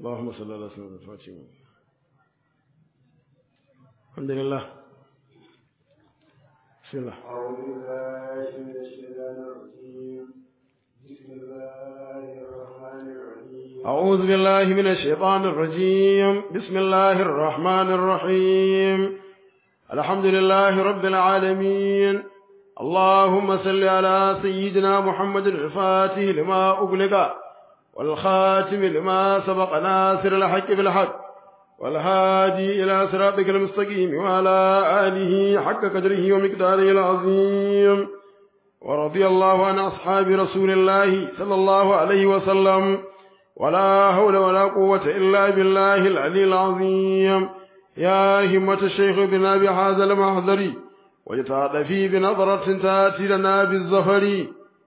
اللهم صل على سيدنا الفاتحة الحمد لله بسم الله أعوذ بالله من الشيطان الرجيم بسم الله الرحمن الرحيم أعوذ بالله من الشيطان الرجيم بسم الله الرحمن الرحيم الحمد لله رب العالمين اللهم صل على سيدنا محمد الفاتح لما أغلق والخاتم لما سبق ناصر الحق بالحق والهادي إلى صراطك المستقيم وعلى آله حق قدره ومقداره العظيم ورضي الله عن أصحاب رسول الله صلى الله عليه وسلم ولا حول ولا قوة إلا بالله العلي العظيم يا همة الشيخ بنا بهذا المحضر ويتعاطفي بنظرة تأتي لنا بالظفر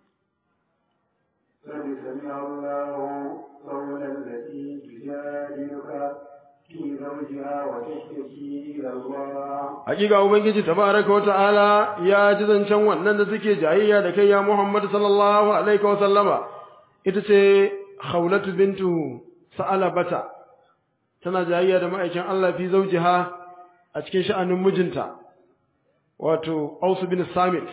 قد سمع الله قول التي تجادلك في زوجها وتشتكي إلى الله hakika ubangiji tabaraka wa ta'ala ya ji zancen wannan da suke jayayya da kai ya Muhammad sallallahu alaihi wa sallama ita ce Khawlatu bintu Sa'alabata tana jayayya da ma'aikin Allah fi zawjiha a cikin sha'anin mijinta wato Aus bin Samit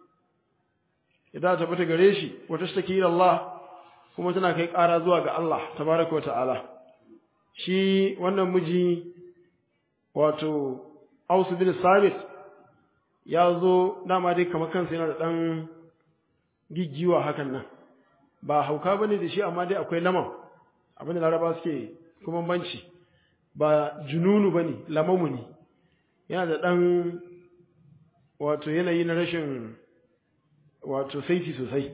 idan ta bata gare shi wata take ila Allah kuma tana kai ƙara zuwa ga Allah tabaraka wa ta'ala shi wannan miji wato Aus bin Sabit ya zo dama dai kamar kansa yana da ɗan giggiwa hakan nan ba hauka bane da shi amma dai akwai laman abin da laraba suke kuma banci ba jununu bane lamamu ne yana da ɗan wato yanayi na rashin wato saiti sosai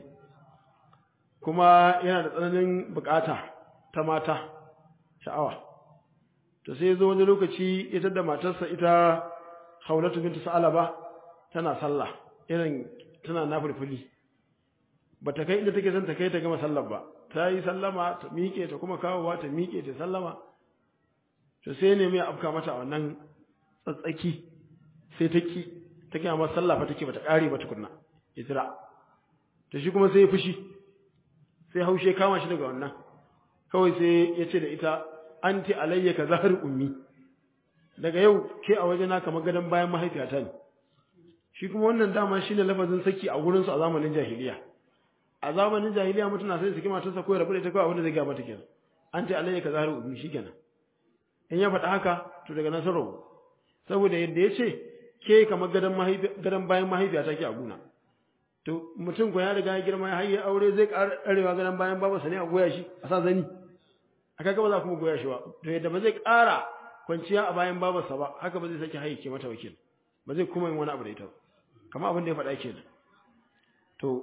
kuma yana da tsananin bukata ta mata sha'awa to sai zo wani lokaci ita da matarsa ita Haulatu bintu Sa'alaba tana sallah irin tana nafilfili bata kai inda take son ta kai ta gama sallar ba ta yi sallama ta miƙe ta kuma kawowa ta miƙe ta sallama to sai ne mai afka mata a wannan tsatsaki sai ta ki ta kiyama masa sallah fa take bata ƙare ba tukunna itira to shi kuma sai ya fushi sai haushe kama shi daga wannan kawai sai ya ce da ita anti alayya ka zahar ummi daga yau ke a wajena kamar gadon bayan mahaifiyata ne shi kuma wannan dama shine lafazin saki a gurin su a zamanin jahiliya a zamanin jahiliya mutum na sai saki matarsa ko ya rabu da ita kawai abin da zai ga mata kenan anti alayya ka zahar ummi shikenan in ya faɗa haka to daga nan sarau saboda yadda ya ce ke kamar gadon gadon bayan mahaifiyata ke a guna to mutum ko ya riga ya girma ya hayya aure zai ƙara ɗarewa gadon bayan babansa ne a goya shi a sa zani aka ga ba za kuma goya shi ba to yadda ba zai ƙara kwanciya a bayan babarsa ba haka ba zai sake haike mata wakil ba zai kuma yin wani abu da ita ba kamar abin da ya faɗa kenan to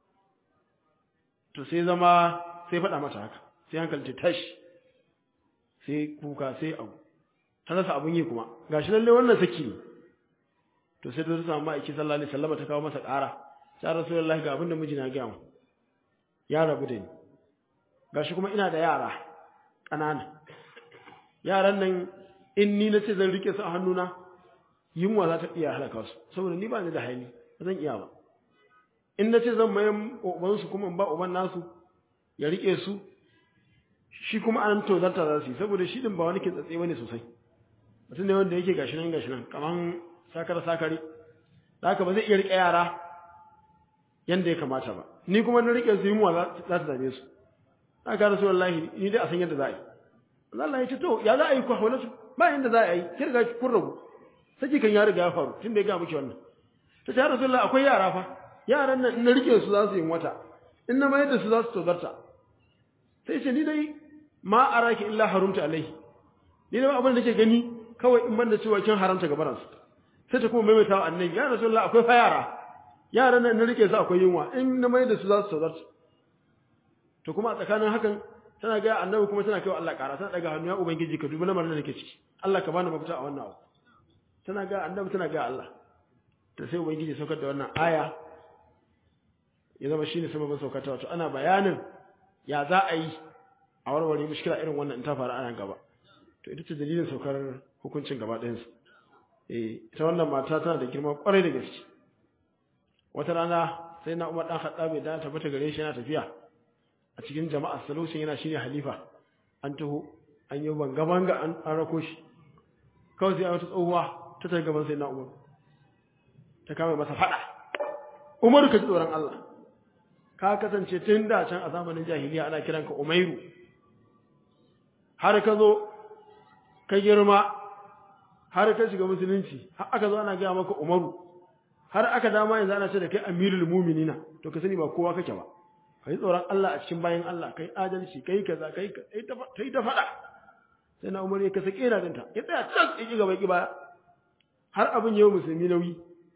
to sai zama sai faɗa mata haka sai hankalci tashi sai kuka sai abu ta rasa abun yi kuma gashi lalle wannan saki ne to sai ta samu ma'aiki sallallahu alaihi wasallam ta kawo masa ƙara ta rasulullahi ga abin da mijina ya gaya mu ya rabu da ni gashi kuma ina da yara ƙanana yaran nan in ni na ce zan rike su a hannuna yunwa za ta iya halaka su saboda ni ba ni da haini ba zan iya ba in na ce zan mayan ubansu kuma in ba uban nasu ya rike su shi kuma an tozarta za su yi saboda shi din ba wani ke tsatse bane sosai mutum ne wanda yake gashi nan gashi nan kaman sakar sakari da haka ba zai iya rike yara yanda ya kamata ba ni kuma na rike su yunwa za ta dame su haka rasulullahi ni dai a san yadda za a yi Allah ya ce to ya za a yi ku hawala su ba yanda za a yi ki riga kun rabu saki kan ya riga ya faru tun da ya ga miki wannan ta ce rasulullahi akwai yara fa yaran nan in na rike su za su yi wata in na mayar da su za su tozarta sai ce ni dai ma araki illa harumta alaihi ni dai abin da nake gani kawai in banda cewa kin haramta gabaran su sai ta kuma maimaita wa annabi ya rasulullahi akwai fa yara yaran nan na rike su akwai yunwa in na mayar da su za su tozarta to kuma a tsakanin hakan tana ga annabi kuma tana kai Allah ƙara tana daga hannu ya ubangiji ka dubi lamarin da nake ciki Allah ka bani mafita a wannan abu tana ga annabi tana ga Allah to sai ubangiji saukar da wannan aya ya zama shine sababin saukar ta wato ana bayanin ya za a yi a warware mushkila irin wannan in ta faru ana gaba to ita ce dalilin saukar hukuncin gaba ɗayan su eh ita wannan mata tana da girma kwarai da gaske wata rana sai na Umar dan Khattab da ta fita gare shi yana tafiya a cikin jama'a saloshin yana shine halifa an taho an yi banga banga an an rako shi kawai sai wata tsohuwa ta ta gaban sai na umar ta kama masa fada umar ka ji tsoron Allah ka kasance tun da can a zamanin jahiliya ana kiranka umairu har ka zo ka girma har ka shiga musulunci har aka zo ana gaya maka umaru har aka dama yanzu ana ce da kai amirul muminina to ka sani ba kowa kake ba kai tsoron Allah a cikin bayan Allah kai adalci kai kaza kai kai ta kai ta fada sai na umar ya kasa kera dinta ya tsaya can ya ki gaba ki baya har abin yau musulmi nauyi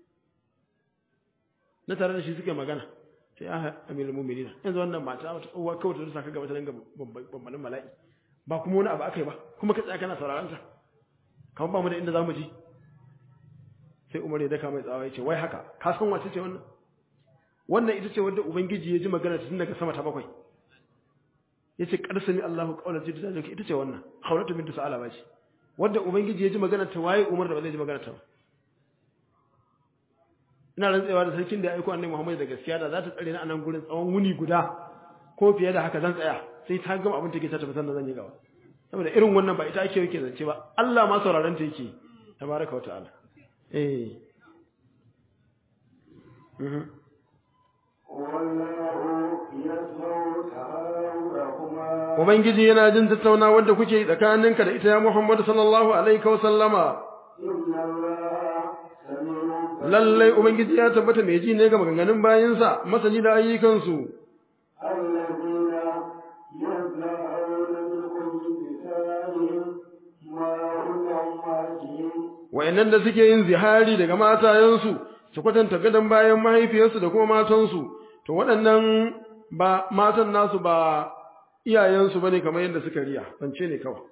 na tare da shi suke magana sai ah amirul muminina yanzu wannan mata wata tsohuwa kawai ta saka gaba ta dinga bambalin mala'i ba kuma wani abu akai ba kuma ka tsaya kana sauraron ta kamar ba mu da inda zamu ji sai Umar ya daka mai tsawa ya ce wai haka ka san wace ce wannan wannan ita ce wanda ubangiji ya ji magana tun daga sama ta bakwai yace qarsami Allahu qawla ji ta ita ce wannan Khawlatu bint Sa'alaba ce wanda ubangiji ya ji magana ta waye Umar da ba zai ji magana ta ba ina rantsewa da sarkin da ya aiko annabi Muhammad da gaskiya da za ta tsare ni a nan gurin tsawon wuni guda ko fiye da haka zan tsaya sai ta gama abin take ta tafi sannan zan yi gaba saboda irin wannan ba ita ake yake zance ba Allah ma sauraron ta yake tabaraka wata'ala eh mhm Ubangiji yana jin tattauna wanda kuke tsakaninka da ita ya Muhammadu sallallahu alaihi wa sallama lallai Ubangiji ya tabbata mai ji ne ga maganganun bayinsa masani da ayyukansu wa'annan da suke yin zihari daga matayensu su kwatanta gadon bayan mahaifiyarsu da kuma matansu to waɗannan ba matan nasu ba iyayensu bane kamar yadda suka riya bance ne kawai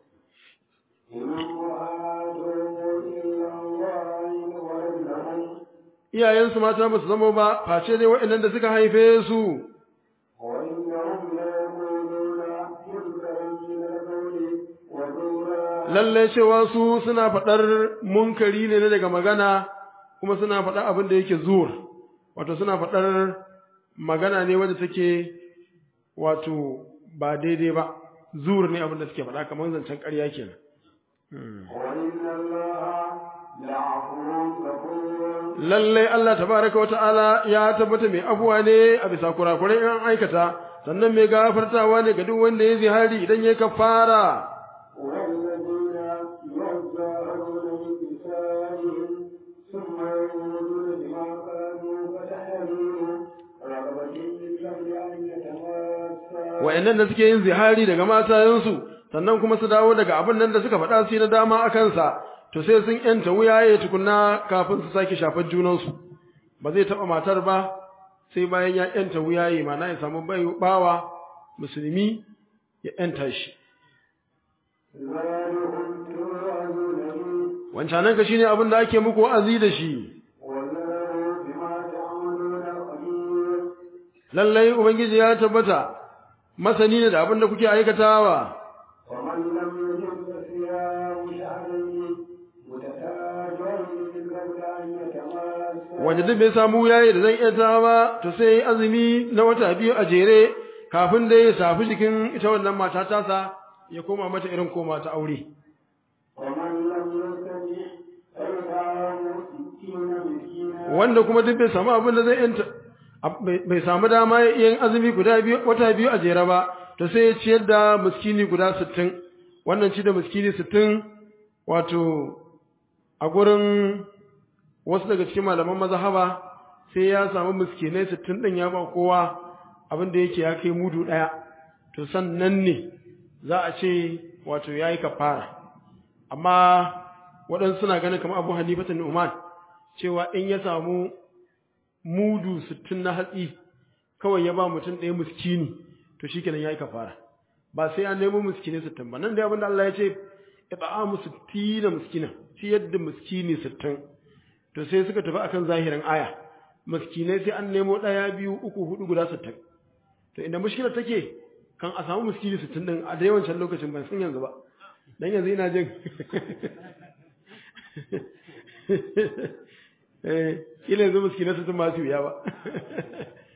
iyayensu mata ba su zama ba face dai waɗannan da suka haife su lallai cewa su suna faɗar munkari ne daga magana kuma suna faɗar abin da yake zuwa wato suna faɗar magana ne wanda take wato ba daidai ba zuwar ne abin da suke faɗa kamar zancen ƙarya kenan lallai Allah tabaraka wa ta'ala ya tabbata mai afuwa ne a bisa kurakurai in aikata sannan mai gafartawa ne ga duk wanda ya zihari idan ya kafara wa'annan da suke yin zihari daga matayensu sannan kuma su dawo daga abin nan da suka faɗa su na dama a kansa to sai sun yanta wuyaye tukunna kafin su sake shafar junansu ba zai taɓa matar ba sai bayan ya yanta wuyaye mana ya samu bawa musulmi ya yanta shi wancanan ka shine abin da ake muku wa'azi da shi lallai ubangiji ya tabbata masani ne da abin da kuke aikatawa wanda duk bai samu yayi da zan iya ta ba to sai azumi na wata biyu a jere kafin da ya safi jikin ita wannan mata tasa ya koma mata irin koma ta aure wanda kuma duk bai samu abin da zai yanta bai samu dama yin azumi guda biyu wata biyu a jere ba to sai ya ciyar da miskini guda sittin wannan ci da miskini sittin wato a gurin wasu daga cikin malaman mazhaba sai ya samu miskinai sittin din ya ba kowa abin da yake ya kai mudu ɗaya to sannan ne za a ce wato ya yi kafara amma waɗansu suna ganin kamar abu hanifatan nu'man cewa in ya samu mudu sittin na hatsi kawai ya ba mutum ɗaya miskini to shi kenan ya yi kafara ba sai an nemo miskini sittin ba nan da abin da Allah ya ce ita'amu sittina miskina ci yadda miskini sittin to sai suka tafi akan zahirin aya miskinai sai an nemo ɗaya biyu uku hudu guda sittin to inda mushkilar take kan a samu miskini sittin din a da yawancin lokacin ban sun yanzu ba dan yanzu ina jin eh kila yanzu miskinai sittin ba su wuya ba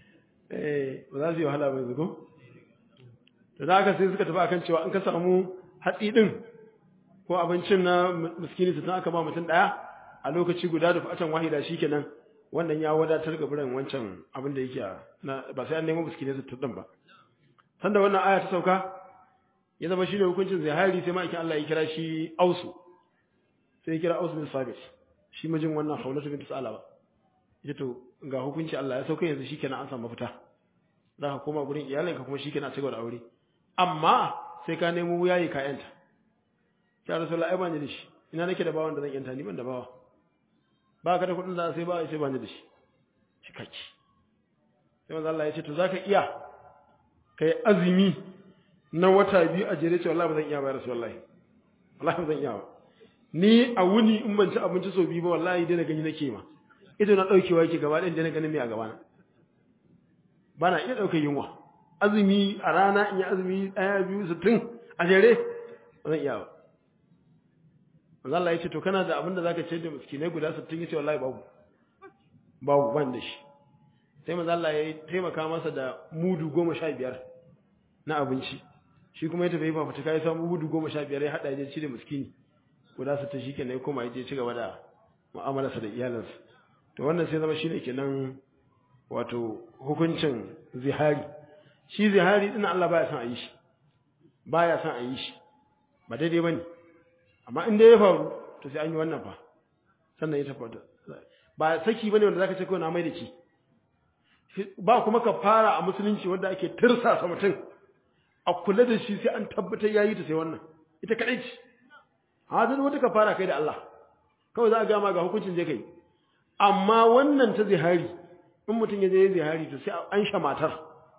eh ba za su yi wahala ba yanzu ko to da haka sai suka tafi akan cewa in ka samu hatsi din ko abincin na miskini su aka ba mutum daya a lokaci guda da fatan wahida shikenan wannan ya wadatar ga biran wancan abin da yake na ba sai an nemo miskini su tudin ba sanda wannan aya ta sauka ya zama shine hukuncin zihari sai ma'aikin Allah ya kira shi Ausu sai ya kira Ausu bin Sabit shi mijin wannan Hawlatu bint Salaba ita to ga hukunci Allah ya sauka yanzu shikenan an samu mafita za ka koma gurin iyalinka kuma shikenan a cigaba da aure amma sai ka nemo yayi ka yanta ya Rasulullah ai ban da shi ina nake da bawan da zan yanta ni ban da bawa ba ka da kuɗin da sai ba sai ban da shi cikakki sai manzo Allah ya ce to zaka iya kai azumi na wata biyu a jere ce wallahi ba zan iya ba Rasulullah wallahi ba zan iya ba ni a wuni in ban ci abinci sau biyu ba wallahi dai na gani nake ma ita na daukewa yake gaba ɗayan dai na ganin me a gaba na ba na iya ɗaukar yunwa azumi a rana in yi azumi ɗaya biyu sittin a jere ba zan iya ba manzo Allah ya ce to kana da abin da zaka ce da miskinai guda 60 yace wallahi babu babu ban da shi sai manzo Allah ya taimaka masa da mudu 15 na abinci shi kuma ya tafi fafutuka ya samu mudu 15 ya hada ya ci da miskini guda 60 shikenan ya koma ya je ci gaba da mu'amalarsa da iyalansa to wannan sai zama shine kenan wato hukuncin zihari shi zihari din Allah baya son a yi shi baya son a yi shi ba daidai bane amma in dai ya faru to sai an yi wannan fa sannan ya tabbata ba saki bane wanda zaka ce ko na mai da ki ba kuma ka fara a musulunci wanda ake tirsasa mutum a kula da shi sai an tabbatar yayi ta sai wannan ita kadai ce hadin wata ka fara kai da Allah kawai za a gama ga hukuncin je kai amma wannan ta zihari in mutum ya je ya zihari to sai an sha matar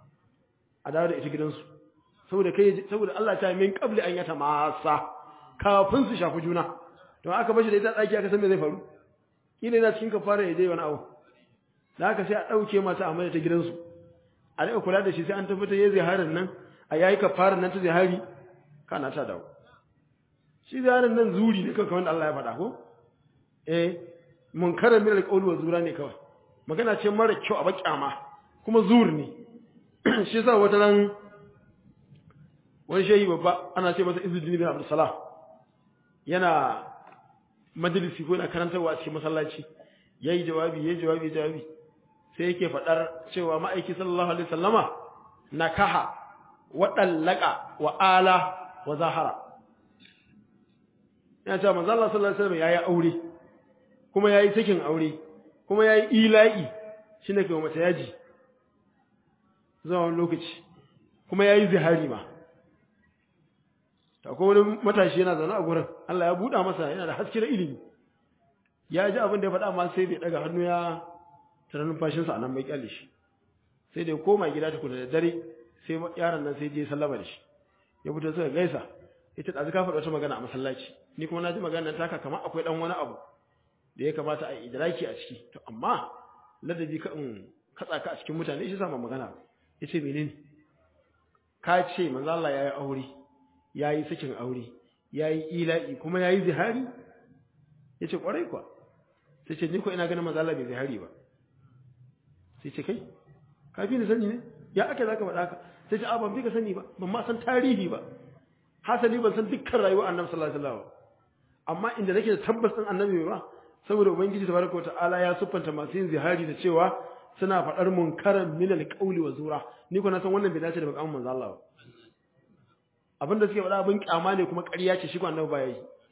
a dawo da ita gidansu saboda kai saboda Allah ta min qabli an yata masa kafin su shafi juna to aka bashi da ita tsaki aka san me zai faru kila yana cikin kafara ya je wani abu da haka sai a dauke mata a mai ta gidansu a rika kula da shi sai an tabbatar yayi ziharin nan a yayi kafaran nan ta zihari kana ta dawo shi ziharin nan zuri ne kawai wanda Allah ya faɗa ko eh munkarar min alqawl wa zura ne kawai magana ce mara kyau a bakyama kuma zur ne shi yasa wata ran wani shehi babba ana ce masa Izzuddin bin Abdul Salam yana majalisi ko yana karantarwa a cikin masallaci yayi jawabi yayi jawabi jawabi sai yake fadar cewa ma'aiki sallallahu alaihi wasallama nakaha wa dallaka wa ala wa zahara yana cewa manzo Allah sallallahu alaihi wasallam yayi aure kuma yayi sakin aure kuma yayi ila'i shine kai mace yaji zuwa wani lokaci kuma yayi zihari ma akwai wani matashi yana zaune a gurin Allah ya buɗa masa yana da haske da ilimi ya ji abin da ya faɗa amma sai bai daga hannu ya tara numfashinsa a nan bai kyalle shi sai da ya koma gida tukuna da dare sai yaron nan sai je sallama da shi ya fito suka gaisa ita ɗazu ka faɗa wata magana a masallaci ni kuma na ji maganar taka kamar akwai ɗan wani abu da ya kamata a idraki a ciki to amma ladabi ka in katsa ka a cikin mutane shi sama magana ya ce menene ka ce manzo Allah ya yi aure ya yi sakin aure ya yi ila'i kuma ya yi zihari ya ce ƙwarai kuwa sai ce ni ko ina ganin mazala bai zihari ba sai ce kai ka fi ni sani ne ya ake za ka faɗa ka sai ce a ban fi ka sani ba ban ma san tarihi ba hasali ban san dukkan rayuwar annabi sallallahu alaihi wasallam amma inda nake da tabbas din annabi ba saboda ubangiji tabaraka wa ta'ala ya siffanta masu yin zihari da cewa suna faɗar munkaran min alqawli wa zura ni ko na san wannan bai dace da bakamun manzo Allah ba abinda suke faɗa abin kyama ne kuma ƙarya ce shi ko annabi ba yayi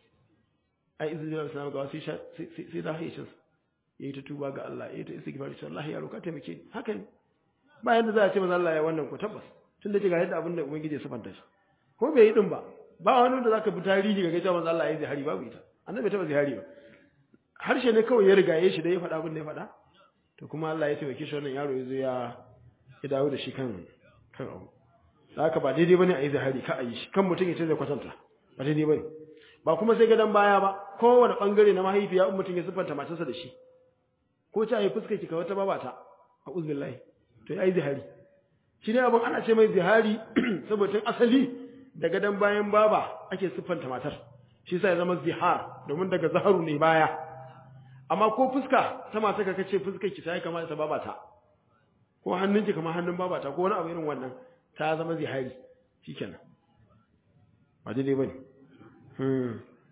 ai izu da salam ga sai sai da haishin yayi ta tuba ga Allah yayi ta istighfar sai Allah ya roka taimake ni haka ne ba yanda za a ce manzo Allah ya wannan ko tabbas tunda ce ga yadda abinda ubangiji ya sifanta shi ko bai yi din ba ba wani da zaka bi tarihi ga gaita manzo Allah ya yi zihari babu ita annabi ta ba zihari ba harshe ne kawai ya rigaye shi da ya faɗa abin da ya faɗa to kuma Allah ya taimake shi wannan yaro ya zo ya ya dawo da shi kan kan abu da haka ba daidai bane a yi zahari ka a yi shi kan mutum ya ce zai kwatanta ba daidai bane ba kuma sai gadon baya ba kowane bangare na mahaifiya in mutum ya siffanta matarsa da shi ko ta yi fuskar ki ka wata babata a uzbillahi to ya yi zihari shi ne abin ana ce mai zihari saboda tun asali da gadon bayan baba ake siffanta matar shi sa ya zama zihar domin daga zaharu ne baya amma ko fuska ta mata ka kace fuskar ki ta yi kamar ta babata ko hannunki kamar hannun babata ko wani abu irin wannan ta zama zihari shikenan ba daidai bane hmm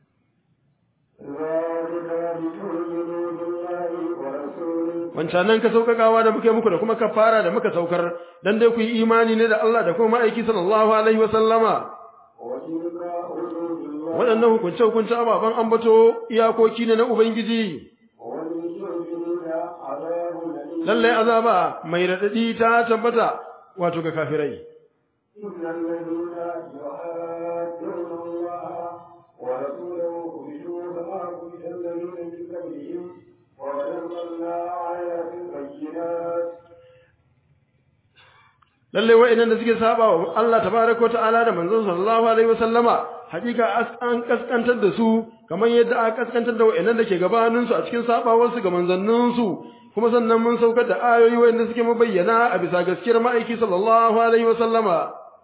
ذلك لتؤمنوا بالله ورسوله wancanan ka saukakawa da muke muku da kuma kafara da muka saukar dan dai ku yi imani ne da Allah da kuma ma'aiki sallallahu alaihi wa sallama وتلك حدود الله waɗannan hukunce hukunce ababan ambato iyakoki ne na ubangiji وللكافرين عذاب أليم lalle azaba mai radadi ta tabbata wato ga kafirai إن الذين يحادون الله ورسوله كبتوا كما كبت الذين من قبلهم وقد أنزلنا آيات بينات lalle wa'annan da suke saba wa Allah tabaraka wa ta'ala da manzon sallallahu alaihi wa sallama hakika as- an kaskantar da su kamar yadda aka kaskantar da wa'annan da ke gabanin su a cikin sabawar su ga manzannin su kuma sannan mun saukar da ayoyi wa'anda suke mabayyana a bisa gaskiyar ma'aiki sallallahu alaihi wa sallama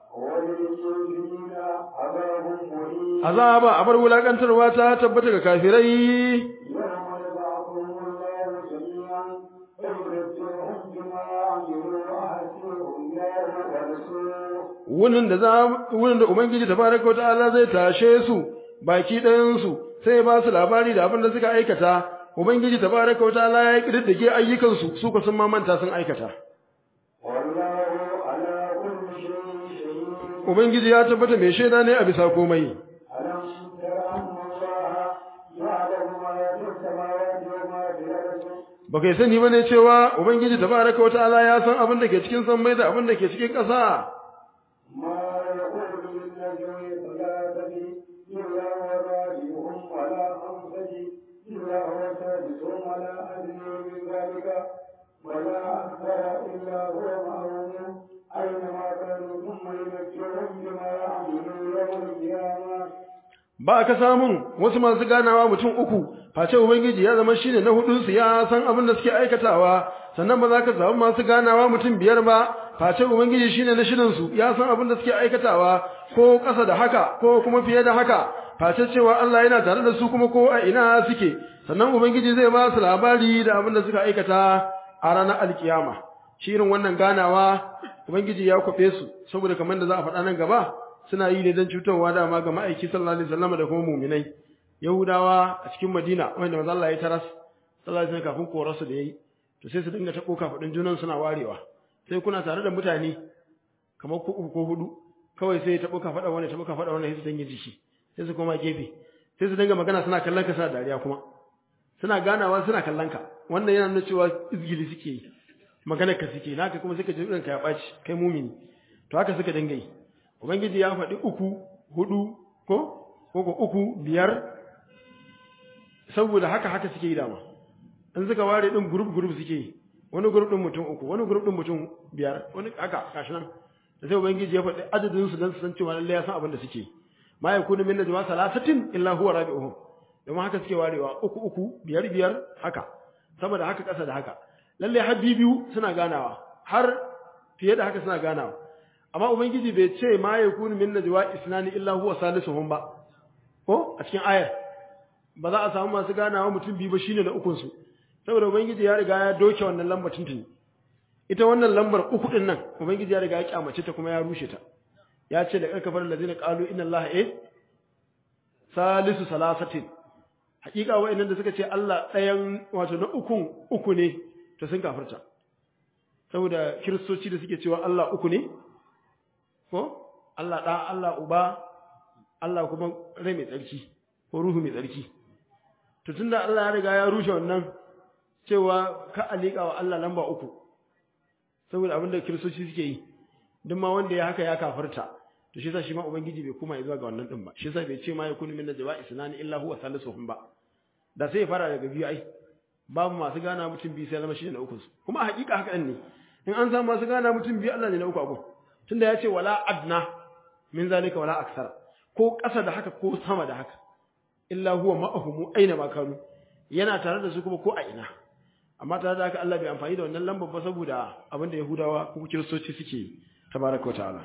وللكافرين عذاب مهين azaba abar wulakantarwa ta tabbata ga kafirai يوم يبعثهم الله جميعا فينبئهم بما عملوا وحسبهم الله ورسوله wunin da za wunin da ubangiji tabaraka wa ta'ala zai tashe su baki ɗayan su sai ya ba su labari da abin da suka aikata ubangiji tabaraka wa ta'ala ya kididdige ayyukan su su ko sun ma manta sun aikata والله على كل شيء شهيد ubangiji ya tabbata mai shaida ne a bisa komai ألم تر أن الله يعلم ما في السماوات وما في الأرض ba kai sani bane cewa ubangiji tabaraka wa ta'ala ya san abin da ke cikin sammai da abin da ke cikin ƙasa ما يقول من نجوى ثلاثة إلا هو رابعهم ولا خمسة إلا هو سادسهم ولا أدنى من ذلك ولا أكثر إلا هو معهم أينما كانوا ثم ينبئهم بما يعملون يوم القيامة ba ka samun wasu masu ganawa mutum uku face ubangiji ya zama shine na hudun su ya san abin da suke aikatawa sannan ba za ka samu masu ganawa mutum biyar ba face ubangiji shine na shirin su ya san abin da suke aikatawa ko ƙasa da haka ko kuma fiye da haka face cewa Allah yana tare da su kuma ko a ina suke sannan ubangiji zai ba su labari da abin da suka aikata a ranar alkiyama shirin wannan ganawa ubangiji ya kwafe su saboda kamar da za a faɗa nan gaba suna yi ne don cutarwa dama ga ma'aiki sallallahu alaihi wasallam da kuma mu'minai yahudawa a cikin madina wanda manzo Allah ya taras sallallahu alaihi wasallam kafin korarsu da yayi to sai su dinga tabo kafadin junan suna warewa sai kuna tare da mutane kamar ku uku ko hudu kawai sai ya tabo kafada wani tabo kafada wani sai su dinga jiki sai su koma gefe sai su dinga magana suna kallon ka suna dariya kuma suna ganawa suna kallon ka wannan yana nuna cewa izgili suke yi magana ka suke naka kuma suka ji ranka ya ɓaci kai mumini to haka suka dinga yi ubangiji ya faɗi uku hudu ko ko ko uku biyar saboda haka haka suke yi dama in suka ware din group group suke yi wani group din mutum uku wani group din mutum biyar wani haka gashi nan da sai ubangiji ya faɗi adadin su dan su san cewa lallai ya san abin da suke ma yakunu min najwa salasatin illa huwa rabi'uhum domin haka suke warewa uku uku biyar biyar haka saboda haka ƙasa da haka lallai har biyu suna ganawa har fiye da haka suna ganawa amma ubangiji bai ce ma yakunu min najwa isnani illa huwa salisuhum ba ko a cikin ayar ba za a samu masu ganawa mutum biyu ba shine na ukun su saboda ubangiji ya riga ya doke wannan lambar tuntuni ita wannan lambar uku din nan ubangiji ya riga ya kyamace ta kuma ya rushe ta ya ce da karkafar lazina qalu inna allaha eh salisu salasatin hakika wa'annan da suka ce Allah ɗayan wato na ukun uku ne to sun kafirta saboda kiristoci da suke cewa Allah uku ne ko Allah ɗa Allah uba Allah kuma rai mai tsarki ko ruhu mai tsarki to tunda Allah ya riga ya rushe wannan cewa ka alika wa Allah lamba uku saboda abinda kiristoci suke yi duk ma wanda ya haka ya kafirta to shi yasa shi ma ubangiji bai kuma zuwa ga wannan din ba shi yasa bai ce ma yakunu min najwa isnani illa huwa salisuhum ba da sai ya fara daga biyu ai babu masu gana mutum biyu sai zama shi ne na uku kuma a hakika haka ne in an samu masu gana mutum biyu Allah ne na uku abu tunda ya ce wala adna min zalika wala aksara ko ƙasa da haka ko sama da haka illa huwa ma'ahum aina ma kanu yana tare da su kuma ko a ina amma tare da haka Allah bai amfani da wannan lambar ba saboda abinda Yahudawa ko Kiristoci suke tabaraka wa ta'ala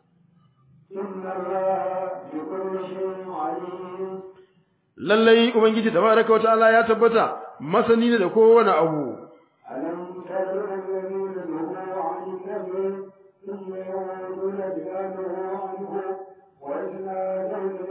إن الله بكل شيء عليم lallai ubangiji tabaraka wa ta'ala ya tabbata masani ne da kowane abu ألم تر الذين نهوا عن النبي ثم يعودون بما نهوا عنه وإذ نادوا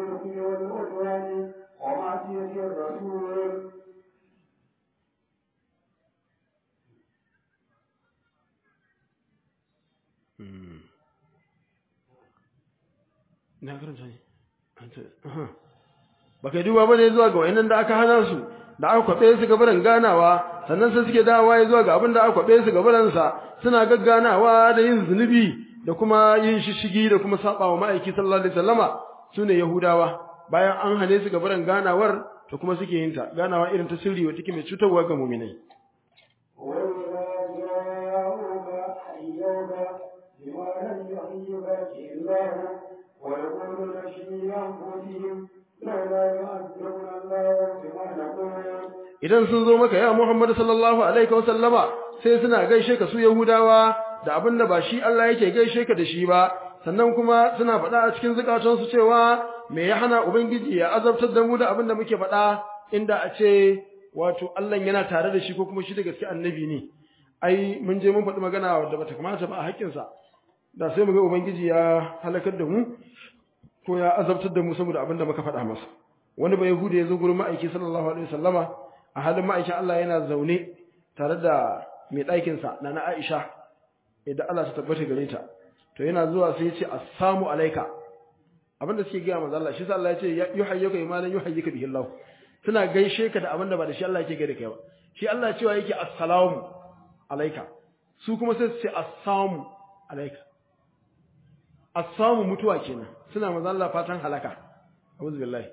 ina karanta ne An ce, aha. baka duba bane zuwa ga wayannan da aka hana su da aka kwabe su gabaran ganawa sannan sai suke dawowa zuwa ga abin da aka kwabe su gabaran sa suna gagganawa da yin zunubi da kuma yin shishigi da kuma saba wa ma'aiki sallallahu alaihi wasallama sune yahudawa bayan an hane su gabaran ganawar to kuma suke yin ta ganawa irin ta sirri wata take mai cutarwa ga mu'minai وإذا جاءوك حيوك بما لم يحيك الله ويقولون في أنفسهم لولا يعذبنا الله بما نقول idan sun zo maka ya Muhammad sallallahu alaihi wasallama sai suna gaishe ka su Yahudawa da abin da ba shi Allah yake gaishe ka da shi ba sannan kuma suna faɗa a cikin zukatansu cewa me ya hana ubangiji ya azabtar da mu da abin da muke faɗa inda a ce wato Allah yana tare da shi ko kuma shi da gaske annabi ne ai mun je mun faɗi magana wadda bata kamata ba a haƙƙinsa da sai mu ga ubangiji ya halakar da mu ko ya azabtar da mu saboda abin da muka faɗa masa wani ba yahudi ya zo gurin ma'aiki sallallahu alaihi wasallama a halin ma'aikin Allah yana zaune tare da mai ɗakinsa na na Aisha idan Allah ta tabbata gare ta to yana zuwa sai ya ce assalamu alaika abinda suke gaya manzo Allah shi sa Allah ya ce yuhayyuka imanan yuhayyuka bihi Allah suna gaishe ka da abinda ba da shi Allah yake gaida kai ba shi Allah cewa yake assalamu alaika su kuma sai su ce assalamu alaika assalamu mutuwa kenan suna manzo Allah fatan halaka a'udhu billahi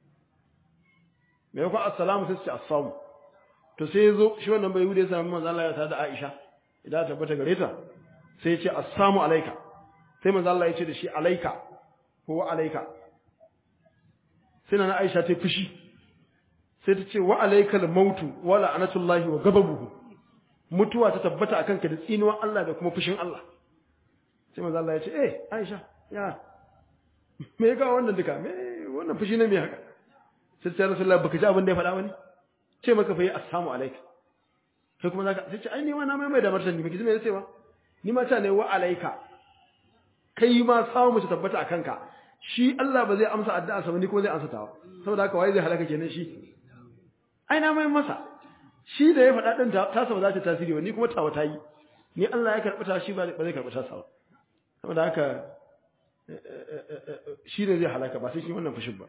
me yakon assalamu sai su ce assalamu to sai ya zo shi wannan bai hude ya sami manzo Allah ya tada Aisha idan ta tabbata gare ta sai ya ce assalamu alaika sai manzo Allah ya ce da shi alaika ko alaika sai na Aisha ta fushi sai ta ce wa alaikal mautu wa la'anatullahi wa gababuhu mutuwa ta tabbata akan ka da tsinuwan Allah da kuma fushin Allah sai manzo Allah ya ce eh Aisha ya me ga wannan duka me wannan fushi ne me haka sai ta Rasulullah baka ji abin da ya faɗa bane ce maka fa yi assalamu alaika sai kuma zaka sai ce ai ni ma na mai mai da martani baki ji me yace ba ni ma ta ne wa alaika kai ma samu mu tabbata akan ka shi Allah ba zai amsa addu'a sa ba ni kuma zai amsa tawa saboda haka wai zai halaka kenan shi ai na mai masa shi da ya faɗa din ta sa ba za ta tasiri ba ni kuma tawa ta yi ni Allah ya karɓi ta shi ba zai karɓi ta sa ba saboda haka shi ne zai halaka ba sai shi wannan fushin ba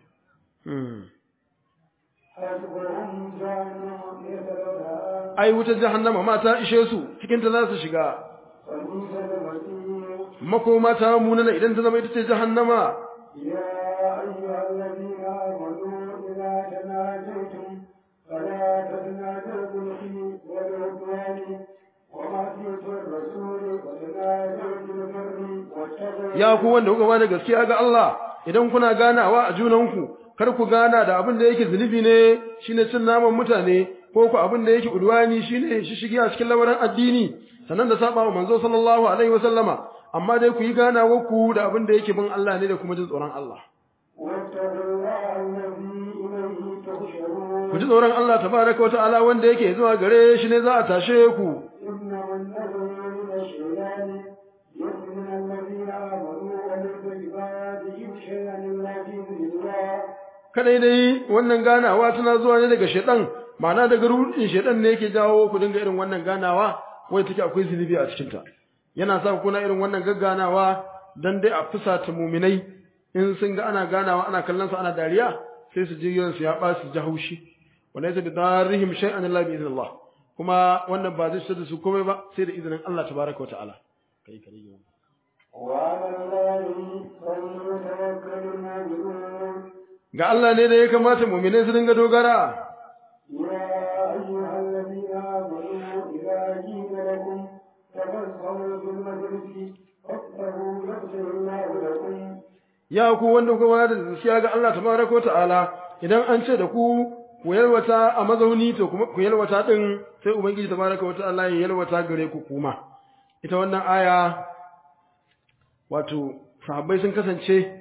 حسبهم جهنم يتلونها ai wutar jahannama ma ta ishe su cikin ta za su shiga وبئس المصير makoma ta munana idan ta zama ita ce jahannama يا أيها الذين آمنوا إذا تناجيتم فلا تتناجوا بالإثم والعدوان ومعصية الرسول وتناجوا بالبر والتقوى ya ku wanda kuka bada gaskiya ga Allah idan kuna ganawa a junanku kar ku gana da abin da yake zunubi ne shine cin naman mutane ko ku abin da yake udwani shine shishigi a cikin lamarin addini sannan da saba wa manzo sallallahu alaihi wasallama amma dai ku yi ganawa ku da abin da yake bin Allah ne da kuma jin tsoron Allah واتقوا الله الذي إليه تحشرون ku ji tsoron Allah tabaraka wata'ala wanda yake zuwa gare shi ne za a tashe ku إنما النذر من الشيطان يؤمن الذين آمنوا وليس بعبادهم شيئا إلا بإذن الله kadai dai wannan ganawa tana zuwa ne daga shedan ma'ana daga rudin shedan ne yake jawo ku dinga irin wannan ganawa wai take akwai zunubi a cikin ta yana sa ku na irin wannan gagganawa dan dai a fusata muminai in sun ga ana ganawa ana kallon su ana dariya sai su ji su ya ba su ji haushi walaysa bi darihim shay'an illa bi idnillah kuma wannan ba zai da su komai ba sai da izinin Allah tabaraka wa ta'ala kai kai وعلى الله فليتوكل المؤمنون ga Allah ne da ya kamata muminai su dinga dogara يا أيها الذين آمنوا إذا قيل لكم تفسحوا في المجلس فافسحوا يغفر الله لكم ya ku wanda kuma da gaskiya ga Allah tabaraka wa ta'ala idan an ce da ku ku yalwata a mazauni to kuma ku yalwata din sai ubangiji tabaraka wa ta'ala ya yalwata gare ku kuma ita wannan aya wato sahabbai sun kasance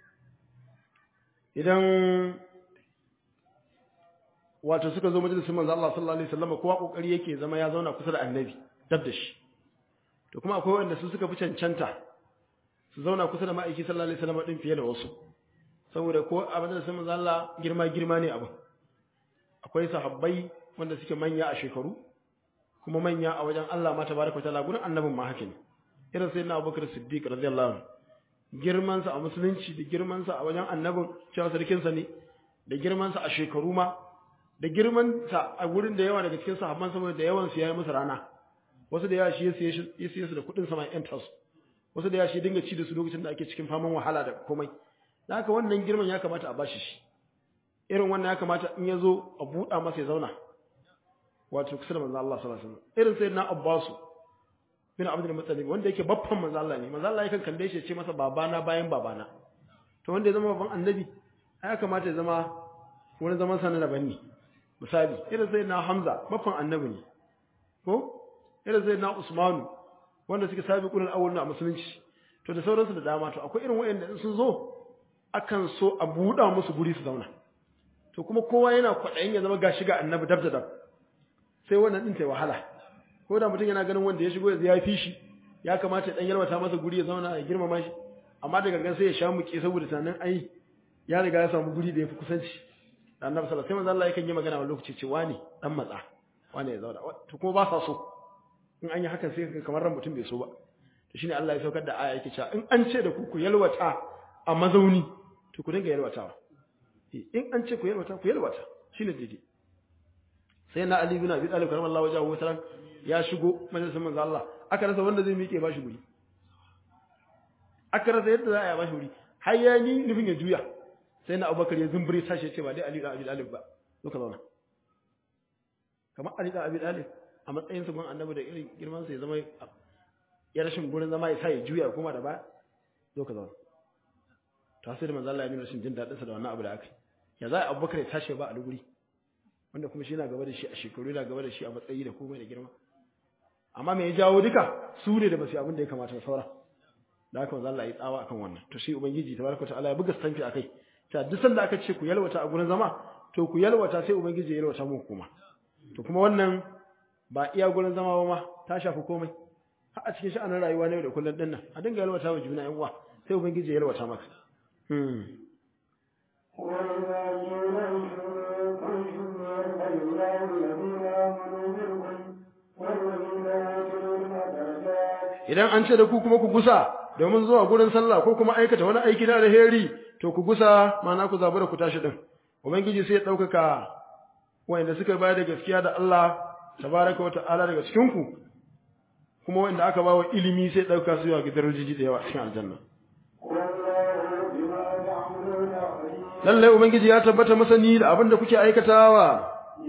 idan wato suka zo majalisin manzo Allah sallallahu alaihi wasallam kowa kokari yake zama ya zauna kusa da annabi dab da shi to kuma akwai wanda su suka fi cancanta su zauna kusa da ma'aiki sallallahu alaihi wasallam din fiye da wasu saboda ko a majalisin manzo Allah girma girma ne abin akwai sahabbai wanda suke manya a shekaru kuma manya a wajen Allah ma tabaraka ta'ala gurin annabin ma haka ne irin sayyidina Abubakar Siddiq radiyallahu anhu girmansa a musulunci da girmansa a wajen annabin cewa sarkinsa ne da girmansa a shekaru ma da girmansa a wurin da yawa daga cikin sahabban saboda da yawan su yayi musu rana wasu da yawa shi ya siye su da kuɗin sama yan tasu wasu da yawa shi dinga ci da su lokacin da ake cikin faman wahala da komai da haka wannan girman ya kamata a bashi shi irin wannan ya kamata in ya zo a buɗa masa ya zauna wato kusa da manzo Allah sallallahu alaihi wasallam irin sayyidina Abbasu bin Abdul Muttalib wanda yake babban manzo Allah ne manzo Allah yakan kalle shi ya ce masa babana bayan babana to wanda ya zama babban annabi ya kamata ya zama wani zaman sa na daban ne misali irin sayyidina Hamza babban annabi ne ko irin sayyidina Usmanu wanda suke sabiqul awwal a musulunci to da sauransu da dama to akwai irin wayanda sun zo akan so a buɗa musu guri su zauna to kuma kowa yana kwaɗayin ya zama gashi ga annabi dab da dab sai wannan din ta wahala ko da mutum yana ganin wanda ya shigo ya fi shi ya kamata ya dan yalwata masa guri ya zauna ya girmama shi amma daga gan sai ya sha muke saboda tunanin ai ya riga ya samu guri da ya fi kusanci da annabi sallallahu alaihi wasallam sai manzo Allah yakan yi magana a lokaci ce wani dan matsa wani ya zauna to kuma ba sa so in an yi hakan sai kamar ran mutum bai so ba to shine Allah ya saukar da aya yake cewa in an ce da ku ku yalwata a mazauni to ku dinga yalwatawa in an ce ku yalwata ku yalwata shine daidai sai na Ali bin Abi Talib karamallahu wajahu wataran ya shigo majalisar manzo Allah aka rasa wanda zai miƙe bashi guri aka rasa yadda za a yi bashi guri har ya ni nufin ya juya sai na Abubakar ya zumbure tashi ce ba dai Ali bin Abi Talib ba zo ka zauna kamar Ali bin Abi Talib a matsayin sa gun annabi da irin girman sa ya zama ya rashin gurin zama ya sa ya juya kuma da ba zo ka zauna to sai da manzo Allah ya nuna rashin jin dadin sa da wannan abu da aka ya za Abubakar ya tashi ba a guri wanda kuma shi yana gaba da shi a shekaru yana gaba da shi a matsayi da komai da girma amma me ya jawo duka su ne da basu abin da ya kamata saura da haka manzo Allah ya tsawa akan wannan to shi ubangiji tabaraka ta'ala ya buga stamfi akai ta duk sanda aka ce ku yalwata a gurin zama to ku yalwata sai ubangiji ya yalwata muku kuma to kuma wannan ba iya gurin zama ba ma ta shafi komai har a cikin sha'anin rayuwa ne da kullun dinnan a dinga yalwata wa juna yan uwa sai ubangiji ya yalwata maka hmm idan an ce da ku kuma ku gusa domin zuwa gurin sallah ko kuma aikata wani aiki na alheri to ku gusa mana ku zabi da ku tashi din ubangiji sai ya daukaka wanda suka bayar da gaskiya da Allah tabaraka wa ta'ala daga cikin ku kuma wanda aka bawa ilimi sai dauka su zuwa ga darajoji da yawa cikin aljanna lalle ubangiji ya tabbata masani da abin da kuke aikatawa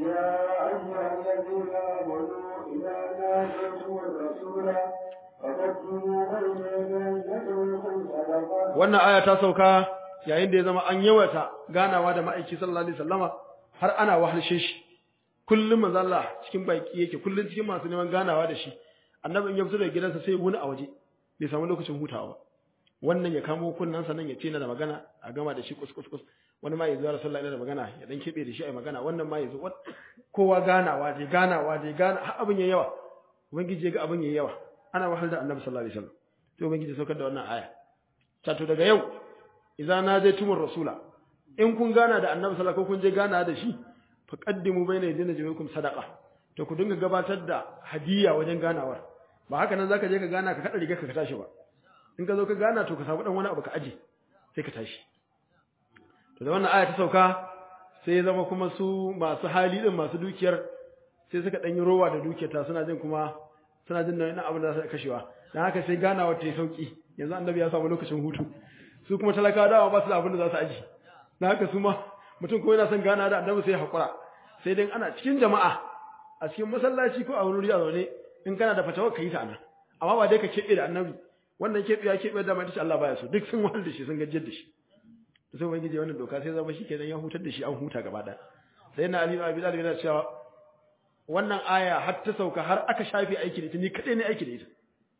wannan aya ta sauka yayin da ya zama an yawata ganawa da ma'aiki sallallahu alaihi wasallama har ana wahalshe shi kullum manzo Allah cikin baki yake kullum cikin masu neman ganawa da shi annabi in ya fito daga gidansa sai wuni a waje bai samu lokacin hutawa ba wannan ya kamo kunnansa nan ya ce na da magana a gama da shi kus kus kus wani ma ya zo rasulullahi da magana ya dan kebe da shi ai magana wannan ma ya zo kowa ganawa dai ganawa dai gana har abin yayi yawa ubangiji ya ga abin yayi yawa ana wahal da annabi sallallahu alaihi wasallam to ubangiji saukar da wannan aya tato daga yau idan na je tumur rasula in kun gana da annabi sallallahu alaihi kun je gana da shi fa qaddimu baina yadayna jami'ukum sadaqa to ku dinga gabatar da hadiya wajen ganawar ba haka nan zaka je ka gana ka kada riga ka tashi ba in ka zo ka gana to ka samu dan wani abu ka aje sai ka tashi to da wannan aya ta sauka sai zama kuma su masu hali din masu dukiyar sai suka dan yi rowa da dukiyar ta suna jin kuma suna jin nan abin da za su kashewa dan haka sai ganawa ta yi sauki yanzu annabi ya samu lokacin hutu su kuma talakawa dawa ba su da abin da za su aji dan haka su ma mutum ko yana son gana da annabi sai hakura sai dai ana cikin jama'a a cikin masallaci ko a wani wuri a zaune in kana da fatawa ka yi ta nan amma ba dai ka keɓe da annabi wannan keɓe ya keɓe da mai tace Allah baya so duk sun wahal da shi sun gajiyar da shi to sai ubangiji wannan doka sai zama shi kenan ya hutar da shi an huta gaba ɗaya sai na Ali Abi Talib yana cewa wannan aya har ta sauka har aka shafe aiki da ita ni kadai ne aiki da ita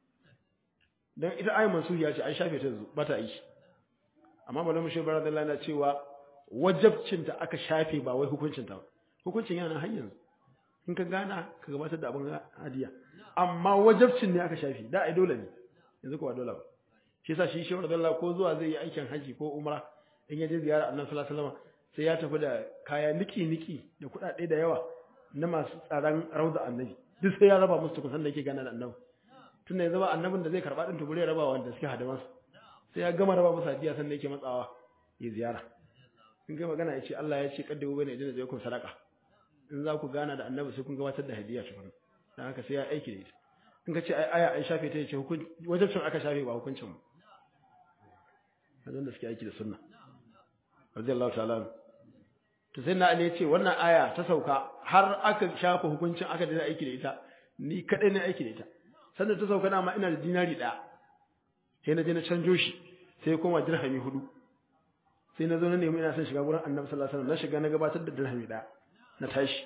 dan ita ayi mansuhiya ce an shafe ta yanzu ba ta aiki amma malamu shi bara Allah yana cewa wajabcin ta aka shafe ba wai hukuncin ta ba hukuncin yana har yanzu in ka gana ka gabatar da abin hadiya amma wajabcin ne aka shafe da ai dole ne yanzu ko ba dole ba shi yasa shi shehu radiyallahu ko zuwa zai yi aikin haji ko umra in ya je ziyara annabi sallallahu alaihi wasallam sai ya tafi da kaya niki niki da kuɗaɗe da yawa na masu tsaron rauda annabi duk sai ya raba musu kusan da yake gana da annabi tunda ya zama annabin da zai karba din tubure raba wanda suke hadaman sai ya gama raba musu hadiya sannan yake matsawa ya ziyara in kai magana ya ce Allah ya ce kaddabu bane idan zai kun sadaka in za ku gana da annabi sai kun gabatar da hadiya tukuna dan haka sai ya aiki da ita in ka ce ai aya an shafe ta yace hukunci wajen cin aka shafe ba hukuncin mu hazan da suke aiki da sunna radiyallahu ta'ala to sai na ali ya ce wannan aya ta sauka har aka shafa hukuncin aka da aiki da ita ni kadai ne aiki da ita sannan ta sauka dama ina da dinari ɗaya sai na je na canjo shi sai ya koma dirhami hudu sai na zo na nemi ina son shiga wurin annabi sallallahu alaihi wasallam na shiga na gabatar da dirhami ɗaya na tashi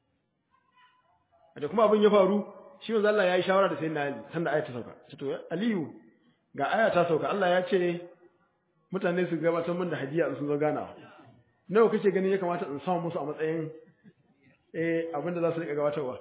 da kuma abin ya faru shi manzo Allah ya yi shawara da sayyidina Ali sanda aya ta sauka ce to Aliyu ga aya ta sauka Allah ya ce mutane su gabatar min da hadiya in sun zo ganawa nawa kake ganin ya kamata in samu musu a matsayin eh abinda za su rika gabatarwa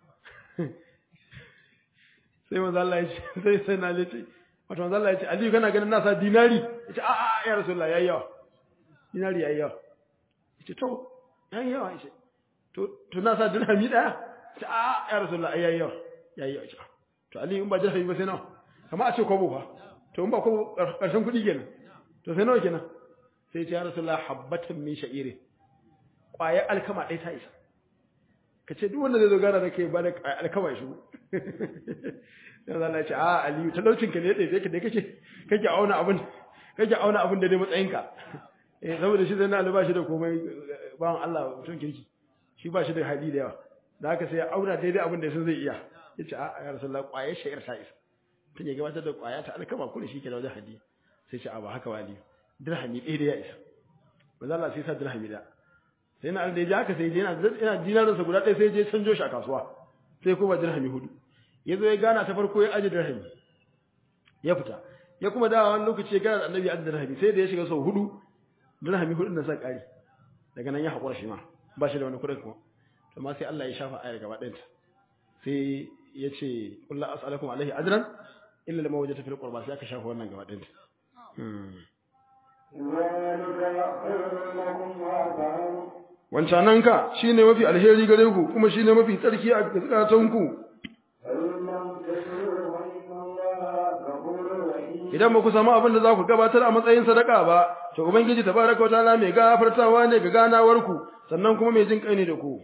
sai manzo Allah ya ce sai sai na ce wato manzo Allah ya ce Aliyu kana ganin nasa dinari yace a a ya Rasulullah yayi yawa dinari yayi yawa yace to yayi yawa yace to to nasa dirhami daya yace a a ya Rasulullah yayi yawa yayi yawa yace to Aliyu in ba dirhami ba sai nawa kamar a ce kwabo fa to in ba kwabo karshen kuɗi kenan to sai nawa kenan sai ya ce ya Rasulullah habbatan min sha'iri kwaya alkama ɗaya ta isa ka ce duk wanda zai zo gana da kai ba da alkama shi yanzu Allah ce a Aliyu talaucin ka ne da yake da kake kake auna abin kake auna abin da dai matsayinka eh saboda shi zai na alba shi da komai bawan Allah mutum kirki shi ba shi da hali da yawa da haka sai ya auna daidai abin da sun zai iya yace a ya rasulullah kwayar shayar ta isa tun ya gabatar da kwaya ta alkama kullu shi ke da wajen hadi sai ce a ba haka wali dirhami ɗaya da ya isa manzo Allah sai sa dirhami da sai na da ya haka sai je yana yana dinarinsa guda ɗaya sai je canjo shi a kasuwa sai kuma dirhami hudu ya zo ya gana ta farko ya aji dirhami ya fita ya kuma dawa wani lokaci ya gana da annabi aji dirhami sai da ya shiga sau hudu dirhami hudu na sa ƙari daga nan ya haƙura shi ma ba shi da wani kuɗin kuma to ma sai Allah ya shafa ayar gaba ɗayanta sai ya ce kullu as'alukum alaihi ajran illa lama wajata fil qurba sai aka shafa wannan gaba ɗayanta wancananka shine mafi alheri gare ku kuma shine mafi tsarki a zakatanku idan ba ku samu abin da za ku gabatar a matsayin sadaka ba to ubangiji tabaraka wa ta'ala mai gafartawa ne ga ganawar ku sannan kuma mai jin kai ne da ku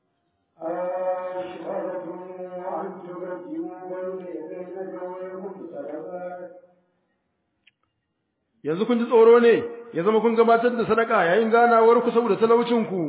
yanzu kun ji tsoro ne ya zama kun gabatar da sadaka yayin ganawar ku saboda talaucin ku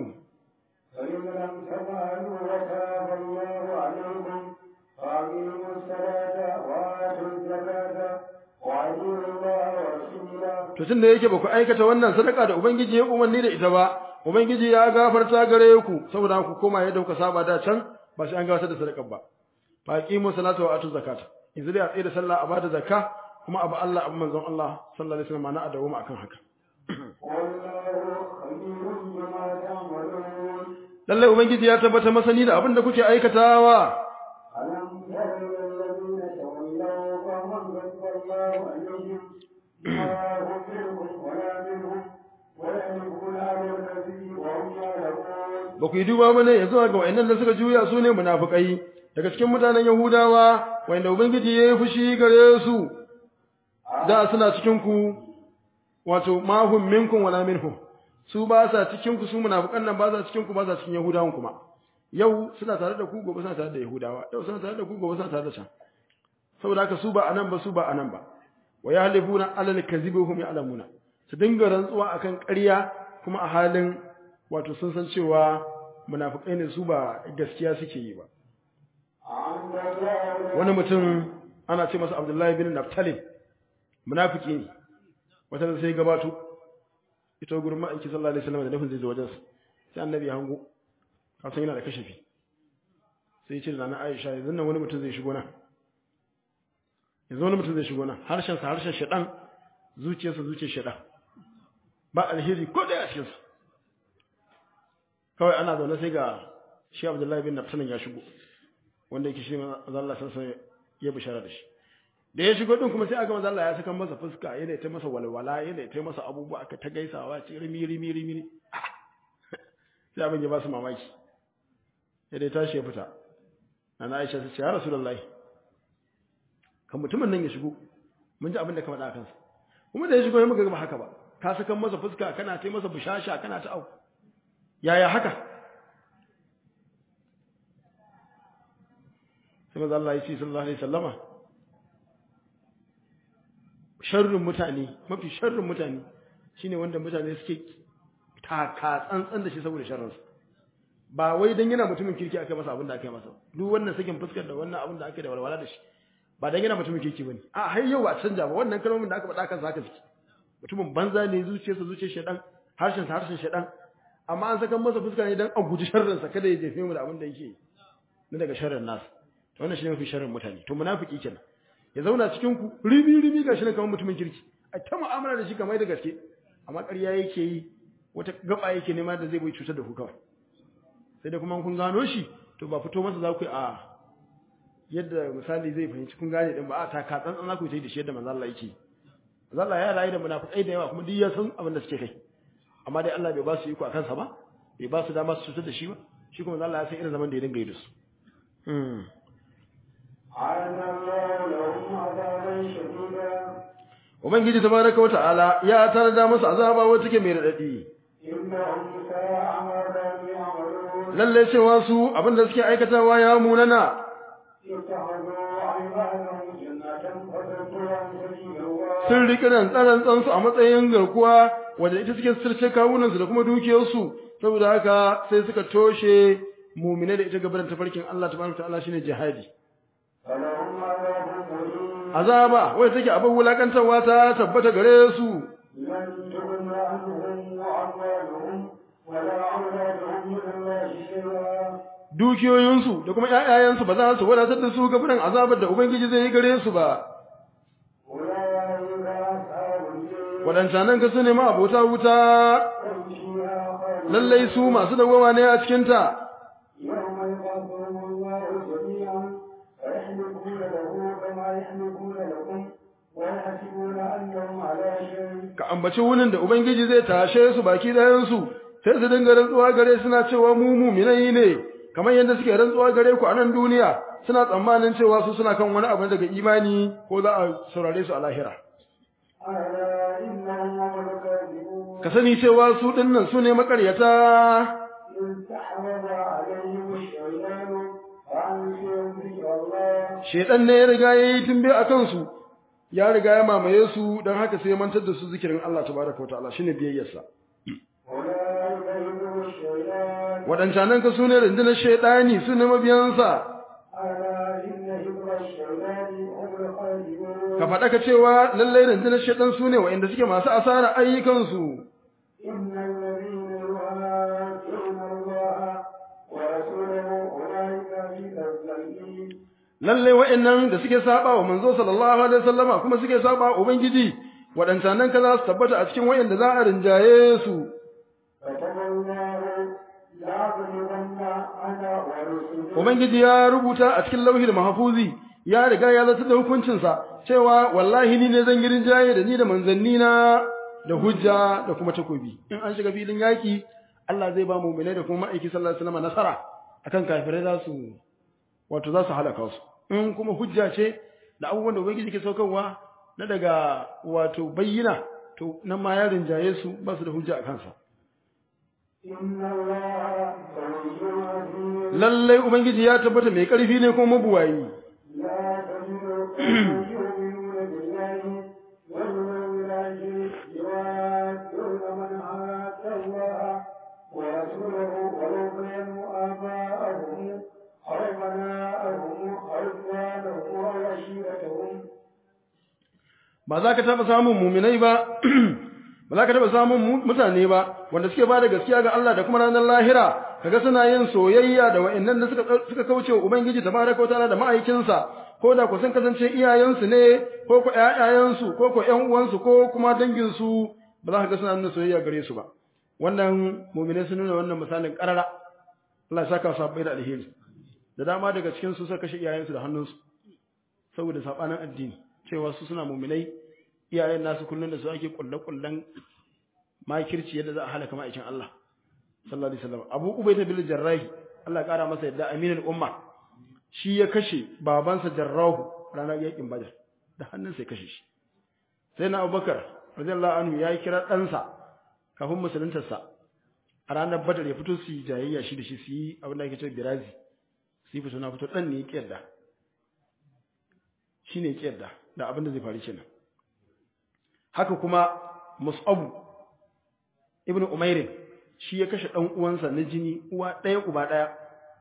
to tun da yake ba ku aikata wannan sadaka da ubangiji ya umarni da ita ba ubangiji ya gafarta gare ku saboda ku koma yadda kuka saba da can ba sai an gabatar da sadaka ba fa aqimu salata wa atu zakata yanzu dai a tsaye da sallah a bada zakka kuma abu Allah abu manzon Allah sallallahu alaihi wasallam na adawu akan haka lallai ubangiji ya tabbata masani da abin da kuke aikatawa ba ku yi duba ba ne ya zuwa ga wa'annan da suka juya su ne munafukai daga cikin mutanen yahudawa wanda ubangiji ya yi fushi gare su da suna cikin ku wato mahum minkum wala minhum su ba sa cikin ku su munafukan nan ba sa cikin ku ba sa cikin yahudawan kuma yau suna tare da ku gobe suna tare da yahudawa yau suna tare da ku gobe suna tare da can saboda haka su ba anan ba su ba anan ba wa yahlifuna alal kadhibi hum ya'lamuna su dinga rantsuwa akan ƙarya kuma a halin wato sun san cewa munafukai ne su ba gaskiya suke yi ba wani mutum ana ce masa Abdullahi bin Naftalin munafiki ne wata da sai gabato ita gurin ma'aiki sallallahu alaihi wasallam da nufin zai zo wajen sai annabi ya hango kasan yana da kashafi sai ya ce da na Aisha yanzu nan wani mutum zai shigo nan yanzu wani mutum zai shigo nan harshen sa harshen shedan zuciyarsa zuciyar shedan ba alheri ko da a cikin sa kawai ana zaune sai ga shi Abdullahi bin Naftalin ya shigo wanda yake shi manzo Allah sai ya bishara da shi da ya shigo din kuma sai aka manzo Allah ya saka masa fuska yana ta masa walwala yana ta masa abubuwa aka ta gaisawa ce rimi rimi rimi sai abin ya ba su mamaki sai dai tashi ya fita ana Aisha ta ce ya Rasulullahi kan mutumin nan ya shigo mun ji abin da ka faɗa kansa kuma da ya shigo ya muka ga ba haka ba ka sakan masa fuska kana ta masa bushasha kana ta au yaya haka sai manzo Allah ya ce sallallahu alaihi wasallama sharrin mutane mafi sharrin mutane shine wanda mutane suke taka tsantsan da shi saboda sharrinsa ba wai dan yana mutumin kirki aka masa abin da aka yi masa duk wannan sakin fuskar da wannan abin da aka yi da walwala da shi ba dan yana mutumin kirki bane a har yau ba canja ba wannan kalmomin da aka faɗa kan haka suke mutumin banza ne zuciyarsa zuciyar shedan harshen sa harshen shedan amma an saka masa fuska ne dan a guji sharrin sa kada ya jefe mu da abin da yake na daga sharrin nasu to wannan shine mafi sharrin mutane to munafiki kenan ya zauna cikin ku ribi ribi gashi ne kamar mutumin kirki a ta mu'amala da shi kamar da gaske amma ƙarya yake yi wata gaba yake nema da zai bai cutar da ku kawai sai da kuma kun gano shi to ba fito masa za ku yi a yadda misali zai fahimci kun gane din ba a ta ka tsantsan za ku yi da shi yadda manzo Allah yake manzo Allah ya rayu da munafikai da yawa kuma duk ya san abin da suke kai amma dai Allah bai ba su iko a kansa ba bai ba su dama su cutar da shi ba shi kuma manzo Allah ya san irin zaman da ya dinga yi da su عاد الله لهم عذابا شديدا Ubangiji tabaraka wa ta'ala ya tarda masa azaba wacce take mai radadi إنهم ساء ما كانوا يعملون lalle cewa su abin da suke aikatawa ya munana اتخذوا أيمانهم جنة فصدوا عن سبيل الله sun riƙe nan tsaron tsansu a matsayin garkuwa wadda ita suke sirce kawunansu da kuma dukiyarsu saboda haka sai suka toshe mumine da ita gaban tafarkin Allah tabaraka ta'ala shine jihadi فلهم عذاب مهين azaba wanda take abin wulakantarwa ta tabbata gare su لن تغن عنهم وأموالهم ولا أولادهم من الله شيئا dukiyoyinsu da kuma ƴaƴayensu ba za su wadatar da su gaban azabar da ubangiji zai yi gare su ba أولئك أصحاب الجنة wadancanan ka su ne ma abota wuta هم فيها خالدون lallai su masu dawwama ne a cikin ta يوم يبعثهم الله جميعا فيحلفون له كما يحلفون لكم ويحسبون أنهم على شيء ka ambaci wunin da ubangiji zai tashe su baki ɗayan su sai su dinga rantsuwa gare suna cewa mu mu'minai ne kamar yadda suke rantsuwa gare ku a nan duniya suna tsammanin cewa su suna kan wani abu daga imani ko za a saurare su a lahira ألا إنهم هم الكاذبون ka sani cewa su dinnan su ne makaryata استحوذ عليهم الشيطان فأنسيهم ذكر الله shedan ne ya riga yayi tumbe a kansu ya riga ya mamaye su don haka sai ya mantar da su zikirin Allah tabaraka wa ta'ala shine biyayyarsa أولئك حزب الشيطان waɗancanan ka su ne rundunar shaidani su ne mabiyansa ألا إن حزب الشيطان هم الخالدون ka faɗa ka cewa lallai rundunar shaidan su ne wa'inda suke masu asara ayyukansu إن الذين يهاجرون الله ورسوله أولئك في الذين lallai wa'innan da suke saba wa manzo sallallahu alaihi wasallama kuma suke saba wa ubangiji waɗancanan ka za su tabbata a cikin wa'inda za a rinjaye su كتب الله لأغلبن أنا ورسلي ubangiji ya rubuta a cikin lauhil mahfuzi ya riga ya zata da hukuncinsa cewa wallahi ni ne zan yi rinjaye da ni da manzanni na da hujja da kuma takobi in an shiga filin yaki Allah zai ba mu'minai da kuma ma'aiki sallallahu alaihi wasallam nasara akan kafirai za su wato za su halaka su in kuma hujja ce da abubuwan da ubangiji ke saukarwa na daga wato bayyana to nan ma ya rinjaye su ba su da hujja a kansa إن الله قوي عزيز lallai ubangiji ya tabbata mai karfi ne kuma mabuwayi لا تجد قوما يؤمنون بالله واليوم الآخر يوادون من عاد الله ورسوله ولو كانوا آباءهم أو أبناءهم أو إخوانهم أو عشيرتهم ba za ka taɓa samun muminai ba ba za ka taɓa samun mu- mutane ba wanda suke ba da gaskiya ga Allah da kuma ranar lahira kaga suna yin soyayya da wa'annan da suka suka kauce wa ubangiji tabaraka wa ta'ala da ma'aikinsa ko da ku sun kasance iyayensu ne ko ko ƴaƴayensu ko ko ƴan uwansu ko kuma danginsu ba za ka ga suna nuna soyayya gare su ba wannan muminai sun nuna wannan misalin karara Allah ya saka su habbai da alheri da dama daga cikin su suka kashe iyayensu da hannunsu saboda sabanin addini cewa su suna muminai iyayen nasu kullun da su ake kulle-kullen makirci yadda za a halaka ma'aikin Allah sallallahu alaihi wasallam Abu Ubayda bil Jarrahi Allah ya kara masa yadda aminul umma shi ya kashe babansa Jarrahu ranar yakin Badar da hannunsa ya kashe shi sai na Abubakar radiyallahu anhu ya kira ɗansa kafin musuluntarsa a ranar badar ya fito su yi jayayya shi da shi su yi abin da ake cewa birazi su yi fito na fito ɗan ne ya ƙiyarda shi ne ya ƙiyarda da abin da zai faru kenan haka kuma mus'abu ibn umairin shi ya kashe ɗan uwansa na jini uwa ɗaya uba ɗaya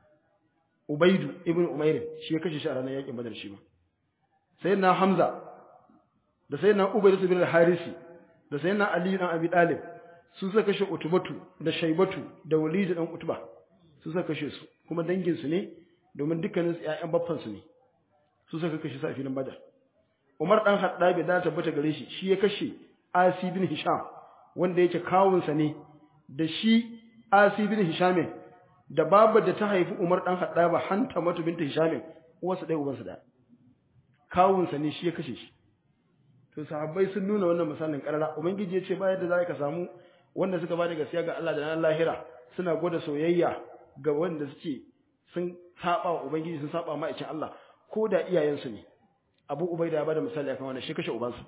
ubaidu ibn umairin shi ya kashe shi a ranar yaƙin badar shi ma sai na hamza da sai na ubaidu bin harisi da sai na ali dan abi dalib su suka kashe utubatu da shaibatu da walid dan utuba su suka kashe su kuma dangin su ne domin dukkanin su ƴaƴan baffan su ne su suka kashe su a filin badar umar dan haddabi da tabbata gare shi shi ya kashe asi bin hisham wanda yake kawun sa ne da shi asi bin hisham da babar da ta haifi umar dan haddaba hanta matu binta hisham uwarsa ɗaya ubansa ɗaya kawun sa ne shi ya kashe shi to sahabbai sun nuna wannan misalin karara ubangiji ya ce ba yadda za ka samu wanda suka bada gaskiya ga Allah da ranar lahira suna gwada soyayya ga wanda suke sun saba wa ubangiji sun saba ma'aikin Allah ko da iyayensu ne Abu Ubaida ya bada misali akan wannan shi kashe ubansa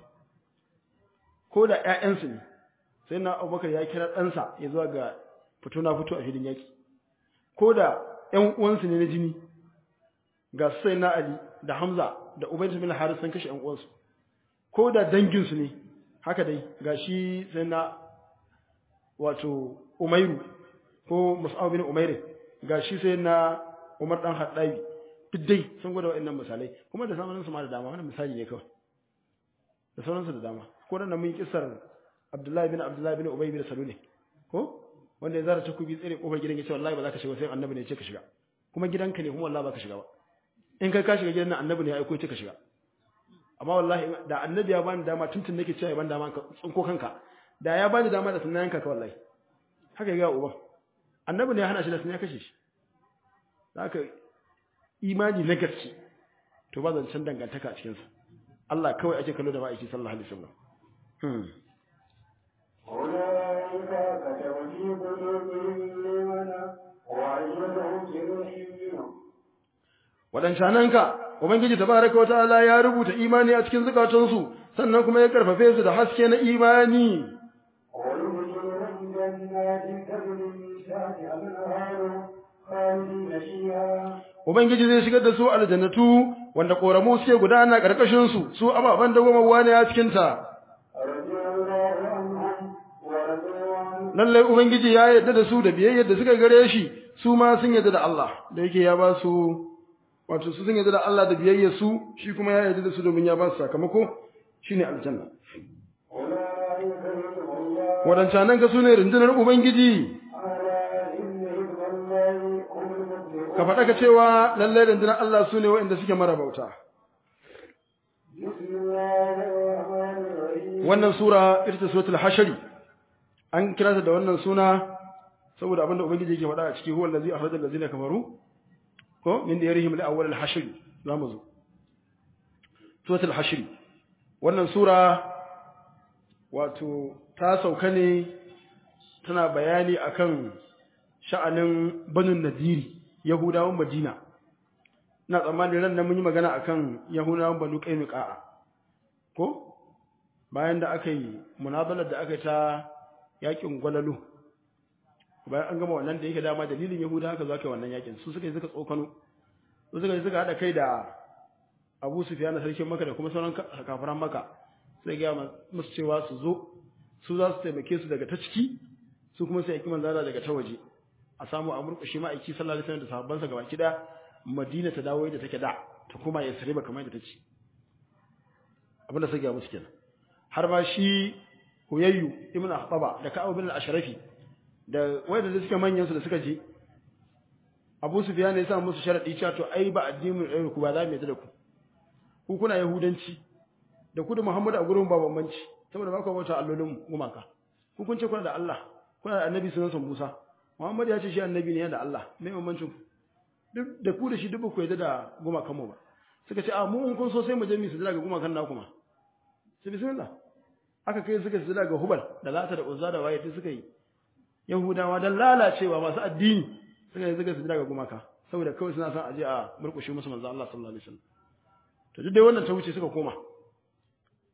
ko da ƴaƴansu ne sai na Abubakar ya kira ɗansa ya zuwa ga fito na fito a filin yaki ko da ƴan uwansu ne na jini ga sai na Ali da Hamza da Ubayd bin Harith sun kashe ƴan uwansu ko da danginsu ne haka dai ga shi sai na wato umairu ko mus'ab bin umairu ga shi sai na umar dan haddabi duk dai sun gwada wa'annan misalai kuma da sauran su ma da dama wannan misali ne kawai da sauran su da dama ko da mun kisar abdullahi bin abdullahi bin ubay bin salul ko wanda ya zara takubi tsere kofar gidan ya ce wallahi ba za ka shiga sai annabi ne ya ce ka shiga kuma gidanka ne kuma wallahi ba ka shiga ba in kai ka shiga gidan nan annabi ne ya aiko ya ce ka shiga amma wallahi da annabi ya bani dama tuntun nake cewa ya bani dama ka tsinko kanka da ya bani dama da sunan yanka ka wallahi haka ga uban annabi ne ya hana shi da sunan ya kashe shi haka imani na gaske to ba zancen dangantaka a cikin sa Allah kawai ake kallo da ma'aiki sallallahu alaihi wasallam hmm أولئك كتب في قلوبهم الإيمان وأيدهم بروح منه waɗancananka ubangiji tabaraka wa ta'ala ya rubuta imani a cikin zukatansu sannan kuma ya karfafe su da haske na imani ويدخلهم جنات تجري من تحتها الأنهار خالدين فيها ubangiji zai shigar da su aljannatu wanda koramu suke gudana karkashin su su ababan da goma wani a cikin ta رضي الله عنهم ورضوا عنه lallai ubangiji ya yarda da su da biyayyar da suka gare shi su ma sun yarda da Allah da yake ya ba su wato su sun yarda da Allah da biyayyar su shi kuma ya yarda da su domin ya ba su sakamako shine aljanna أولئك حزب الله wadancanan ga sune rundunar ubangiji ألا إن حزب الله هم المفلحون ka faɗa ka cewa lallai rundunar Allah sune waɗanda suke marabauta بسم الله الرحمن الرحيم wannan sura ita ce suratul hashri an kira ta da wannan suna saboda abinda ubangiji yake faɗa a ciki huwa allazi akhraja allazina kafaru ko min diyarihim li awwal al-hashr zamu zo suratul hashr wannan sura wato ta sauka ne tana bayani akan sha'anin banu nadiri yahudawan madina ina tsammanin ran nan mun yi magana akan yahudawan banu qainuqa ko bayan da aka yi munazalar da aka yi ta yakin gwalalu bayan an gama wannan da yake dama dalilin yahuda haka za ka yi wannan yakin su suka yi suka tsokano su suka yi suka haɗa kai da abu sufiya na sarkin maka da kuma sauran ka- kafiran maka sai gaya ma- musu cewa su zo su za su taimake su daga ta ciki su kuma sai yaki manzala daga ta waje a samu a murƙushe ma'aiki sallallahu alaihi wasallam da sahabbansa gaba ki da madina ta dawo yadda take da ta kuma ya sariba kamar yadda ta ce abinda sai gaya musu kenan har ma shi huyayyu ibn ahtaba da ka'ab bin al-ashrafi da wanda da suke manyan su da suka je Abu Sufyan ya sa musu sharadi cewa to ai ba addinin ɗaya ku ba za mu yadda da ku ku kuna yahudanci da ku da Muhammadu a gurin ba bambanci saboda ba ku bauta allolin gumaka ku kun ce kuna da Allah kuna da annabi sunan san Musa Muhammad ya ce shi annabi ne da Allah me bambancin ku duk da ku da shi duk ba ku yadda da gumakan mu ba suka ce a mu in kun so sai mu je mu su daga gumakan naku ma sai bismillah aka kai suka su daga hubal da lata da uzza da waye duk suka yi yahudawa dan lalacewa masu addini suka yi suka su daga gumaka saboda kawai suna son aje a murkushe musu manzo Allah sallallahu alaihi wasallam to duk dai wannan ta wuce suka koma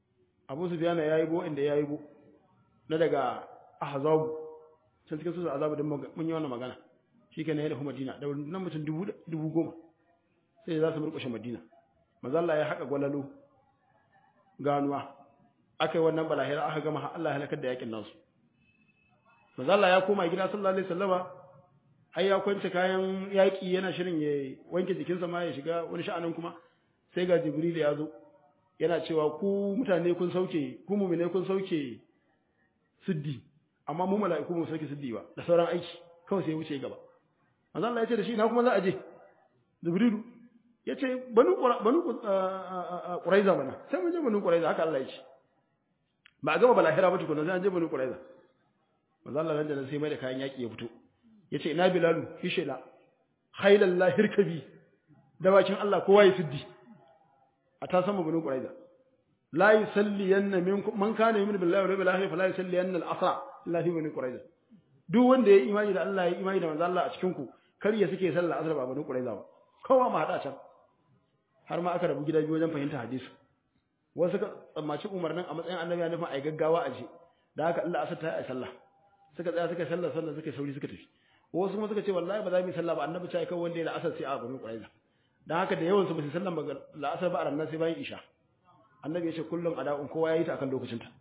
Abu Sufyan ya yi bo inda ya yi bo na daga Ahzab can cikin su Azab din mun yi wannan magana shikenan ya dafu Madina da nan mutum dubu dubu goma sai za su murƙushe Madina manzo Allah ya haƙa gwalalo ganuwa aka yi wannan balahira aka gama Allah ya halakar da yakin nasu manzo Allah ya koma gida sallallahu alaihi wasallama har ya kwance kayan yaki yana shirin ya wanke jikinsa ma ya shiga wani sha'anin kuma sai ga Jibril ya zo yana cewa ku mutane kun sauke ku mu'mine kun sauke siddi amma mu mala'iku mu sauke siddi ba da sauran aiki kawai sai ya wuce gaba manzo Allah ya ce da shi ina kuma za a je Jibrilu ya ce banu banu Quraiza mana sai mun je banu Quraiza haka Allah ya ce ba a gama balahira ba tukuna sai an je banu Quraiza manzo Allah nan da nan sai mai da kayan yaki ya fito yace ina bilalu hishela khailallahi hirkabi dawakin Allah kowa ya siddi a ta sama banu Quraiza la yusalliyanna minkum man kana yu'minu billahi wal yawmil akhir fala yusalliyanna al-asra illa fi banu Quraiza duk wanda ya imani da Allah ya imani da manzo Allah a cikin ku kar ya suke sallah asar ba banu Quraiza ba kowa ma hada can har ma aka rabu gida biyu wajen fahimta hadisi wasu ka tsammaci umarnin a matsayin annabi ya nufin ai gaggawa a je da haka Allah asar ta yi sallah suka tsaya suka sallah sallah suka sauri suka tafi wasu kuma suka ce wallahi ba za mu yi sallah ba annabi ta kai wanda ya la'asar sai a banu Quraiza dan haka da yawan su ba su sallan ba la'asar ba a ranar sai bayan isha annabi ya ce kullum ada'un kowa ya yi ta akan lokacin ta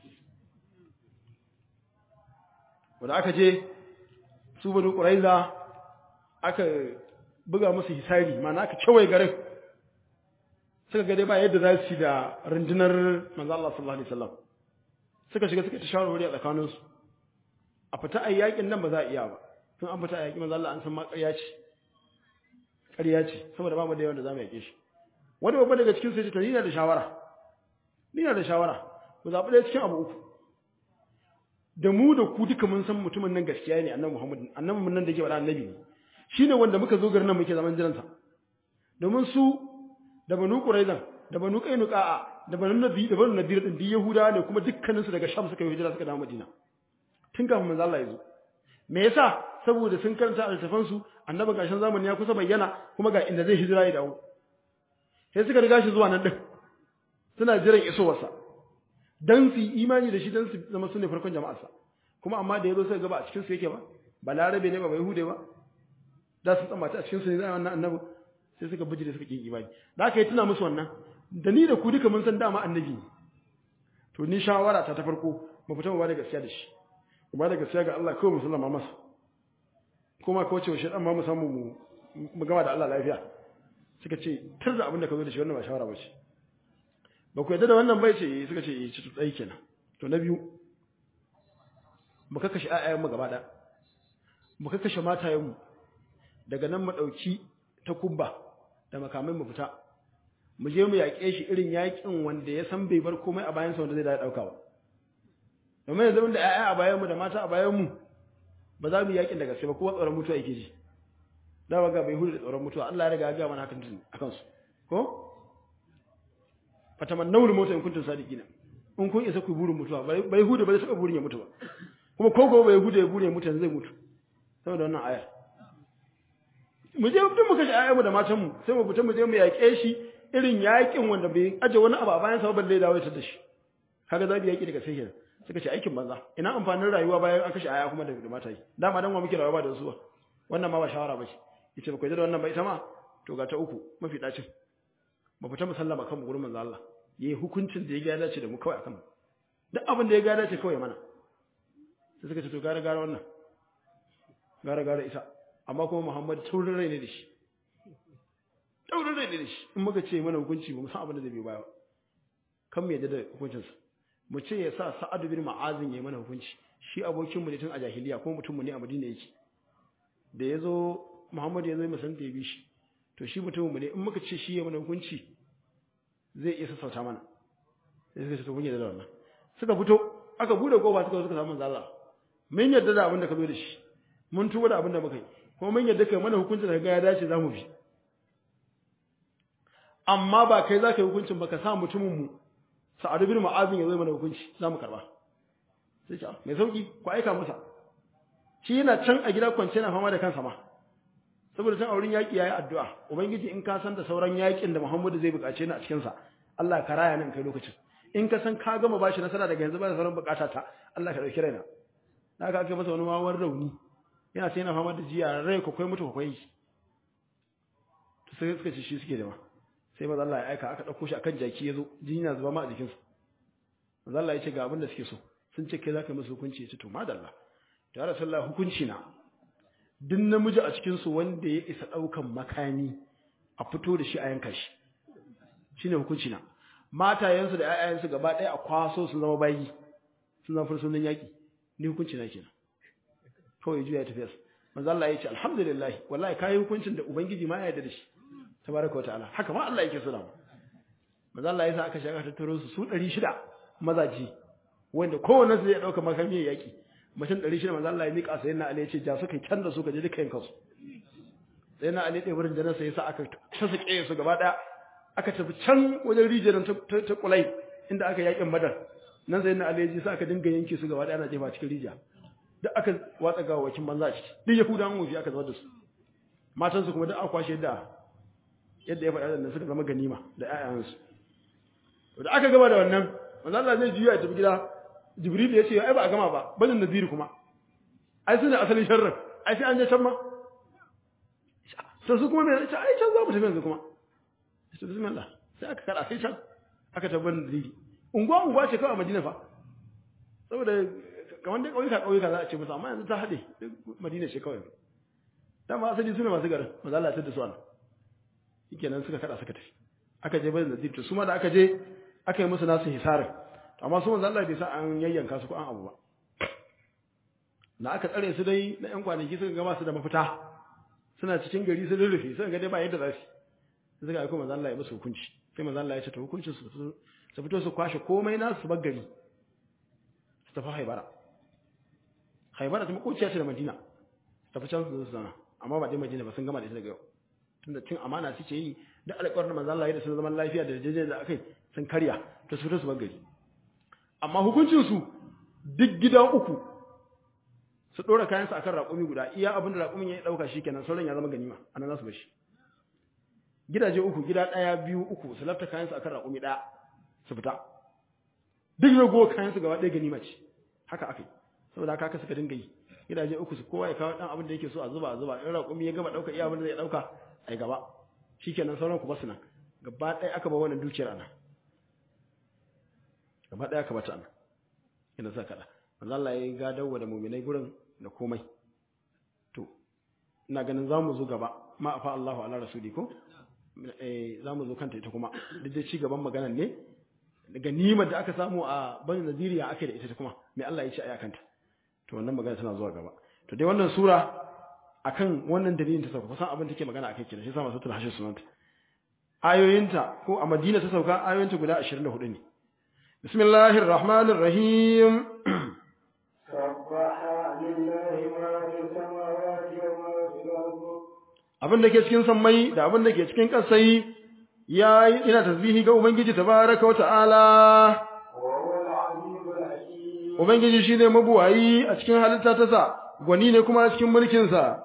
wanda aka je su banu Quraiza aka buga musu hisari ma'ana aka kewaye garin suka ga dai ba yadda za su yi da rundunar manzo Allah sallallahu alaihi wasallam suka shiga suka ta shawarwari a tsakanin su a fita a yakin nan ba za a iya ba tun an fita a yaki manzo Allah an san ma ƙarya ce ƙarya ce saboda ba mu da yawan da za mu yake shi wani babba daga cikin su ya ce to ni na da shawara ni na da shawara ku zaɓi ɗaya cikin abu uku da mu da ku duka mun san mutumin nan gaskiya ne annabi Muhammad annabi mun nan da ke faɗa annabi ne shine wanda muka zo garin nan muke zaman jiransa domin su da banu quraizan da banu qainuqa da banu nabi da banu nadir din yahuda ne kuma dukkanin su daga sham suka yi hijira suka dawo madina tun kafin manzo Allah ya zo me yasa saboda sun karanta altafan su annabi gashin zamani ya kusa bayyana kuma ga inda zai hijira ya dawo sai suka riga shi zuwa nan din suna jiran isowarsa dan su imani da shi dan su zama sunne farkon jama'arsa kuma amma da yazo sai ga ba a cikin su yake ba balarabe ne ba bai hude ba da su tsammata a cikin su ne zai wannan annabi sai suka bijire suka kin imani da aka yi tuna musu wannan da ni da ku duka mun san dama annabi ne to ni shawara ta ta farko mu fita mu ba da gaskiya da shi mu ba da gaskiya ga Allah kawai musulma masa kuma ko ce shi dan ma mu samu mu mu gama da Allah lafiya suka ce tar da abin da ka zo da shi wannan ba shawara ba ce ba ku yadda da wannan bai ce suka ce eh ci tsayi kenan to na biyu mu kakkashe ayyayen mu gaba da mu kakkashe matayen mu daga nan mu dauki ta kubba da makamai mu fita mu je mu yaƙe shi irin yaƙin wanda ya san bai bar komai a bayansa wanda zai da ɗauka ba domin yanzu da ƴaƴa a bayan mu da mata a bayan mu ba za mu yi yaƙin da gaske ba kowa tsoron mutuwa yake ji da ba ga bai hudu da tsoron mutuwa Allah ya riga ya ga mana hakan tun akan su ko fataman nawul mota in kuntum sadiqina in kun isa ku burin mutuwa bai hudu ba zai taɓa burin ya mutu ba kuma ko ko bai hudu ya burin ya mutu zai mutu saboda wannan aya mu je duk mu kashe ayyamu da matan mu sai mu fita mu je mu yaƙe shi irin yaƙin wanda bai aje wani abu a bayan sa balle dawo ta da shi kaga zabi yaƙi daga sai suka ce aikin banza ina amfanin rayuwa bayan an kashe aya kuma da mata yi dama dan wa muke rayuwa da su wannan ma ba shawara ba ce yace ba ku da wannan ba ita ma to ga ta uku mafi dacin mu fita mu sallama kan gurin manzo Allah yayi hukuncin da ya ga dace da mu kawai akan mu duk abin da ya ga dace kawai mana sai suka ce to gara gara wannan gara gara ita amma kuma Muhammad taurin rai ne da shi taurin rai ne da shi in muka ce mana hukunci ba mu san abin da zai biyo baya kan mu yadda da hukuncinsa mu ce ya sa Sa'ad bin Ma'azin ya yi mana hukunci shi abokin mu ne tun a jahiliya kuma mutum mu ne a Madina yake da yazo Muhammad ya zo mu san da ya bi shi to shi mutum mu ne in muka ce shi ya mana hukunci zai iya sassauta mana sai suka ce to mun yadda da wannan suka fito aka bude kofa suka suka samu manzo Allah mun yadda da abin da ka zo da shi mun tuba da abin da muka yi kuma mun yadda kai mana hukuncin da ga ya dace zamu bi amma ba kai zaka yi hukuncin ba ka sa mutumin mu Sa'ad bin Mu'adh ya zo mana hukunci zamu karba sai ce mai sauki ku aika masa shi yana can a gida kwance yana fama da kansa ma saboda can auren yaki yayi addu'a ubangiji in ka san da sauran yakin da Muhammadu zai bukace ni a cikin sa Allah ka raya nan kai lokacin in ka san ka gama bashi nasara daga yanzu ba da sauran bukata ta Allah ka dauki raina na ka aka masa wani wawan rauni yana sai yana fama da jiya rai ko kai mutu kai to sai suka ce shi suke da ma sai manzo Allah ya aika aka dauko shi akan jaki yazo jini na zuba ma a jikinsa manzo Allah ya ce ga abin da suke so sun ce kai zaka yi musu hukunci ya ce to madalla to ya rasulullah hukunci na duk namiji a cikin su wanda ya isa daukan makami a fito da shi a yanka shi shine hukunci na matayensu da ƴaƴayensu gaba ɗaya a kwaso su zama bayi sun zama fursunan yaƙi ni hukunci na kenan kawai juya ya tafiya manzo Allah ya ce alhamdulillah wallahi kai hukuncin da ubangiji ma ya yarda da shi tabaraka wataala haka ma Allah yake so da mu manzo Allah ya sa aka shiga tattaro su su 600 mazaji wanda kowanne su zai dauka makami yaƙi mutum 600 manzo Allah ya mika sai na Ali ya ce ja su kai can da su ka je duka yanka su sai na Ali ɗaya wurin janarsa ya sa aka tasake su gaba ɗaya aka tafi can wajen rijiyar ta kulai inda aka yakin badar nan sai na alaji sai aka dinga yanke su gaba da ana jefa cikin rijiya duk aka watsa gawakin banza ciki duk yahudan wufi aka zubar da su matan su kuma duk aka kwashe da yadda ya faɗa da suka zama ganima da ƴaƴan su to da aka gama da wannan manzo Allah zai juya ya tafi gida Jibril ya ce ai ba a gama ba banin naziri kuma ai sune asalin sharrin ai sai an je can ma sai su kuma me ai can za mu tafi yanzu kuma sai bismillah sai aka kada sai can aka tabbatar da didi unguwa unguwa ce kawai a Madina fa saboda kamar dai kauyuka kauyuka za a ce musu amma yanzu ta hade Madina ce kawai dan ma asali suna masu garin maza Allah ya tada su ana shikenan suka kada suka tafi aka je bayan da su ma da aka je aka yi musu nasu hisarin amma su manzo Allah bai sa an yayyanka su ko an abu ba da aka tsare su dai na yan kwanaki suka gama su da mafita suna cikin gari sun rurrufe suka ga dai ba yadda za su suka aiko manzo Allah ya musu hukunci sai manzo Allah ya ce to hukuncin su su fito su kwashe komai na su gari su tafi Haibara Haibara ta makociya ce da Madina tafi can su zana amma ba dai Madina ba sun gama da ita daga yau tunda cin amana suke yi da alƙawarin manzo Allah ya da sun zaman lafiya da jeje da akai sun karya to su fito su gari amma hukuncin su duk gida uku su dora kayan su akan raƙumi guda iya abin da raƙumin ya dauka shikenan sauran ya zama ganima anan za su bar shi gidaje uku gida ɗaya biyu uku su lafta kayansu akan raƙumi ɗaya su fita duk rago kayansu gaba ɗaya ganima ce haka aka yi saboda haka haka suka dinga yi gidaje uku su kowa ya kawo ɗan abin da yake so a zuba a zuba in raƙumi ya gama ɗauka iya abin da zai ɗauka a yi gaba shikenan sauran ku basu nan gaba ɗaya aka ba wannan dukiyar ana gaba ɗaya aka bata ana ina sa kaɗa manzo Allah ya gadawa da muminai gurin da komai to ina ganin za mu zo gaba ma afa Allahu ala rasuli ko za mu zo kanta ita kuma duk da ci gaban maganar ne daga nimar da aka samu a bani naziriya ake da ita kuma mai Allah ya ce aya kanta to wannan magana tana zuwa gaba to dai wannan sura akan wannan dalilin ta sauka kusan abin take magana akai kenan shi yasa masu tulhashin sunanta ayoyinta ko a Madina ta sauka ayoyinta guda 24 ne bismillahir rahmanir rahim abin da ke cikin sammai da abin da ke cikin ƙasai ya ina tasbihi ga Ubangiji tabaraka wa ta'ala. Ubangiji shi ne mabuwayi a cikin halitta ta sa, gwani ne kuma a cikin mulkinsa.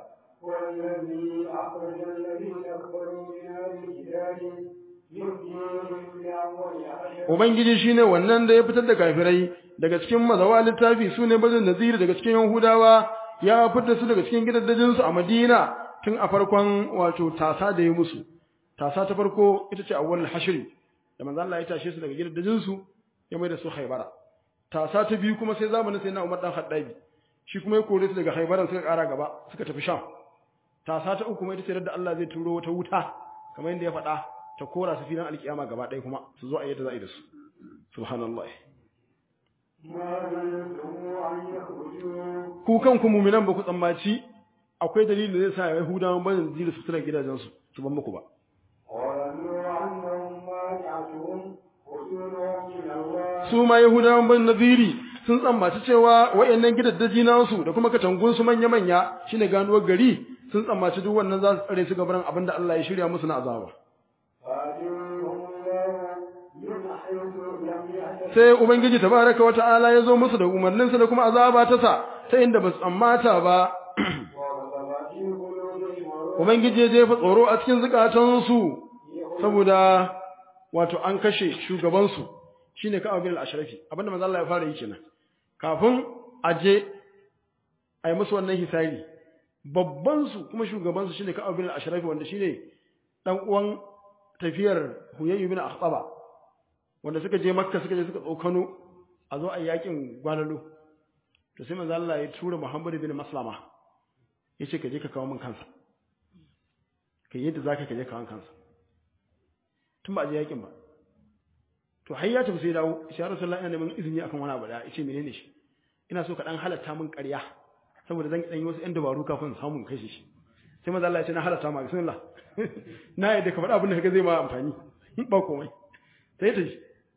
Ubangiji shi ne wannan da ya fitar da kafirai daga cikin mazawa littafi su ne bazin naziri daga cikin Yahudawa ya fitar su daga cikin gidaddajinsu a Madina tun a farkon wato tasa da ya musu tasa ta farko ita ce awwal hashri da manzo Allah ya tashe su daga gidajen su ya mai da su Haibara tasa ta biyu kuma sai zamanin sai na Umar dan Khattabi shi kuma ya kore su daga Haibara suka kara gaba suka tafi Sham tasa ta uku kuma ita ce da Allah zai turo wata wuta kamar yadda ya faɗa ta kora su filin alkiyama gaba ɗaya kuma su zo a yadda za a yi da su subhanallahi ku kanku muminan ba ku tsammaci akwai dalilin da zai sa Yahudawan bayan zira su tana gidajensu su ban muku ba. Su ma Yahudawan ban naziri sun tsammaci cewa wa'annan gidaddaji nasu da kuma katangun su manya-manya shine ganuwar gari sun tsammaci duk wannan za su tsare su gabaran abin da Allah ya shirya musu na azaba. Sai Ubangiji tabaraka wa ta'ala ya zo musu da umarninsa da kuma azaba ta sa ta inda ba su tsammata ba Ubangiji ya jefa tsoro a cikin zukatansu saboda wato an kashe shugabansu shine Ka'ab bin al-Ashrafi abinda manzo Allah ya fara yi kenan kafin aje ai musu wannan hisabi babban su kuma shugaban su shine Ka'ab bin al-Ashrafi wanda shine dan uwan tafiyar Huyayy bin Akhtaba wanda suka je Makka suka je suka tsokano a zo a yakin gwanalo to sai manzo Allah ya tura Muhammad bin Maslama yace ka je ka kawo min kansa kai yadda zaka ka je kawo kansa tun ba a je yakin ba to har ya tafi sai dawo shi Rasulullahi ina neman izini akan wani abu da yace menene shi ina so ka dan halatta min ƙarya saboda zan dan yi wasu ƴan dabaru kafin samun kashe shi sai manzo Allah ya ce na halatta ma bismillah na yadda ka faɗa abin da kaga zai ma amfani ba komai sai ta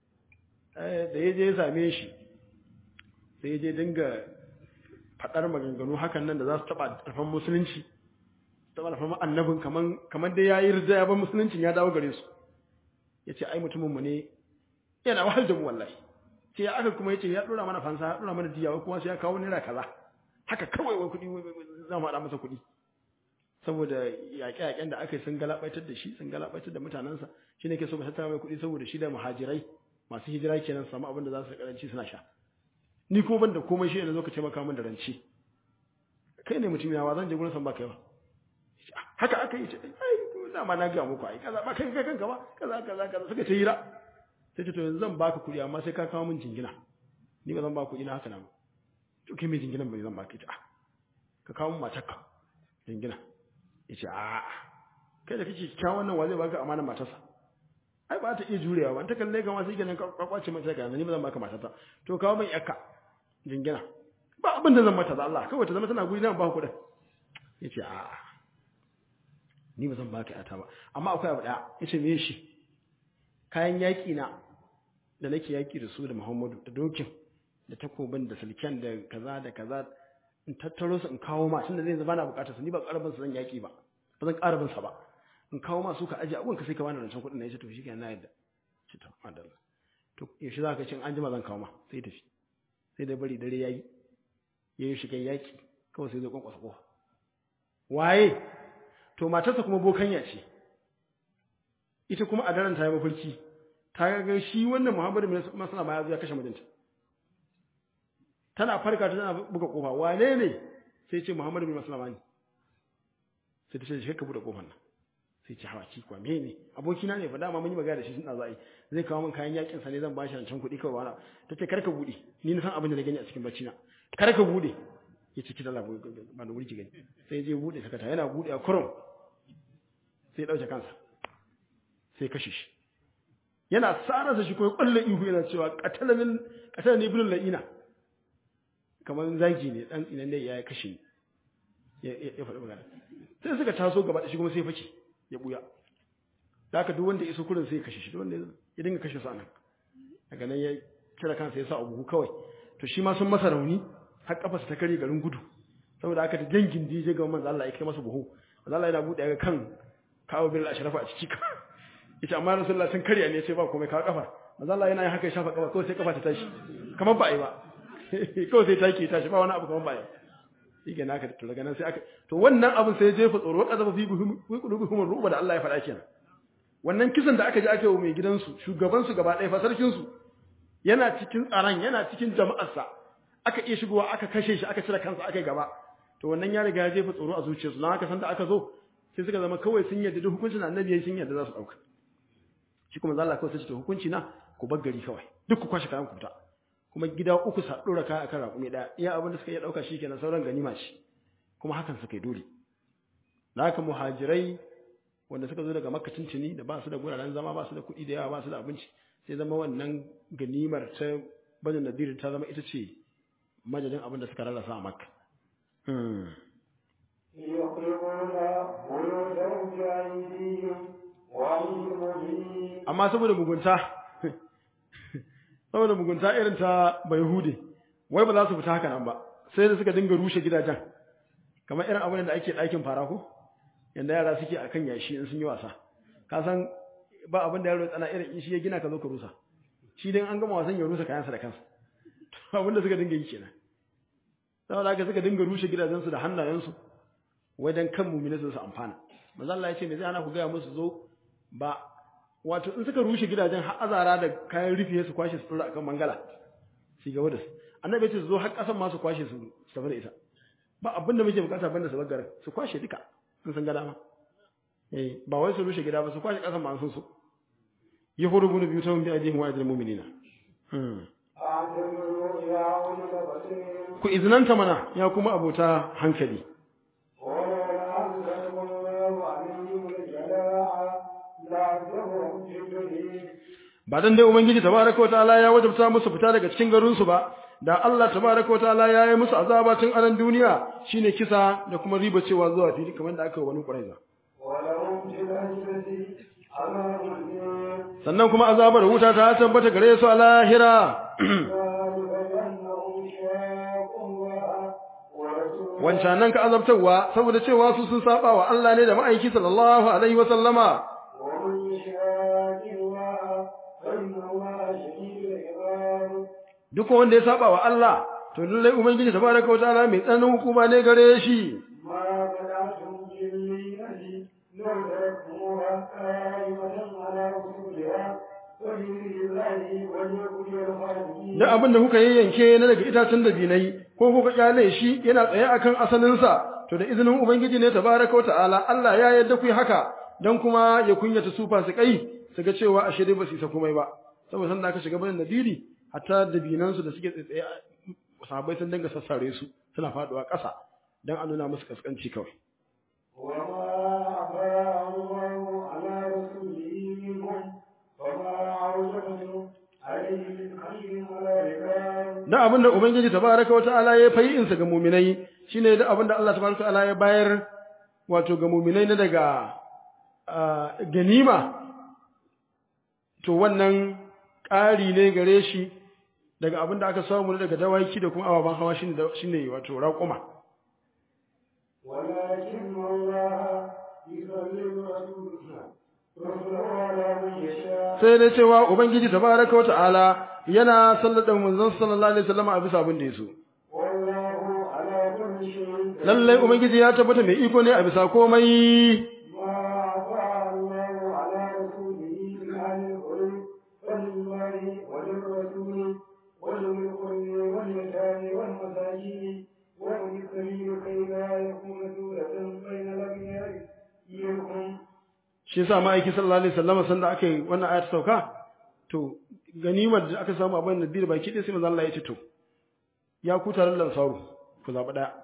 da ya je ya same shi sai ya je dinga faɗar maganganu hakan nan da za su taɓa ƙarfan musulunci taɓa ƙarfan annabin kaman kaman dai ya yi rida ya bar musuluncin ya dawo gare su ya ce ai mutuminmu ne yana wahal da mu wallahi sai aka kuma ya ce ya ɗora mana fansa ya ɗora mana diya kuma sai ya kawo naira kaza haka kawai wai kuɗi za mu haɗa masa kuɗi saboda yaƙe-yaƙen da aka yi sun galabaitar da shi sun galabaitar da mutanensa shi ne ke so ba tattara mai kuɗi saboda shi da muhajirai masu hijira kenan samu abin da za su karanci suna sha ni ko ban da komai shi ne zo ka taimaka min da rance kai ne mutum yawa zan je gurin san ba kai ba haka aka yi ce ai dama na ga muku ai kaza ba kai kai kanka ba kaza kaza kaza suka ce hira sai ce to yanzu zan baka kuɗi amma sai ka kawo min jingina ni ba zan ba kuɗi na haka nan to kai mai jinginan ba zan baka ita ka kawo min matarka jingina yace a kai da kake kyawun nan wa zai baka amanar matarsa ai ba ta iya jurewa ba ta kalle ka ma sai kenan ka kwace mata ka ni ba zan baka matata to kawo min yakka jingina ba abin da zan mata da Allah kawai ta zama tana guri na ba kuɗin yace a ni ba zan baka yata ba amma akwai abu daya yace me shi kayan yaki na da nake yaki da su da Muhammadu da dokin da takobin da sulken da kaza da kaza in tattaro su in kawo ma tunda zai zama na bukatar su ni ba karabin su zan yaki ba ba zan karabin sa ba in kawo ma su ka aje abun ka sai ka bani rancen kuɗin na yace to shi kenan na yadda shi to madalla to yaushe za ka cin an jima zan kawo ma sai tafi sai da bari dare yayi yayi shiga yaki kawai sai zai kwankwasa kofa waye to matarsa kuma bokanya ce ita kuma a daren ta yi mafarki ta ga shi wannan Muhammadu bin Maslama ya zo ya kashe mijinta tana farka ta tana buga kofa wane ne sai ce Muhammadu bin Maslama ne sai ta ce shi ka bude kofar nan sai ce hawa ki kwa me ne abokina ne fa dama mun yi magana da shi suna za'i zai kawo min kayan yakin sa ne zan bashi rancen kuɗi kawai wala ta ce karka bude ni na san abin da na gani a cikin bacci na karka bude ya ce ki dala ba da wuri ki gani sai je bude sakata yana bude a kurum sai dauke kansa sai kashe shi yana sararsa shi ko kwalle ihu yana cewa qatalan qatalani ibn la'ina kamar zagi ne dan tsinan ne ya kashe ni ya faɗi magana sai suka taso gaba da shi kuma sai fake ya buya da haka duk wanda ya iso kurin sai ya kashe shi duk wanda ya dinga kashe su anan daga nan ya kira kansa ya sa a buhu kawai to shi ma sun masa rauni har kafarsa ta kare garin gudu saboda haka da dangin DJ ga manzo Allah ya kai masa buhu manzo Allah yana bude ga kan kawo bil ashrafa a ciki yace amma rasulullah sun karya ne sai ba komai kawo kafa manzo Allah yana yin haka ya shafa kafa kawai sai kafa ta tashi kamar ba ai ba kawai sai take tashi ba wani abu kamar ba ai shi ke naka to daga nan sai aka to wannan abin sai jefa tsoro kazafa fi qulubuhum ruba da Allah ya faɗa kenan wannan kisan da aka ji aka yi mai gidansu shugaban su gaba ɗaya fa sarkin su yana cikin tsaron yana cikin jama'arsa aka iya shigowa aka kashe shi aka cire kansa aka yi gaba to wannan ya riga ya jefa tsoro a zuciyarsu na haka san da aka zo sai suka zama kawai sun yarda duk hukuncin annabi yayin sun yarda za su dauka shi kuma Allah kawai sai ce to hukunci na ku bar gari kawai duk ku kwashe kayan ku fita kuma gida uku sa dora kaya akan raƙumi ɗaya iya abin da suka iya ɗauka shi kenan sauran ganima shi kuma hakan suka yi dole da haka muhajirai wanda suka zo daga makka tuntuni da ba su da guraren zama ba su da kuɗi da yawa ba su da abinci sai zama wannan ganimar ta bani nadir ta zama ita ce majalin abin da suka rarrasa a makka amma saboda mugunta saboda mugunta irin ta Bayhude wai ba za su fita haka nan ba sai da suka dinga rushe gidajen kamar irin abin da ake ɗakin fara ko yanda yara suke akan yashi in sun yi wasa ka san ba abin da yaro tsana irin in shi ya gina ka zo ka rusa shi dan an gama wasan ya rusa kayansa da kansa to abin da suka dinga yi kenan saboda haka suka dinga rushe gidajensu da hannayensu wai dan kan mu'mini su amfana manzo Allah ya ce me zai hana ku ga musu zo ba wato in suka rushe gidajen har azara da kayan rufe su kwashe su tura akan mangala su gaba da su annabi ce su zo har kasan ma su kwashe su su tafi da ita ba abin da muke bukata banda su baggar su kwashe duka in sun ga dama eh ba wai su rushe gida ba su kwashe kasan ma sun so yahudu bin biyu ta bi ajin wa ajin mu'minina أعتذروا إلى أولي البصير ku izinanta mana ya kuma abota hankali ولولا أن كتب الله عليهم الجلاء لعذبهم في الدنيا ba dan dai ubangiji tabaraka wataala ya wajabta musu fita daga cikin garin su ba da Allah tabaraka wataala ya yi musu azaba tun anan duniya shine kisa da kuma riba cewa zuwa fili kamar da aka yi wani quraiza ولهم في الآخرة عذاب الدين sannan kuma azabar wuta ta tabbata gare su a lahira ذلك بأنهم شاقوا الله ورسوله wancanan ka azabtarwa saboda cewa su sun saba wa Allah ne da ma'aiki sallallahu alaihi wa sallama ومن يشاق الله فإن الله شديد العقاب duk wanda ya saba wa Allah to lallai ubangiji tabaraka wataala mai tsananin hukuma ne gare shi ما بدأتم بالليلة لو تركتموها قائمة على رسولها وبإذن الله وليقضي الخالدين da abin da kuka yayyanke na daga itacen dabinai ko kuka kyale shi yana tsaye akan asalinsa to da izinin ubangiji ne tabaraka wa ta'ala Allah ya yarda ku yi haka dan kuma ya kunyata su fasikai su ga cewa ashe dai ba su isa komai ba saboda sanda aka shiga bayan nadiri hatta dabinan su da suke tsaye sahabbai sun dinga sassare su suna faduwa ƙasa dan a nuna musu kaskanci kawai وما أفاء الله على رسوله منهم فما عوجبتم عليه من خير ولا ركاب da abin da ubangiji tabaraka wa ta'ala ya fayi insa ga muminai shine da abin da Allah tabaraka wa ta'ala ya bayar wato ga muminai na daga ah, ganima to wannan ƙari ne gare shi daga abin da aka samu daga dawaki da kuma ababen hawa shine da- shine wato raƙuma ولكن الله يسلم رسوله رسوله على من يشاء sai dai cewa ubangiji tabaraka wa ta'ala yana sallada manzon sallallahu alaihi wasallam a bisa abin da yaso والله على كل شيء lallai ubangiji ya tabbata mai iko ne a bisa komai ما أفاء الله على رسوله من أهل القرى فلله وللرسول ولذي القرب واليتامى والمساكين وابن السبيل كي لا يكون دولة بين الأغنياء منكم shi yasa ma'aiki sallallahu alaihi wasallam sanda aka yi wannan ayat sauka to ganimar da aka samu a bayan nadir baki ɗaya sai manzo Allah ya ce to ya ku taron lansaru ku zaɓi ɗaya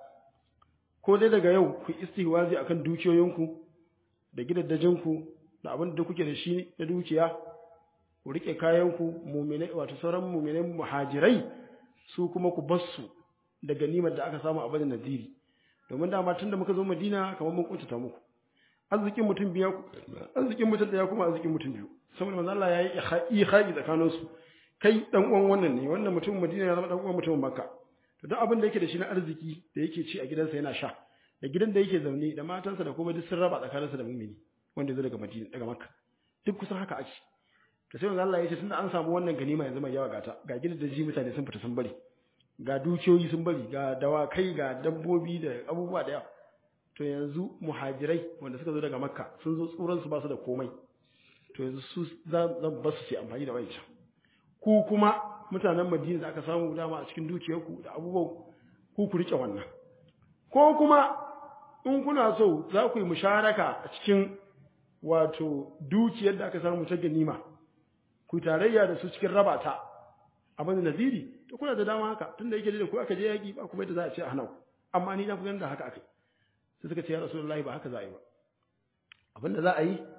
ko dai daga yau ku istihwazi akan dukiyoyinku da gidaddajinku da abin da kuke da shi na dukiya ku rike kayanku muminai wato sauran muminai muhajirai su kuma ku bassu da ganimar da aka samu a bayan nadiri domin dama tunda muka zo madina kamar mun kuntata muku arzikin mutum biya arzikin mutum daya kuma arzikin mutum biyu saboda manzo Allah ya yi ihai tsakanin su kai dan uwan wannan ne wannan mutum Madina ya zama dan uwan mutumin Makka to duk abin da yake da shi na arziki da yake ci a gidansa yana sha da gidan da yake zaune da matansa da kuma duk sun raba tsakaninsa da mumini wanda zai daga Madina daga Makka duk kusan haka ake to sai manzo Allah ya ce tunda an samu wannan ganima yanzu mai yawa gata ga gidan da ji mutane sun fita sun bari ga dukiyoyi sun bari ga dawakai ga dabbobi da abubuwa da yawa to yanzu muhajirai wanda suka zo daga makka sun zo tsuran su ba su da komai to yanzu su za zan ba su su amfani da wancan ku kuma mutanen madina da aka samu dama a cikin dukiyarku da abubuwan ku ku rike wannan ko kuma in kuna so za ku yi musharaka a cikin wato dukiyar da aka samu ta ganima ku tarayya da su cikin raba ta abin da naziri to kuna da dama haka tunda yake da ku aka je yaki ba kuma yadda za a ce a hana ku amma ni na fi ganin da haka aka sai suka ce ya rasulullahi ba haka za a yi ba abin da za a yi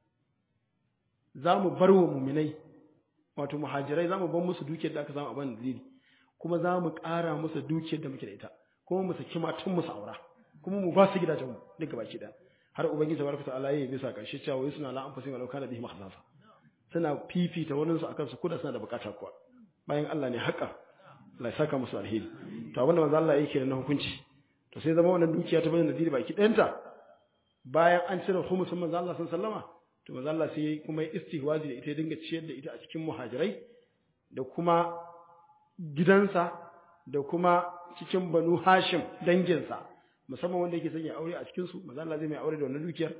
za mu bar wa muminai wato muhajirai za mu bar musu dukiyar da aka samu abin naziri kuma za mu ƙara musu dukiyar da muke da ita kuma mu saki matan musu aura kuma mu ba su gidajenmu duka baki ɗaya har ubangiji tabaraka ta'ala ya bisa karshe cewa wai suna la anfusihim walau kana bihim khasasa suna fifita wani su akan su kuda suna da bukata kuwa bayan Allah ne haƙa Allah ya saka musu alheri to abinda manzo Allah yake na hukunci to sai zama wannan dukiya ta bada nadiri baki ɗayanta bayan an cire humusin manzo Allah sallallahu alaihi wasallama to manzo Allah sai kuma istihwazi da ita ya dinga ciyar da ita a cikin muhajirai da kuma gidansa da kuma cikin banu hashim danginsa musamman wanda yake sanya aure a cikin su manzo Allah zai mai aure da wannan dukiyar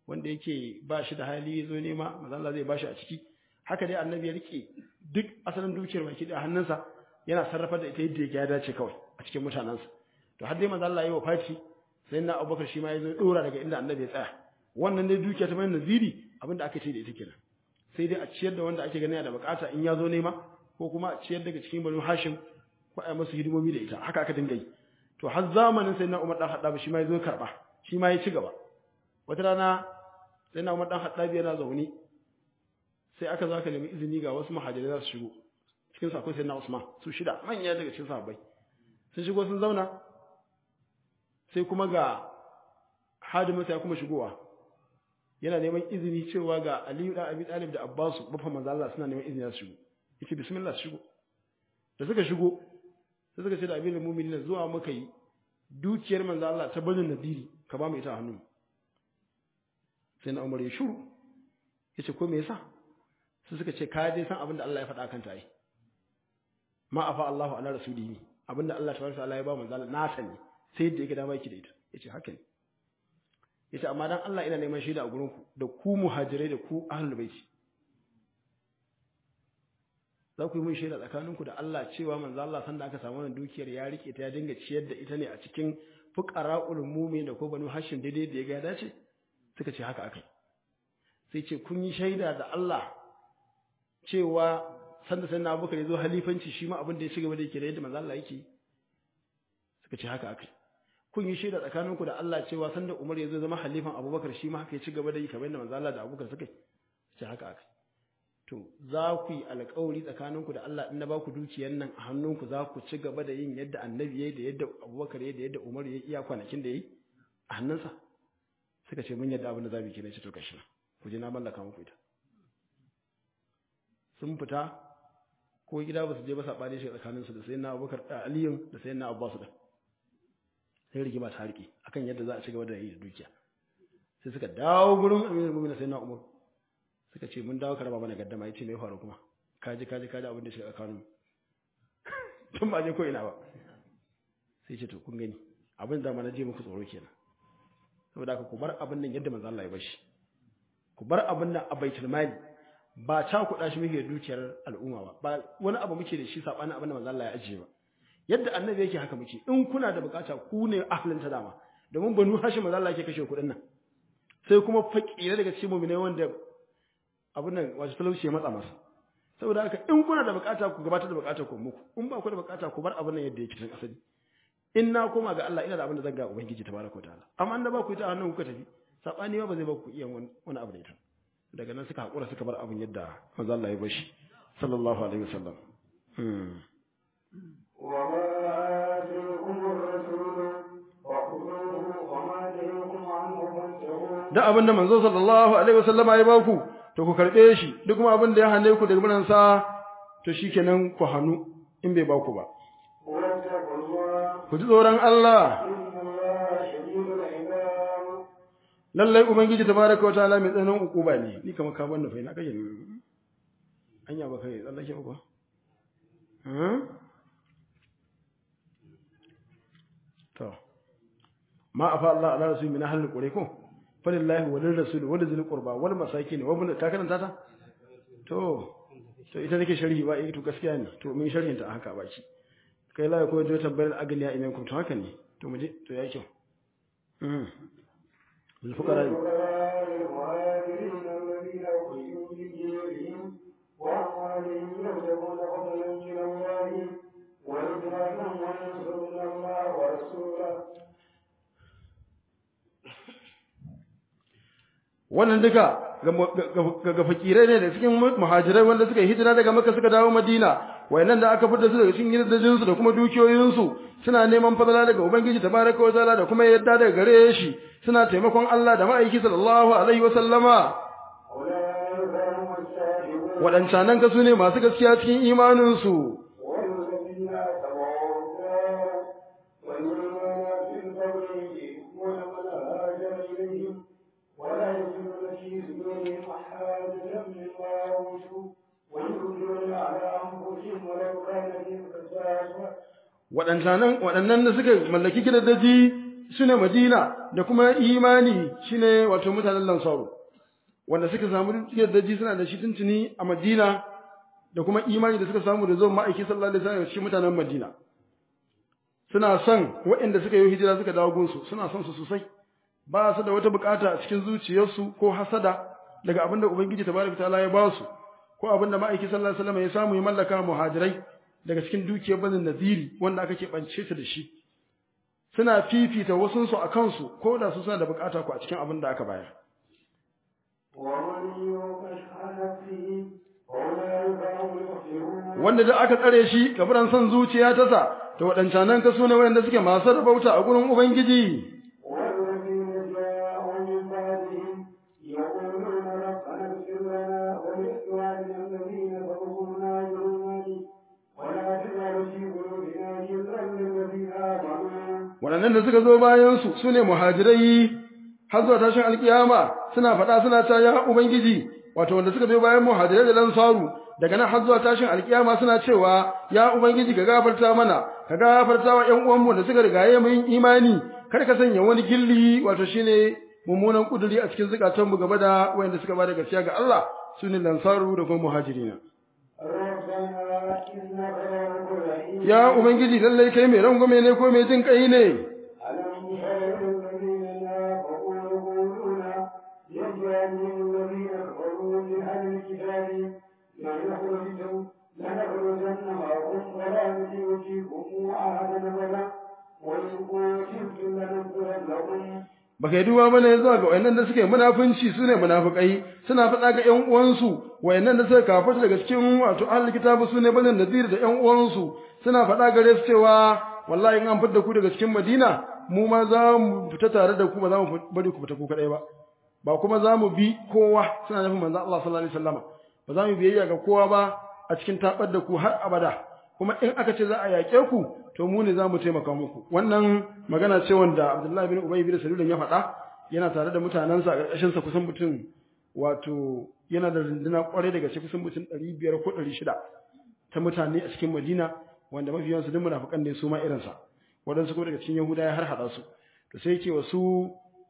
wanda yake ba shi da hali ya zo nema manzo Allah zai ba shi a ciki haka dai annabi ya rike duk asalin dukiyar baki da hannunsa yana sarrafa da ita yadda ya dace kawai a cikin mutanensa to har dai manzo Allah ya yi wafati sai na Abubakar shi ma ya zo dora daga inda annabi ya tsaya wannan dai dukiya ta bayan naziri abinda aka ce da ita kenan sai dai a ciyar da wanda ake ganin da bukata in ya zo nema ko kuma a ciyar daga cikin banu Hashim ko a masu hidimomi da ita haka aka dinga yi to har zamanin sai na Umar dan Haddab shi ma ya zo karba shi ma ya ci gaba wata rana sai na Umar dan Haddab yana zaune sai aka zo aka nemi izini ga wasu muhajirai za su shigo cikin sa akwai sai na Usman su shida manya daga cikin sahabbai sun shigo sun zauna sai kuma ga hadimin sai kuma shigowa yana neman izini cewa ga Aliyu da Abi Talib da Abbasu bafa manzo Allah suna neman izini su shigo yace bismillah su shigo da suka shigo sai suka ce da Amirul Mu'minin zuwa muka yi dukiyar manzo Allah ta bazin nadiri ka ba mu ita a hannu sai na Umar ya shuru yace ko me yasa sai suka ce ka dai san abin da Allah ya faɗa kan ta yi ma afa Allahu ala rasulihi abinda Allah tabaraka ta'ala ya ba manzo Allah na sani sai yadda yake dama yake da ita yace haka ne yace amma dan Allah ina neman shaida a gurin ku da ku muhajirai da ku ahlul baiti za ku yi mun shaida tsakaninku da Allah cewa manzo Allah sanda aka samu wannan dukiyar ya rike ta ya dinga ciyar da ita ne a cikin fuqara'ul mu'min da ko banu hashim daidai da ya ga dace suka ce haka akai sai ce kun yi shaida da Allah cewa sanda sai na abubakar ya zo halifanci shi ma abin da ya ci gaba da yake da yadda manzo Allah yake suka ce haka akai kun yi shaida tsakaninku da Allah cewa sanda Umar ya zo zama halifan Abubakar shi ma haka ya ci gaba da yi kamar yadda manzo Allah da Abubakar suka ce haka akai to za ku yi alƙawari tsakaninku da Allah in na ba ku dukiyar nan a hannunku za ku ci gaba da yin yadda Annabi yayi da yadda Abubakar yayi da yadda Umar yayi iya kwanakin da yayi a hannunsa suka ce mun yadda abin da za mu yi kenan ce to kashi ku je na mallaka muku ita sun fita ko gida ba su je ba saɓani shi tsakaninsu da sai na abubakar da aliyun da sai na abbasu da sai rigima ta harki akan yadda za a ci gaba da yi da dukiya sai suka dawo gurin aminu mumin sai na umar suka ce mun dawo karaba mana gaddama yace me faru kuma kaji kaji kaji abin da shi tsakanin tun ba je ko ina ba sai ce to kun gani abin da mana je muku tsoro kenan saboda haka ku bar abin nan yadda manzo Allah ya bashi ku bar abin nan a baitul mali ba ta kuɗa shi muke dukiyar al'umma ba ba wani abu muke da shi sabanin abin da manzo Allah ya ajiye ba yadda annabi yake haka muke in kuna da bukata ku ne ahlin ta dama domin banu hashim manzo Allah yake kashe kuɗin nan sai kuma fakire daga cikin mu'minai wanda abin nan wato talauci ya matsa masa saboda haka in kuna da bukata ku gabatar da bukatar ku muku in ba ku da bukata ku bar abin nan yadda yake tun asali in na koma ga Allah ina da abin da zan ga ubangiji tabaraka ta'ala amma an da ba ku ita hannun kuka tafi sabani ba zai ba ku iya wani abu da ita daga nan suka haƙura suka bar abin yadda manzo Allah ya bashi sallallahu alaihi wasallam وما آتيكم الرسول فخذوه وما نهيكم عنه فانتهوا da abin da manzo sallallahu alaihi wasallam ya baku to ku karbe shi duk kuma abin da ya hane ku daga bunan sa to shikenan ku hannu in bai baku ba واتقوا الله ku ji tsoron Allah إن الله شديد العقاب lallai ubangiji tabaraka wataala mai tsananin ukuba ne ni kamar ka banna fa ina kake ne anya ba kai tsallake ba kuwa hmm? to ma afa Allah ala rasul min ahli qura ko falillahi wa lirrasul wa lizil qurba wal masakin wa ibn ka karanta ta to to ita nake sharhi ba eh to gaskiya ne to mun sharhin ta haka baki kai la ko jo tabbar agniya imankum to haka ne to muje to yayi kyau hmm الفقراء الفقراء المهاجرين الذين أخرجوا من ديارهم وأموالهم يبتغون فضلا من الله ورضوانا وينصرون الله ورسوله wannan duka ga fakirai ne da cikin muhajirai wanda suka yi hijira daga Makka suka dawo Madina wayannan da aka fitar su daga cikin gidajen su da kuma dukiyoyin su suna neman fadala daga ubangiji tabaraka wa ta'ala da kuma yadda daga gare shi suna taimakon Allah da ma'aiki sallallahu alaihi wa sallama أولئك هم السابقون wadancanan ka su ne masu gaskiya cikin imanin su والذين تبعوا الدار والإيمان في القبر يحبون من هاجر إليهم ولا يجدون في صدورهم حاجة مما أوتوا ويؤثرون على أنفسهم ولو كان بهم خصاصة waɗannan waɗannan da suka mallaki gidaje sune Madina da kuma imani shine wato mutanen Lansaru wanda suka samu yardaji suna da shi tuntuni a Madina da kuma imani da suka samu da zuwan ma'aiki sallallahu alaihi wasallam shi mutanen Madina suna son waɗanda suka yi hijira suka dawo gunsu suna son su sosai ba su da wata bukata a cikin zuciyarsu ko hasada daga abin da Ubangiji tabaraka ta'ala ya ba su ko abin da ma'aiki sallallahu alaihi wasallam ya samu ya mallaka muhajirai daga cikin dukiyar bazin naziri wanda aka keɓance ta da shi suna fifita wasunsu a kansu ko da su suna da bukata ku a cikin abin da aka bayar ومن يوق شح نفسه فأولئك هم المفلحون wanda da aka tsare shi gaburan son zuciya ta sa to waɗancanan ka sune wanda suke masu rabauta a gurin ubangiji والذين جاءوا من بعدهم يقولون ربنا اغفر لنا ولإخواننا الذين سبقونا بالإيمان ولا تجعل في قلوبنا غلا للذين آمنوا waɗannan da suka zo bayan su sune muhajirai har zuwa tashin alkiyama suna faɗa suna ta ya ubangiji wato wanda suka zo bayan muhajirai da lansaru daga nan har zuwa tashin alkiyama suna cewa ya ubangiji ka gafarta mana ka gafarta wa ƴan uwanmu da suka rigaye mu yin imani kar ka sanya wani gilli wato shine mummunan kuduri a cikin zukatanmu gaba da wayanda suka bada gaskiya ga Allah sune lansaru da kuma muhajirina ربنا إنك رؤوف رحيم ya ubangiji lallai kai mai rangwame ne ko mai jin kai ne ألم تر الذين نافقوا يقولون لإخوانهم الذين كفروا من أهل الكتاب لنخرجن لنخرجن معكم ولا نطيع فيكم أحدا أبدا وإن قتلتم لننصرنكم baka yi duba bane zuwa ga wayannan da suke munafunci sune munafikai suna faɗa ga ƴan uwansu wayannan da suka kafirta daga cikin wato ahlul kitabu sune banin nadir da ƴan uwansu suna faɗa gare su cewa wallahi in an fitar da ku daga cikin Madina mu ma za mu fita tare da ku ba za mu bari ku fita ku kadai ba ba kuma za mu bi kowa suna nufin manzon Allah sallallahu alaihi wasallama ba za mu biyayya ga kowa ba a cikin tabar da ku har abada kuma in aka ce za a yaƙe ku to mu ne za mu taimaka muku wannan magana ce wanda Abdullahi bin Ubay bin Salul ya faɗa yana tare da mutanensa a ƙarƙashin sa kusan mutum wato yana da runduna ƙwarai daga cikin kusan mutum 500 ko 600 ta mutane a cikin Madina wanda mafiyan su duk munafikan ne su ma irin sa wadansu kuma daga cikin Yahuda ya har hada su to sai yake wasu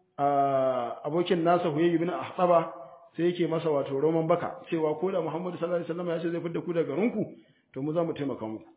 abokin nasa Huyay ibn Ahtaba sai yake masa wato roman baka cewa ko da Muhammadu sallallahu alaihi wasallam ya ce zai fidda ku daga garinku to mu za mu taimaka muku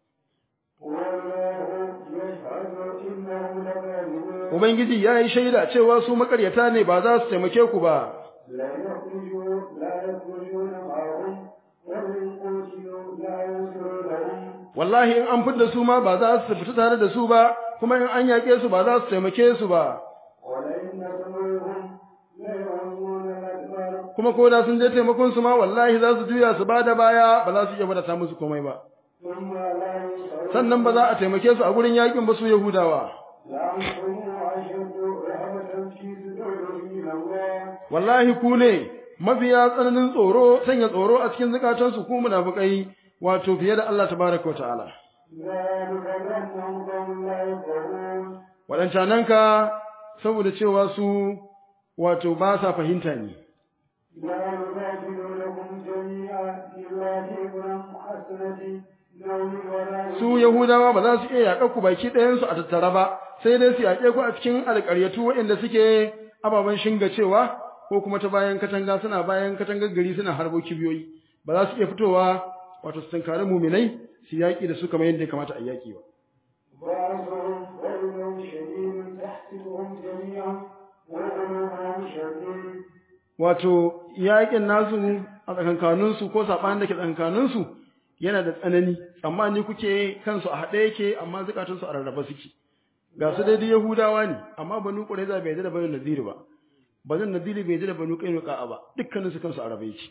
والله يشهد إنهم لكاذبون Ubangiji ya yi shaida cewa su makaryata ne ba za su taimake ku ba, لا يخرجون لا يخرجون معهم وإن قتلوا لا ينصرونهم wallahi in an fidda su ma ba za su fita tare da su ba, kuma in an yaƙe su ba za su taimake su ba, ولئن نصروهم ليولون الأدبار kuma ko da sun je taimakon su ma wallahi za su juya su ba da baya ba za su iya wadata musu komai ba. ثم لا ينصرون Sannan ba za a taimake su a gurin yaƙin ba su Yahudawa. لأنتم أشد رهبة في صدورهم من الله Wallahi ku ne mafiya tsananin tsoro, sanya tsoro a cikin zukatansu ku munafukai wato fiye da Allah tabaraka wa ta'ala. ذلك بأنهم قوم لا يفقهون waɗancananka saboda cewa su wato ba sa fahimta ne لا يقاتلونكم جميعا إلا في قرى محسنة نوم ولا su yahudawa ba za su iya yaƙa ku baki ɗayansu a tattara ba sai dai su yaƙe ku a cikin alƙaryatu waɗanda suke ababen shinga cewa ko kuma ta bayan katanga suna bayan katangar gari suna harbo kibiyoyi ba za su iya fitowa wato su tunkari muminai su yaƙi da su kamar yadda ya kamata a yaƙi ba بعضهم بينهم شديد تحسبهم جميعا وقلوبهم شديد wato yaƙin nasu a tsakankaninsu ko saɓanin da ke tsakankaninsu yana da tsanani amma ni kuke kansu a haɗe yake amma zukatunsu a rarraba suke ga su daidai yahudawa ne amma banu ƙuraiza bai yarda da banu naziri ba banu naziri bai yarda da banu ƙainuka ba dukkaninsu kansu a rabe yake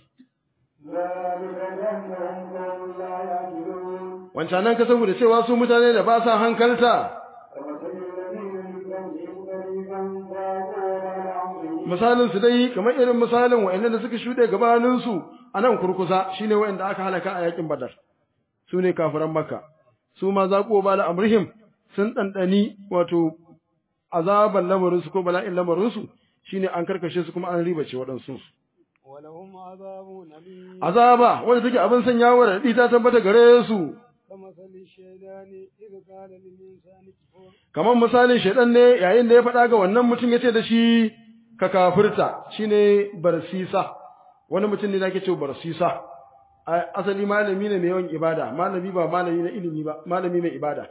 ذلك بأنهم قوم لا يعقلون wancan nan ka saboda cewa su mutane da ba sa hankalta كمثل الذين من قبلهم قريبا ضاقوا على أمرهم misalin su dai kamar irin misalin wa'annan da suka shuɗe gabaninsu a nan kurkusa shine wa'anda aka halaka a yakin badar su ne kafiran makka su ma zaƙo ba da amrihim sun ɗanɗani wato azaban lamarinsu ko bala'in lamarinsu shine an karkashe su kuma an ribace waɗansu ولهم عذاب أليم azaba wanda take abin sanya wa raɗi ta tabbata gare su كمثل الشيطان إذ قال للإنسان كفر kamar misalin shaidan ne yayin da ya faɗa ga wannan mutum ya ce da shi ka kafirta shine barsisa wani mutum ne da ake cewa barsisa A- asali malami ne mai yawan ibada malami ba malami na ilimi ba malami mai ibada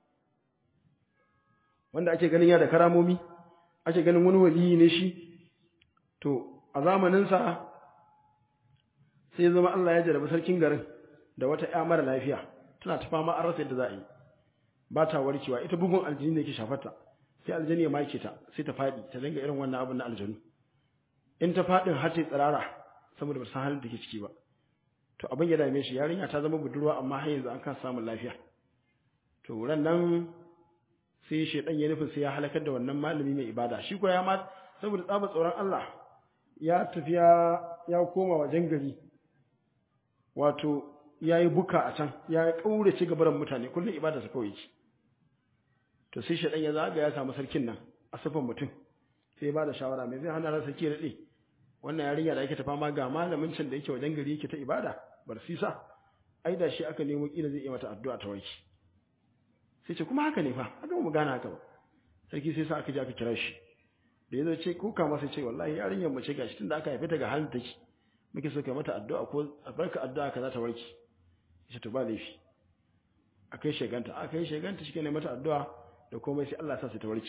wanda ake ganin ya da karamomi ake ganin wani waliyi ne shi to a zamaninsa sai ya zama Allah ya jarabi sarkin garin da wata ƴa mara lafiya tana ta fama an rasa yadda za a yi ba ta warkewa ita bugun aljini ne ke shafarta sai aljini ya make ta sai ta faɗi ta dinga irin wannan abin na aljanu in ta faɗin har ta yi tsirara saboda ba san halin da ke ciki ba to abin ya dame shi yarinya ta zama budurwa amma har yanzu an kasa samun lafiya to ran nan sai shedan ya nufin sai ya halakar da wannan malami mai ibada shi ko ya ma saboda tsaba tsoron Allah ya tafiya ya koma wajen gari wato ya yi buka a can ya kaurace gabaran mutane kullum ibada sa kawai yake to sai shedan ya zaga ya samu sarkin nan a sifan mutum sai ya bada shawara mai zai hana ran sarki ya dade wannan yarinya da yake ta fama ga malamin can da yake wajen gari yake ta ibada bar sisa ai da shi aka nemo kila zai yi mata addu'a ta warke sai ce kuma haka ne fa haka mu gana haka ba sarki sai sa aka je aka kira shi da yazo ce kuka masa ce wallahi yarinyar mace gashi tunda aka haife ta ga halin take muke so kai mata addu'a ko barka addu'a ka za ta warke yace to ba laifi akai sheganta akai sheganta shi ne mata addu'a da komai sai Allah ya sa su ta warke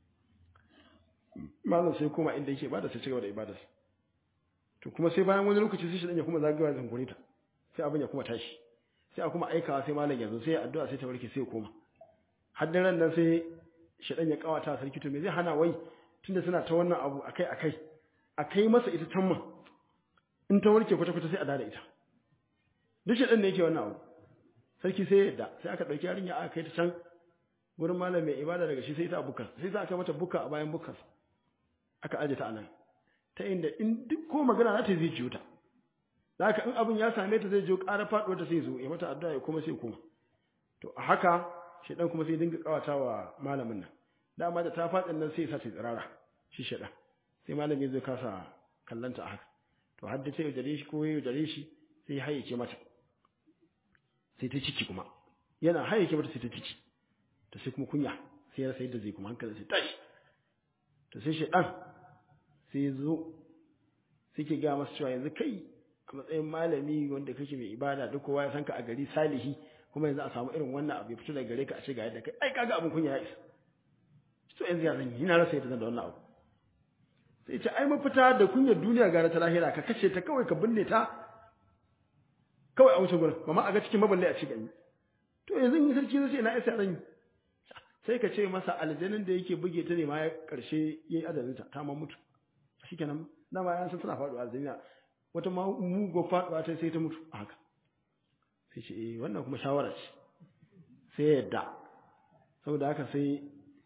malam sai kuma inda yake bada sai cigaba da ibadarsa to kuma sai bayan wani lokaci sai shi dan ya kuma zagawa zangure ta sai abin ya kuma tashi sai a kuma aikawa sai malam yanzu sai addu'a sai ta warke sai ya koma har ran nan sai shaɗan ya kawata sarki to me zai hana wai tunda suna ta wannan abu akai akai akai masa ita tamma in ta warke kwata kwata sai a dada ita duk shaɗan ne yake wannan abu sarki sai ya yadda sai aka ɗauki yarinya aka kai ta can wurin malam mai ibada daga shi sai ta bukas sai za a kai mata buka a bayan bukas aka aje ta anan ta inda in duk ko magana za ta zai jiyo ta da haka in abin ya same ta zai jiyo ƙara faɗuwar ta sai zo ya mata addu'a ya kuma sai koma to a haka shedan kuma sai dinga kawata wa malamin nan dama da ta fadin nan sai ya sace tsirara shi shedan sai malami zai kasa kallanta a haka to har da sai dare shi ko ya dare shi sai ya hayyace mata sai ta ciki kuma yana hayyace mata sai ta ciki to sai kuma kunya sai ya rasa yadda zai kuma hankali sai tashi to sai shedan sai ya zo sai ke ga masa cewa yanzu kai a matsayin malami wanda kake mai ibada duk kowa ya san ka a gari salihi kuma yanzu a samu irin wannan abu ya fito daga gare ka a ce ga yadda kai ai kaga abin kunya ya isa to yanzu ya zan yi ina rasa yadda zan da wannan abu sai ce ai mafita da kunyar duniya gara ta lahira ka kashe ta kawai ka binne ta kawai a wuce gurin ba ma a ga cikin maballe a cikin to yanzu in sarki zai ce ina isa zan yi sai ka ce masa aljanin da yake buge ta ne ma ya karshe yayi adalin ta ta ma mutu shikenan dama yan san tana faduwa aljanna wata ma mugo faduwa ta sai ta mutu a haka sai ce eh wannan kuma shawara ce sai ya yadda saboda haka sai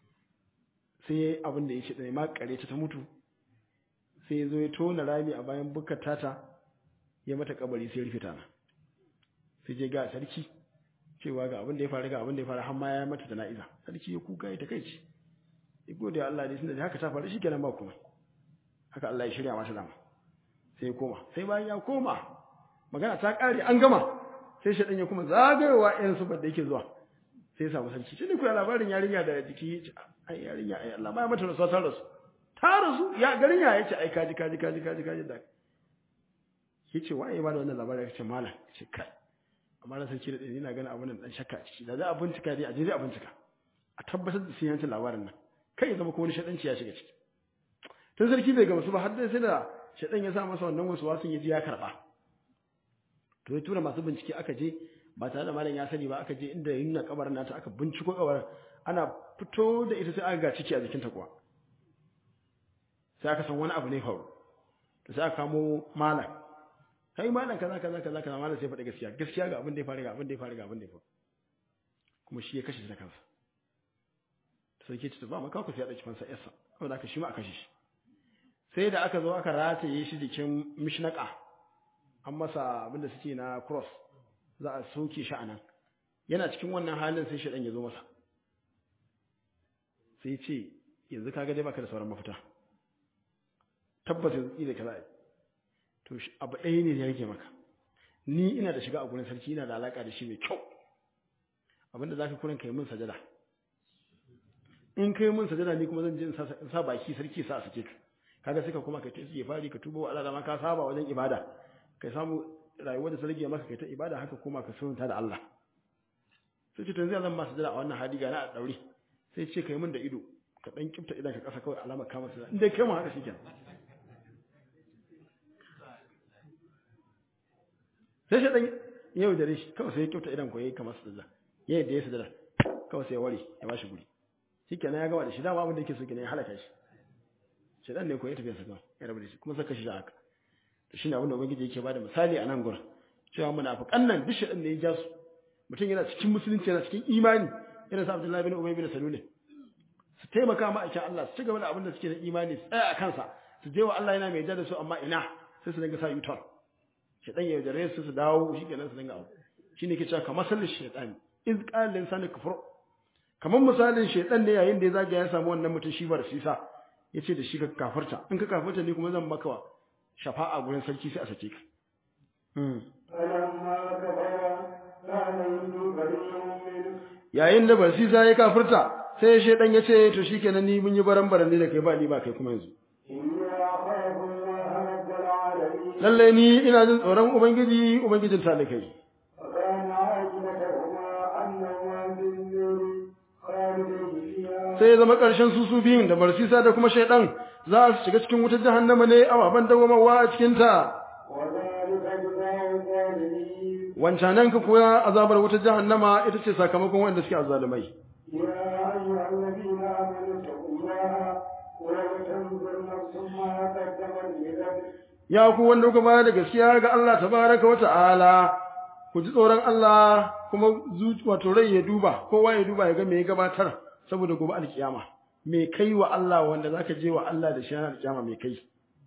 sai abin da ya ce ɗaya ma kare ta ta mutu sai ya zo ya tona rami a bayan bukkar tata ya mata kabari sai rufe tana sai je ga sarki cewa ga abin da ya faru ga abin da ya faru har ma ya mata jana'iza sarki ya kuka ya takeici ya gode Allah dai tunda haka ta faru shikenan ba komai haka Allah ya shirya mata dama sai ya koma sai bayan ya koma magana ta kare an gama sai shaɗan ya kuma zagayowa irin su da yake zuwa sai ya samu sarki shi ne kuwa labarin yarinya da jiki ai yarinya ai Allah ma ya mata rasuwa ta rasu ta rasu ya garin ya yace ai kaji kaji kaji kaji kaji da yace waye ba da wannan labarin yace malam yace kai amma na sarki da dani ina ganin abun nan dan shakka ciki da za a bincika dai a je a bincika a tabbatar da sai yancin labarin nan kai ya zama ko wani shaɗanci ya shiga ciki tun sarki bai gamsu ba har dai sai da shaɗan ya sa masa wannan wasu wasun ya ji ya karɓa to ya tura masu bincike aka je ba tare da malam ya sani ba aka je inda yin na kabarin nata aka binciko kabarin ana fito da ita sai aka ga ciki a jikinta kuwa sai aka san wani abu ne faru to sai aka kamo malam kai malam kaza kaza kaza kaza malam sai faɗi gaskiya gaskiya ga abin da ya faru ga abin da ya faru ga abin da ya faru kuma shi ya kashe shi da kansa sai ke ce ba maka ku sai ya dauki fansa yarsa saboda aka shi ma aka kashe shi sai da aka zo aka rataye shi jikin mishnaka an masa abinda suke na cross za a soke shi anan yana cikin wannan halin sai shaɗan ya zo masa sai ce yanzu kaga dai baka da sauran mafita tabbas yanzu da kaza to abu ɗaya ne ya rage maka ni ina da shiga a gurin sarki ina da alaka da shi mai kyau abinda zaka kurin kai mun sajada in kai mun sajada ni kuma zan je in sa baki sarki sa a sake ka kaga sai ka kuma kai ta yi fari ka tubo Allah da ma ka saba wajen ibada kai samu rayuwar da sarki maka kai ta ibada haka kuma ka sunta da Allah sai ce to yanzu zan ma sajada a wannan hadi ga na a daure sai ce kai mun da ido ka dan kifta idan ka kasa kawai alama ka masa in dai kai mun haka shikenan sai shi dan yau da rishi kawai sai ya kifta idan ko yayi kamar sajada yayi da ya sajada kawai sai ya ware ya bashi guri shikenan ya gama da shi dama abin da yake so kenan ya halaka shi shedan ne ko ya tafi sa kan ya rabu da shi kuma saka shi da haka to shine abin da ubangiji yake bada misali a nan gurin cewa munafiqan nan duk shedan ne ya ja su mutum yana cikin musulunci yana cikin imani irin sa Abdullahi bin Ubay bin Salul su taimaka ma aikin Allah su ci gaba da abin da suke da imani su tsaya a kansa su je wa Allah yana mai ja da su amma ina sai su dinga sa yutar shedan ya jare su su dawo shikenan su dinga abu shine ke cewa kamar sallin shaytan iz qala lil insani kufur kamar misalin shaytan ne yayin da ya zaga ya samu wannan mutum shi bar sisa yace da shi ka kafarta in ka kafarta ni kuma zan maka shafa'a gurin sarki sai a sake ka yayin da basisa ya kafirta sai shaytan ya ce to shikenan ni mun yi baran baran ne da kai ba ni ba kai kuma yanzu lallai ni ina jin tsoron ubangiji ubangijin talikai sai ya zama ƙarshen su su biyun da barsisa da kuma shaidan za su shiga cikin wutar jahannama ne ababen dawamawa a cikinta wancanan ka kuwa azabar wutar jahannama ita ce sakamakon wanda suke azzalumai ya ku wanda kuka bayar da gaskiya ga Allah tabaraka wa ta'ala ku ji tsoron Allah kuma wato rai ya duba kowa ya duba ya ga me ya gabatar saboda gobe alkiyama me kai wa Allah wanda zaka je wa Allah da shi alkiyama me kai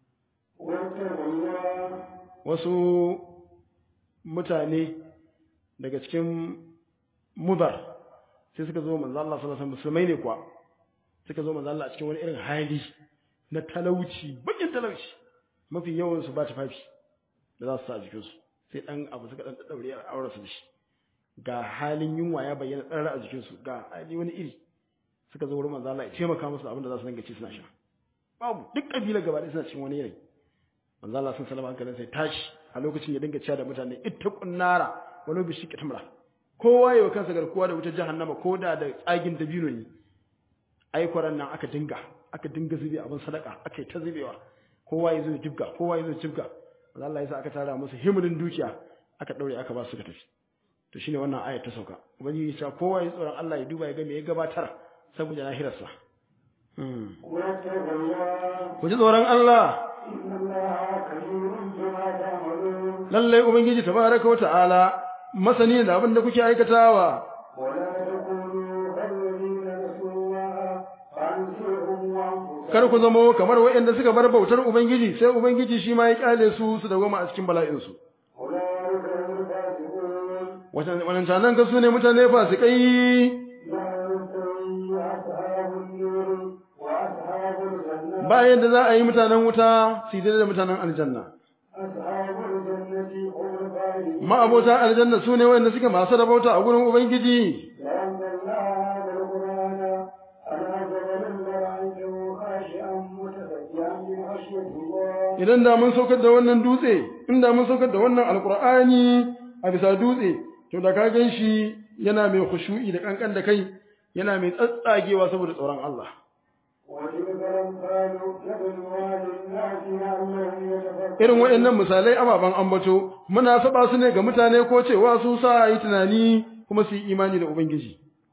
wasu mutane daga cikin mudar sai suka zo manzo Allah sallallahu alaihi wasallam musulmai ne kuwa suka zo manzo Allah a cikin wani irin hali na talauci bakin talauci mafi yawan su ba tufafi da za su sa a jikin su sai dan abu suka dan daure a auren su da shi ga halin yunwa ya bayyana tsara a jikin su ga hali wani iri suka zo wurin manzo Allah ya taimaka musu abin da za su dinga ci suna sha babu duk kabila gaba ɗaya suna cikin wani yanayi manzo Allah sun salama hankalin sai tashi a lokacin ya dinga cewa da mutane ittaqun nara walau bi shiqqi tamra kowa yayi kansa garkuwa da wutar jahannama ko da da tsagin dabino ne ai kwaran nan aka dinga aka dinga zube abin sadaka aka yi ta zubewa kowa ya zo ya jibga kowa ya zo ya jibga manzo Allah ya sa aka tara musu himrin dukiya aka daure aka ba su ka tafi to shine wannan ayat ta sauka ubangiji ya ce kowa ya tsoron Allah ya duba ya ga me ya gabatar saboda lahirarsa ku ji tsoron Allah lallai ubangiji tabaraka wata'ala masani da abin da kuke aikatawa kar ku zamo kamar waɗanda suka bar bautar ubangiji sai ubangiji shi ma ya kyale su su dawoma a cikin bala'insu wannan canan ka su ne mutane fasikai bayan da za a yi mutanen wuta su yi da mutanen aljanna ma'abota aljanna su ne wanda suke masu rabauta a gurin ubangiji idan da mun saukar da wannan dutse inda mun saukar da wannan alkur'ani a bisa dutse to da ka gan shi yana mai khushu'i da kankan da kai yana mai tsatsagewa saboda tsoron Allah irin waɗannan misalai ababen ambato muna saba su ne ga mutane ko cewa su sa yi tunani kuma su yi imani da ubangiji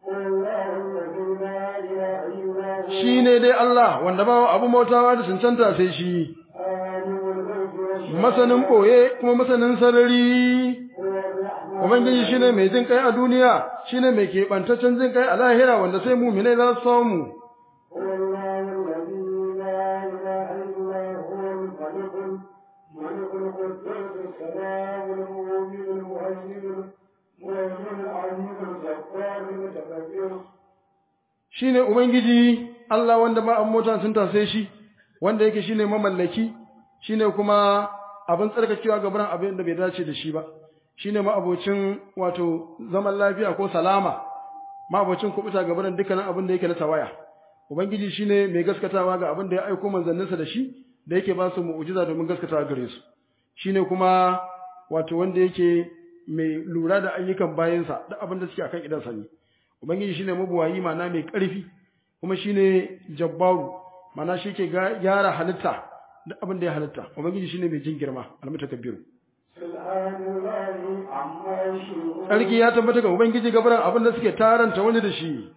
shi ne dai Allah wanda ba abu mautawa da cancanta sai shi masanin ɓoye kuma masanin sarari ubangiji shi ne mai jin kai a duniya shi ne mai keɓantaccen jin kai a lahira wanda sai muminai za su samu shi ne Ubangiji Allah wanda ba an mota sun tase shi, wanda yake shi ne mamallaki, shi ne kuma abin tsarkakewa gabaran abin da bai dace da shi ba, shi ne ma'abocin wato zaman lafiya ko salama mabocin kubuta ga barin dukkanin abin da yake na tawaya ubangiji shine mai gaskatawa ga abin da ya aiko manzanninsa da shi da yake ba su mu'jiza domin gaskatawa gare su shine kuma wato wanda yake mai lura da ayyukan bayansa duk abin da suke akan idan sani ubangiji shine mabuwayi mana mai ƙarfi kuma shine jabbaru mana shi ke gyara halitta duk abin da ya halitta ubangiji shine mai jin girma almutakabbiru Sarki ya tabbata ga Ubangiji gabaran abin da suke taranta wani da shi.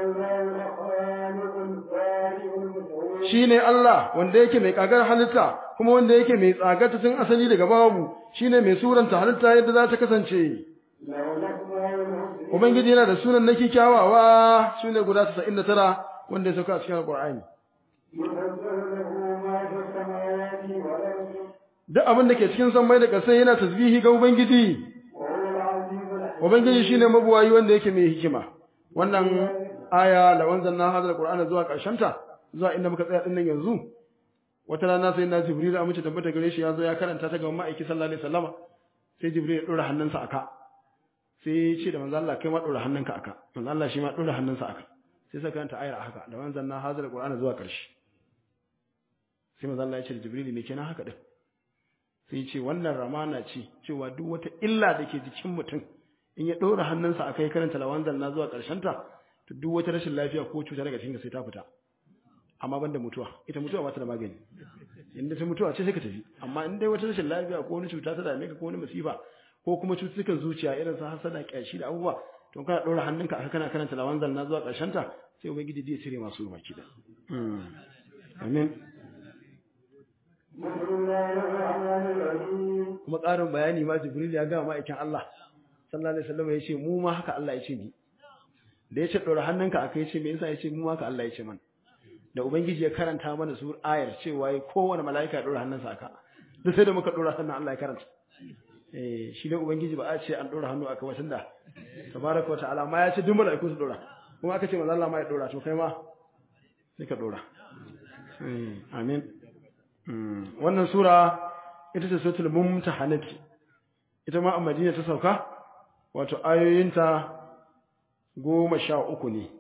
Shi ne Allah wanda yake mai kagar halitta kuma wanda yake mai tsagata tun asali daga babu shi ne mai suranta halitta yadda za ta kasance. Ubangiji yana da sunan na kyawawa shi ne guda 99 wanda ya sauka a cikin Al-Qur'ani. Duk abin da ke cikin sammai da ƙasai yana tasbihi ga Ubangiji. Ubangiji shine mabuwayi wanda yake mai hikima. Wannan aya la wanzanna hadal Qur'ana zuwa ta zuwa inda muka tsaya dinnan yanzu. Wata rana sai na Jibril a mace tabbata gare shi yazo ya karanta ta ga ma'aiki sallallahu alaihi wasallama. Sai Jibril ya dora hannunsa aka. Sai ya ce da manzo Allah kai ma dora hannunka aka. Manzo Allah shi ma dora hannunsa aka. Sai saka karanta ayar haka da wanzanna hadal Qur'ana zuwa ƙarshe. Sai manzo Allah ya ce da Jibril me kenan haka din? Sai ya ce wannan ramana ce cewa duk wata illa da ke jikin mutum in ya ɗora hannunsa a kai karanta lawanzan na zuwa ta, to duk wata rashin lafiya ko cuta daga cikin sai ta fita amma ban da mutuwa ita mutuwa ba ta da magani inda ta mutuwa ce sai ka tafi amma in dai wata rashin lafiya ko wani cuta ta dame ka ko wani masifa ko kuma cututtukan zuciya irin su hasada kyashi da abubuwa to kana ɗora hannunka a kana karanta lawanzan na zuwa ta, sai ubangiji zai cire masu baki da amin kuma ƙarin bayani ma jibril ya gama ma'aikin Allah sallallahu alaihi wasallam ya ce mu ma haka Allah ya ce ni da ya ce ɗora hannunka aka ce me yasa ya ce mu ma haka Allah ya ce mana da ubangiji ya karanta mana sur ayar cewa ya kowane mala'ika ya ɗora hannunsa aka duk sai da muka ɗora hannun Allah ya karanta eh shi da ubangiji ba a ce an ɗora hannu aka watan da tabaraka wata'ala ma ya ce duk mala'iku su ɗora kuma aka ce manzo Allah ma ya ɗora to kai ma sai ka ɗora amin wannan sura ita ce suratul mumtahanat ita ma a Madina ta sauka wato ayoyinta goma sha uku ne.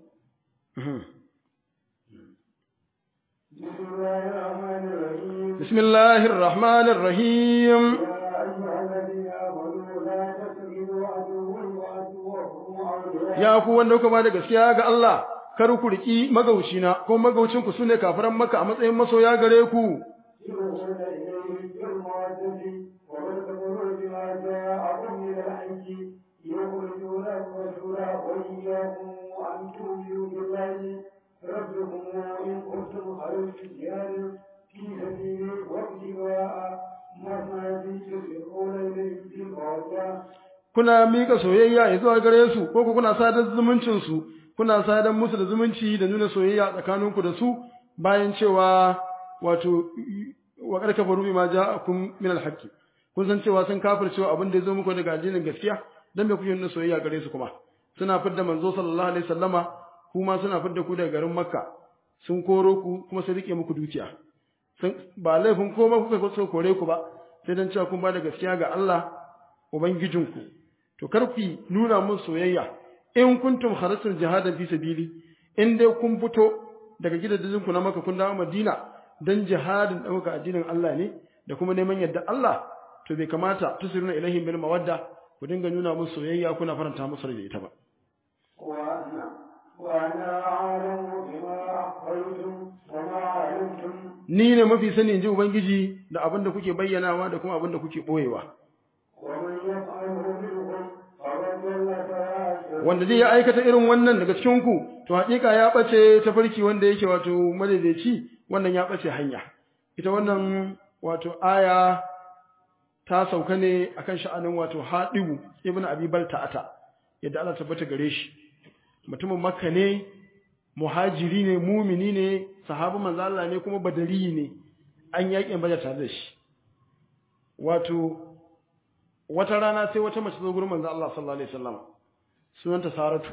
Bismillahir Rahmanir Rahim. Ya ku wanda kuka ba da gaskiya ga Allah, kar ku riki magaucina ko magaucinku sune kafiran maka a matsayin masoya gare ku. يخرجون الرسول وإياكم أن تؤمنوا بالله ربكم إن كنتم خرجتم جهادا في سبيله وابتغاء مرضاتي تسرون إليهم بالمودة kuna mika soyayya zuwa gare su ko ku kuna sadar zumuncin su kuna sadar musu da zumunci da nuna soyayya tsakaninku da su bayan cewa wato wa karka faru bima ja'akum min al-haqqi kun san cewa sun kafircewa abin da ya zo muku daga addinin gaskiya dan me kuke nuna soyayya gare su kuma suna fidda manzo sallallahu alaihi wasallama kuma suna fidda ku daga garin makka sun koro ku kuma sun rike muku dukiya sun ba laifin ko ba kuka so kore ku ba sai dan cewa kun ba da gaskiya ga Allah ubangijinku to kar ku nuna mun soyayya in kuntum kharasul jihadan fi sabili in dai kun fito daga gidajen ku na makka kun dawo madina dan jihadin dauka addinin Allah ne da kuma neman yadda Allah to bai kamata tusiruna ilaihim bil mawadda ku dinga nuna musu soyayya kuna faranta musu da ita ba وأنا وأنا أعلم بما أخفيتم وما علمتم ni ne mafi sani in ji ubangiji da abin da kuke bayyanawa da kuma abin da kuke boyewa ومن يفعله منكم فقد ضل سواء wanda zai ya aikata irin wannan daga cikin ku to hakika ya bace ta farki wanda yake wato madaidaici wannan ya bace hanya ita wannan wato aya ta sauka ne akan sha'anin wato Hadibu ibn Abi Balta'ata yadda Allah tabbata gare shi mutumin Makka ne muhajiri ne mumini ne sahabi manzo Allah ne kuma badari ne an yakin Badar tare da shi wato wata rana sai wata mace zo gurin manzo Allah sallallahu alaihi wasallam sunanta Saratu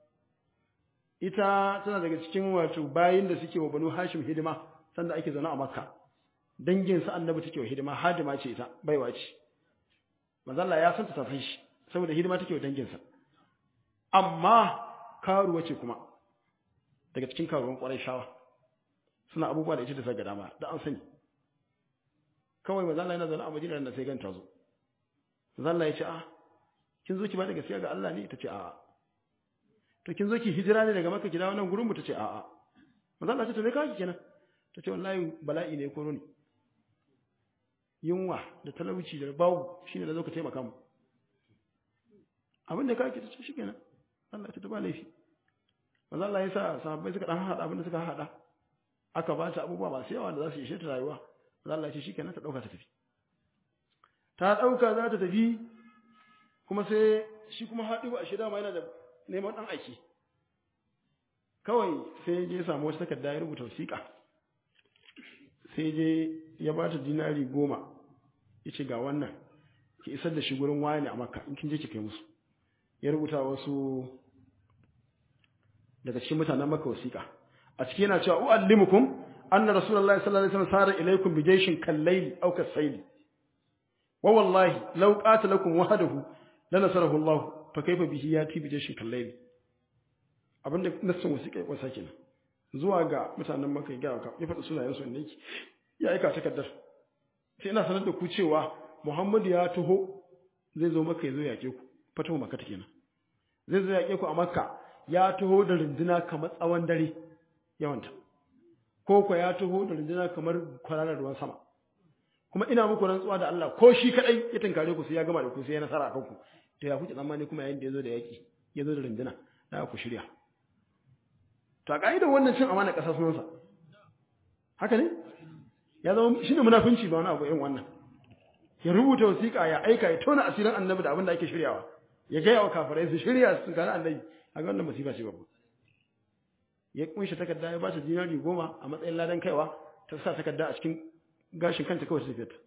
ita tana daga cikin wato bayin da suke wa Banu Hashim hidima sanda ake zaune a Makka dangin sa annabi take wa hidima hadima ce ita baiwa ce manzo Allah ya san ta san shi saboda hidima take wa dangin sa amma karuwa ce kuma daga cikin karuwan kwarai shawa suna abubuwa da ita da zaga dama da an sani kawai manzo Allah yana zaune a Madina da sai ganta zo manzo Allah ya ce a kin zo ki ba da gaskiya ga Allah ne tace a'a to kin zo ki hijira ne daga Makka ki dawo nan gurin mu tace a'a manzo Allah ya ce to me kake kenan tace wallahi bala'i ne ko ne yunwa da talauci da bawu shine da zo ka taimaka mu abin da kake tace shikenan Allah ya ta ba laifi manzo Allah ya sa sahabbai suka dan hada abin da suka hada aka ba ta abubuwa masu yawa da za su ishe ta rayuwa manzo Allah ya ce shikenan ta dauka ta tafi ta dauka za ta tafi kuma sai shi kuma haɗu a shida ma yana da neman ɗan aiki kawai sai je samu wata takarda ya rubuta wasiƙa sai je ya ba ta dinari goma ya ce ga wannan ki isar da shi gurin wani a makka in kin je ki kai musu ya rubuta wasu daga cikin mutanen makka wasiƙa a ciki yana cewa u'allimukum anna rasulullahi sallallahu alaihi wasallam sara ilaykum bi jayshin kallayli aw kasayli wa wallahi law qatalakum wahdahu lanasarahu Allah fa kaifa bihi yati bi jayshin kallayli abinda nassin wasiƙa ya kwasa kenan zuwa ga mutanen makka ya ga ya faɗi sunayen su ne ya aika takardar sai ina sanar da ku cewa Muhammadu ya taho zai zo maka ya zo yaƙe ku fatahu makka kenan zai zo yaƙe ku a makka ya taho da runduna kamar tsawon dare yawanta ko ko ya taho da runduna kamar kwararar ruwan sama kuma ina muku rantsuwa da Allah ko shi kadai ya tinkare ku sai ya gama da ku sai ya nasara akan ku to ya kuke tsammani kuma yayin da yazo da yaki yazo da runduna da ku shirya to a kaidar wannan cin amana kasar sunansa haka ne ya zama shine munafinci ba wani abu irin wannan ya rubuta wasiƙa ya aika ya tona asirin annabi da abin da ake shiryawa ya gaya wa kafirai su shirya su kana annabi a ga wannan masifa ce babu ya kunshi takarda ya ba ta dinari goma a matsayin ladan kaiwa ta sa takarda a cikin gashin kanta kawai ta fita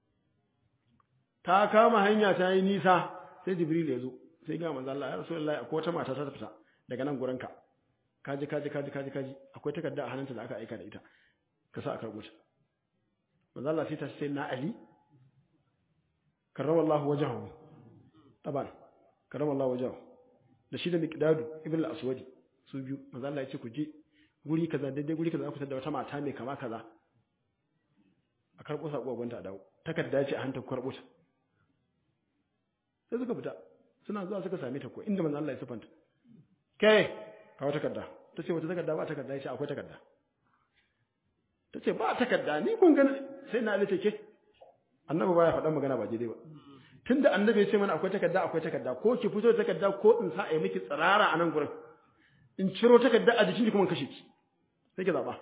ta kama hanya ta yi nisa sai jibril ya zo sai ga manzo Allah ya rasulullahi akwai wata mata ta fita daga nan gurin ka kaji kaji kaji kaji kaji akwai takarda a hannunta da aka aika da ita ka sa a karbo ta manzo Allah sai ta sai na ali karrama Allah wajahu taban karrama Allah wajahu da shi da miqdadu ibn al-aswadi su biyu manzo Allah ya ce ku je guri kaza daidai guri kaza ku da wata mata mai kama kaza a karbo sako gwanta a dawo takarda ce a hanta ku karbo ta sai suka fita suna zuwa suka same ta ko inda manzo Allah ya sifanta kai kawo takarda ta ce wata takarda ba takarda ya ce akwai takarda ta ce ba takarda ni kun gani sai na alice ke annabi baya faɗan magana ba daidai ba tunda annabi ya ce mana akwai takarda akwai takarda ko ki fito da takarda ko in sa a yi miki tsirara a nan gurin in ciro takarda a jikin kuma kashe ki sai ki zaba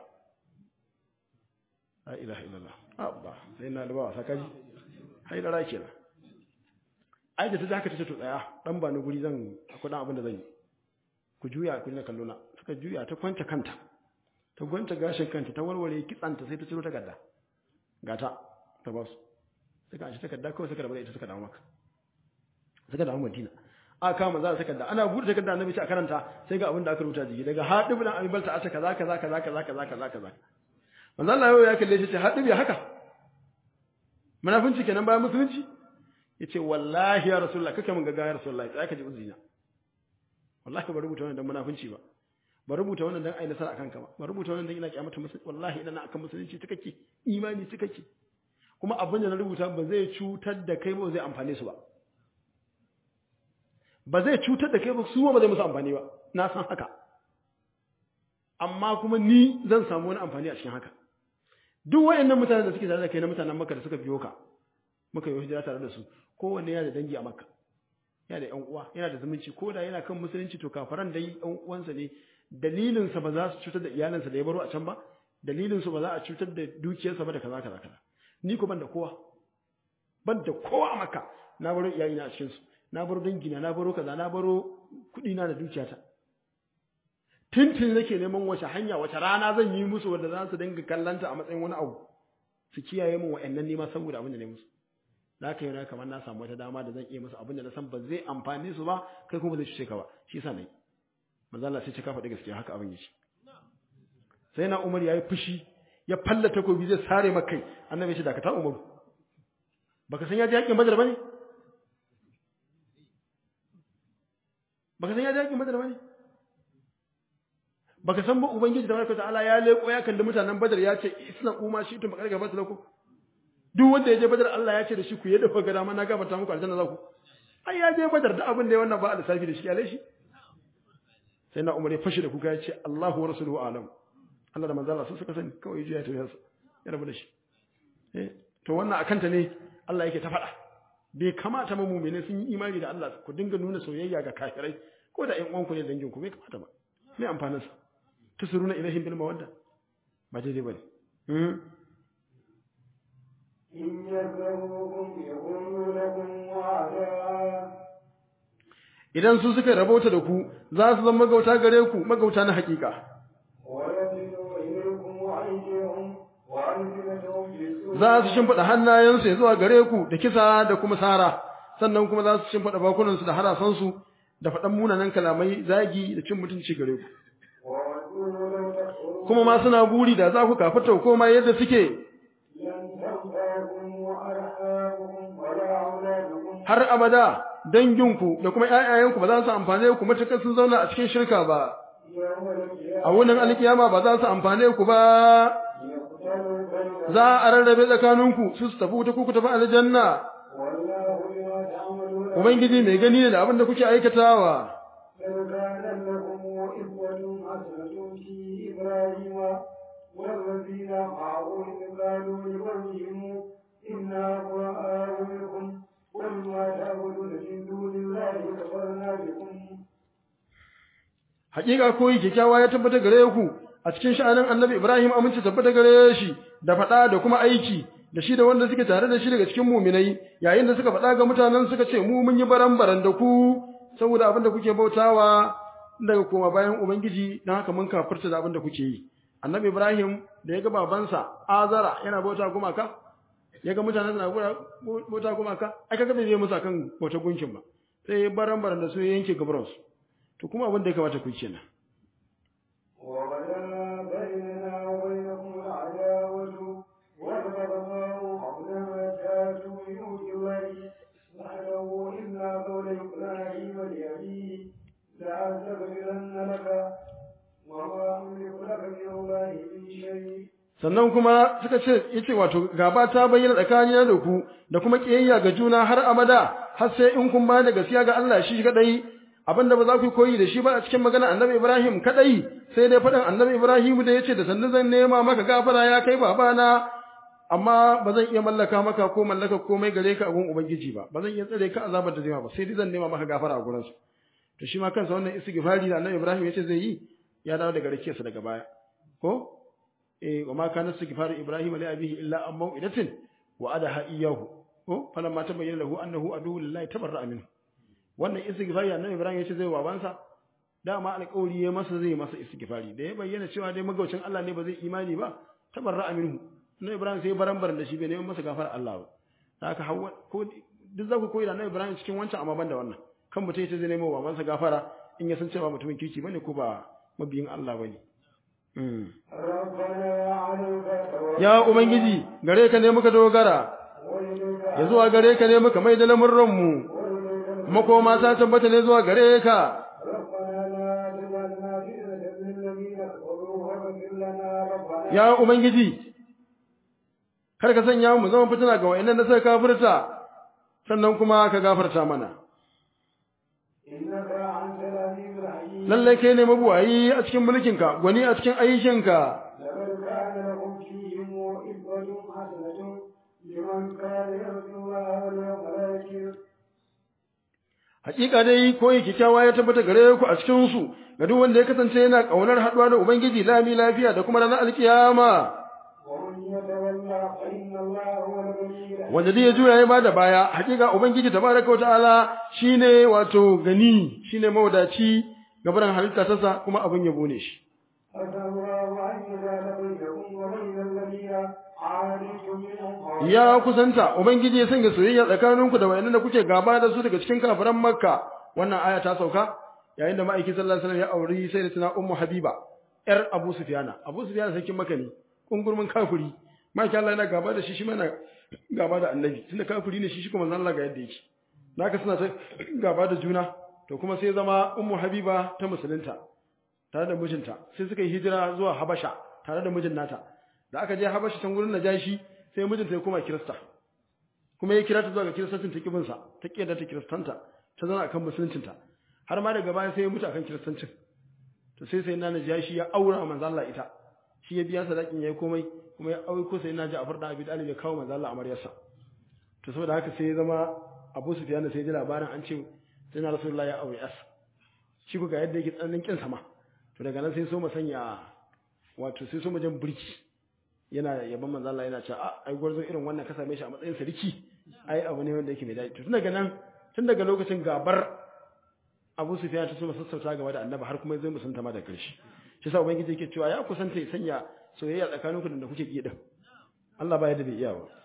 la ilaha illallah abba sai na da ba wasa kaji haidara kenan ai da ta zaka ta ce to tsaya dan ba ni guri zan akwai dan abin da zan yi ku juya ku na kallo na suka juya ta kwanta kanta ta gwanta gashin kanta ta warware kitsanta sai ta ciro takarda gata ta ba su suka shi takarda kawai suka rabu da ita suka dawo maka suka dawo madina a kama za a takarda ana buɗe takarda annabi ce a karanta sai ga abin da aka rubuta jiki daga hadib dan abi balta ata kaza kaza kaza kaza kaza kaza kaza manzo Allah yau ya kalle shi ce hadib ya haka munafinci kenan bayan musulunci yace wallahi ya rasulullah kake mun gaga ya rasulullah sai ka ji uzina wallahi ba rubuta wannan dan munafinci ba ba rubuta wannan dan ai nasara akan ka ba ba rubuta wannan dan ina kiyamata musulunci wallahi ina akan musulunci take imani take kuma abin da na rubuta ba zai cutar da kai ba zai amfane su ba ba zai cutar da kai ba su ba zai musu amfani ba na san haka amma kuma ni zan samu wani amfani a cikin haka duk wayannan mutanen da suke tare da kai na mutanen Makka da suka biyo ka muka yi hijira tare da su kowanne yana da dangi a Makka yana da ƴan uwa yana da zumunci ko da yana kan musulunci to kafaran dai ƴan uwansa ne dalilin sa ba za su cutar da iyalansa da ya baro a can ba dalilin su ba za a cutar da dukiyarsa ba da kaza kaza kaza ni ko ban da kowa ban da kowa a Makka na baro iyayena a cikin su na baro dangina na baro kaza na baro kuɗi na da dukiyata tuntun nake neman wace hanya wace rana zan yi musu wanda za su dinga kallanta a matsayin wani abu su kiyaye min wa'annan nema saboda abin da ne musu da haka yana kamar na samu wata dama da zan iya musu abin da na san ba zai amfane su ba kai kuma zai cuce ka ba shi yasa nayi manzo Allah sai ce ka faɗi gaskiya haka abin yake sai na Umar yayi fushi ya falla takobi zai sare maka kai annabi ya ce dakata Umar baka san ya ji yakin Badar bane baka san ya ji yakin Badar bane baka san ba ubangiji tabaraka ta'ala ya leko ya kalli mutanen badar ya ce isna kuma shi tun bakar gaba lakum duk wanda ya je badar Allah ya ce da shi ku yadda kuka ga dama na gafarta muku aljanna za ku ai ya je badar da abin da ya wannan ba a lissafi da shi alai shi sai na umar ya fashi da kuka ya ce Allahu wa rasuluhu alam Allah da manzo Allah sun suka sani kawai ya je ya tafi yasa ya rabu da shi eh to wannan akanta ne Allah yake ta faɗa bai kamata mu mu'mini sun yi imani da Allah ku dinga nuna soyayya ga kafirai ko da ƴan uwanku ne dangin ku bai kamata ba me amfanin sa tusuruna ilaihim bil mawadda ba daidai bane إن يذكروكم يقولوا لكم وعدا idan su suka rabauta da ku za su zama magauta gare ku magauta na hakika ويبدو إليكم أيديهم وألسنتهم بالسوء za su shimfiɗa hannayensu ya zuwa gare ku da kisa da kuma sara sannan kuma za su shimfiɗa bakunansu da harasansu da faɗan munanan kalamai zagi da cin mutunci gare ku وودوا لو تكفرون kuma ma suna buri da za ku kafirta ku koma yadda suke لن تنفعكم وأرحامكم ولا أولادكم har abada danginku da kuma ƴaƴayenku ba za su amfane ku matuƙar sun zauna a cikin shirka ba يوم القيامة a wunin alkiyama ba za su amfane ku ba يقتل بينهم za a rarrabe tsakaninku su su tafi wuta ku ku tafi aljanna والله بما تعملون ubangiji mai gani ne da abin da kuke aikatawa لو كان لكم إخوة حسنة في إبراهيم والذين معه إذ قالوا لقومهم إنا براء منكم ومما تعبدون من دون الله كفرنا بكم hakika koyi kyakkyawa ya tabbata gare ku a cikin sha'anin annabi Ibrahim aminci tabbata gare shi da faɗa da kuma aiki da shi da wanda suke tare da shi daga cikin muminai yayin da suka faɗa ga mutanen suka ce mu mun yi baran-baran da ku saboda abin da kuke bautawa daga koma bayan ubangiji don haka mun kafirta da abin da kuke yi annabi Ibrahim da ya ga babansa Azara yana bauta gumaka ya ga mutanen suna bauta gumaka ai kaga bai je musu kan bauta gunkin ba sai ya baran-baran da su ya yanke gabaransu to kuma abin da ya kamata ku yi kenan وبدا بيننا وبينكم العداوة والبغضاء حولما جاءتم من وجه الله وحده إلا قول إبراهيم لأبيه لأستغفرن لك وما أملك لك من الله من شيء sannan kuma suka ce yace wato gaba ta bayyana tsakanina da ku da kuma kiyayya ga juna har abada har sai in kun ba da gaskiya ga Allah shi kadai abinda ba za ku koyi da shi ba a cikin magana annabi Ibrahim kadai sai dai faɗin annabi Ibrahim da yace da sannan zan nema maka gafara ya kai babana amma ba zan iya mallaka maka ko mallaka komai gare ka a gun ubangiji ba ba zan iya tsare ka azabar da zai ma ba sai dai zan nema maka gafara a gurin su to shi ma kansa wannan istighfari da annabi Ibrahim yace zai yi ya dawo daga rakiyarsa daga baya ko eh wa ma kana istighfaru Ibrahim li abihi illa an mau'idatin wa adaha iyyahu ko falamma tabayyana lahu annahu adu lillahi tabarra'a minhu wannan istighfari annabi Ibrahim yace zai babansa dama alƙawari ya masa zai masa istighfari da ya bayyana cewa dai magaucin Allah ne ba zai imani ba tabarra'a minhu annabi Ibrahim sai baran-baran da shi bai neman masa gafara Allah ba haka hawa ko duk za ku koyi da annabi Ibrahim cikin wancan amma ban da wannan kan mutum yace zai nemo babansa gafara in ya san cewa mutumin kirki bane ko ba mabiyin Allah bane ربنا عليك توكلنا ya ubangiji gare ka ne muka dogara وإليك ya zuwa gare ka ne muka mai da lamurran mu وإليك makoma ta tabbata ne zuwa gare ka ربنا لا تجعلنا فتنة للذين كفروا واغفر لنا ربنا ya ubangiji kar ka sanya mu zama fitina ga wayannan da suka kafirta sannan kuma ka gafarta mana إنك أنت العزيز الحكيم lalle kai ne mabuwayi a cikin mulkinka gwani a cikin aikinka لقد كان لكم فيهم إبرة حسنة لمن كان يرجو الله واليوم الآخر hakika dai koyi kikkiawa ya tabbata gare ku a cikin su ga duk wanda ya kasance yana kaunar haduwa da ubangiji lami lafiya da kuma ranar alkiyama ومن يتولى فإن الله هو الغني الحميد wanda dai ya juya ya bada baya hakika ubangiji tabaraka wa ta'ala shine wato gani shine mawadaci gabaran halitta ta sa kuma abin yabo ne shi أسأل الله أن يجعل بينكم وبين الذين عاديتم منهم ya kusanta ubangiji ya sanya soyayya tsakaninku da wayannan da kuke gaba da su daga cikin kafiran makka wannan aya ta sauka yayin da ma'aiki sallallahu alaihi wasallam ya auri sayyidatina ummu habiba yar abu sufyana abu sufyana sarkin makka ne kungurmin kafiri ma'aiki Allah yana gaba da shi shi mana gaba da annabi tunda kafiri ne shi shi kuma Allah ga yadda yake naka suna ta gaba da juna to kuma sai zama ummu habiba ta musulunta tare da mijinta sai suka yi hijira zuwa Habasha tare da mijin nata da aka je Habasha can gurin Najashi sai mijinta ya koma Kirista kuma ya kira ta zuwa ga kiristancin ta kibinsa ta kiyar ta kiristanta ta zama akan musuluncinta har ma daga baya sai ya mutu akan kiristancin to sai sai na Najashi ya aura manzo Allah ita shi ya biya sadakin yayi komai kuma ya aure ko sai na Ja'far da Abi Talib ya kawo manzo Allah amaryarsa to saboda haka sai ya zama Abu Sufyan sai ya ji labarin an ce sai na Rasulullahi ya aure yas shi ku ga yadda yake tsananin kin sama to daga nan sai so mu sanya wato sai so mu jan burki yana yaban manzo Allah yana cewa a ai gwarzo irin wannan ka same shi a matsayin sarki ai abu ne wanda yake mai daɗi to tun daga nan tun daga lokacin gabar Abu Sufyan ta so mu sassauta gaba da Annabi har kuma zai musanta ma da ƙarshe shi yasa ubangiji yake cewa ya kusanta ya sanya soyayya tsakaninku da kuke ki din Allah ba yadda bai iya ba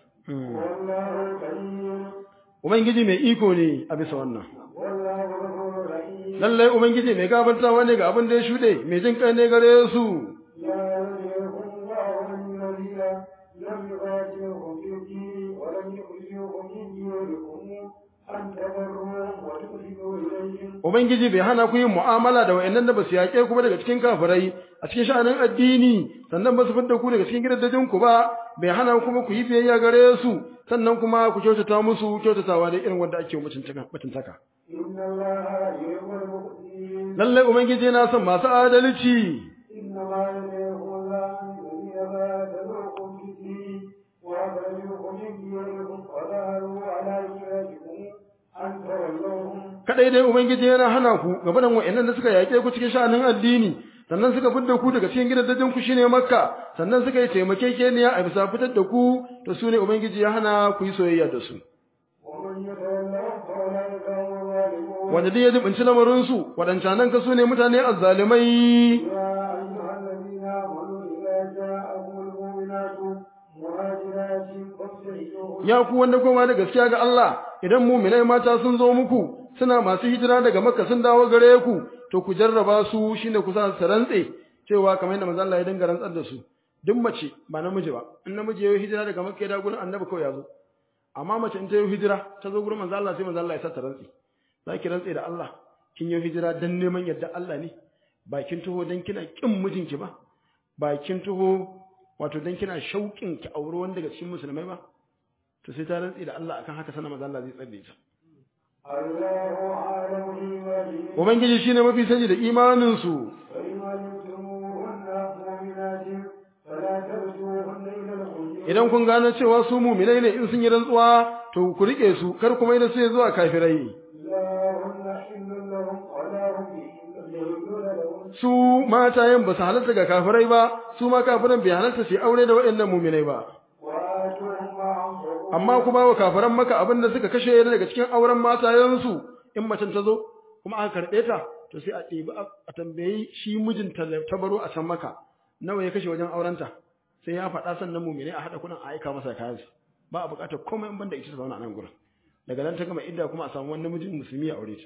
والله كريم ubangiji mai iko ne a bisa wannan والله غفور رحيم lallai ubangiji mai gafartawa ne ga abin da ya shuɗe mai jin kai ne gare su لا يلهكم الله الذين لم يقاتلكم في الدين ولم يخرجوكم من دياركم أن تبروهم وتقسطوا إليهم ubangiji bai hana ku yin mu'amala da wayannan da basu yaƙe ku ba daga cikin kafirai a cikin sha'anin addini sannan ba su fidda ku daga cikin gidajen ku ba bai hana kuma ku yi biyayya gare su sannan kuma ku kyautata musu kyautatawa da irin wanda ake mutuntaka mutuntaka إن الله يحب المقسطين lallai ubangiji yana son masu adalci إنما يلهكم الله الذين قاتلوكم في الدين وأخرجوكم من دياركم وظهروا على إخراجكم أن تولوهم kadai dai ubangiji yana hana ku gaba da wayannan da suka yaƙe ku cikin sha'anin addini sannan suka fidda ku daga cikin gidajen ku shine makka sannan suka yi taimakekeniya a bisa fitar da ku to su ne ubangiji ya hana ku yi soyayya da su ومن يتولهم فأولئك هم الظالمون wanda dai ya jibinci lamarinsu waɗancanan ka su ne mutane azzalimai يا أيها الذين آمنوا إذا جاءكم المؤمنات مهاجرات فامتحنوهن ya ku wanda koma da gaskiya ga Allah idan muminai mata sun zo muku suna masu hijira daga makka sun dawo gare ku to ku jarraba su shine ku sa su rantse cewa kamar yadda manzo Allah ya dinga rantsar da su duk mace ba namiji ba in namiji ya yi hijira daga makka ya dawo gurin annabi kawai ya zo amma mace in ta yi hijira ta zo gurin manzo Allah sai manzo Allah ya sa ta rantse za ki rantse da Allah kin yi hijira dan neman yadda Allah ne ba kin taho dan kina kin mijinki ba ba kin taho wato dan kina shauƙin ki aure wanda daga cikin musulmai ba to sai ta rantsi da Allah akan haka sanan manzo Allah zai tsare ta الله أعلم بإيمانهم ubangiji shine mafi sani da imanin su فإن علمتموهن مؤمنات فلا ترجوهن إلى الخروج idan kun gane cewa su mu'minai ne in sun yi rantsuwa to ku rike su kar kuma da su zuwa kafirai لا هن حل لهم ولا هم يحلون لهم su matayen ba su halarta ga kafirai ba su ma kafiran bai halarta su yi aure da waɗannan mu'minai ba وآتوهم ما أنفقوا amma kuma wa kafiran maka abin da suka kashe daga cikin auren matayensu in macen ta zo kuma aka karɓe ta to sai a ɗebi a tambayi shi mijinta da ta baro a can maka nawa ya kashe wajen aurenta sai ya faɗa sannan mumine a haɗa kuɗin a aika masa kayan ba a buƙatar komai in banda ita ta zauna a nan gurin daga nan ta gama idda kuma a samu wani namijin musulmi ya aure ta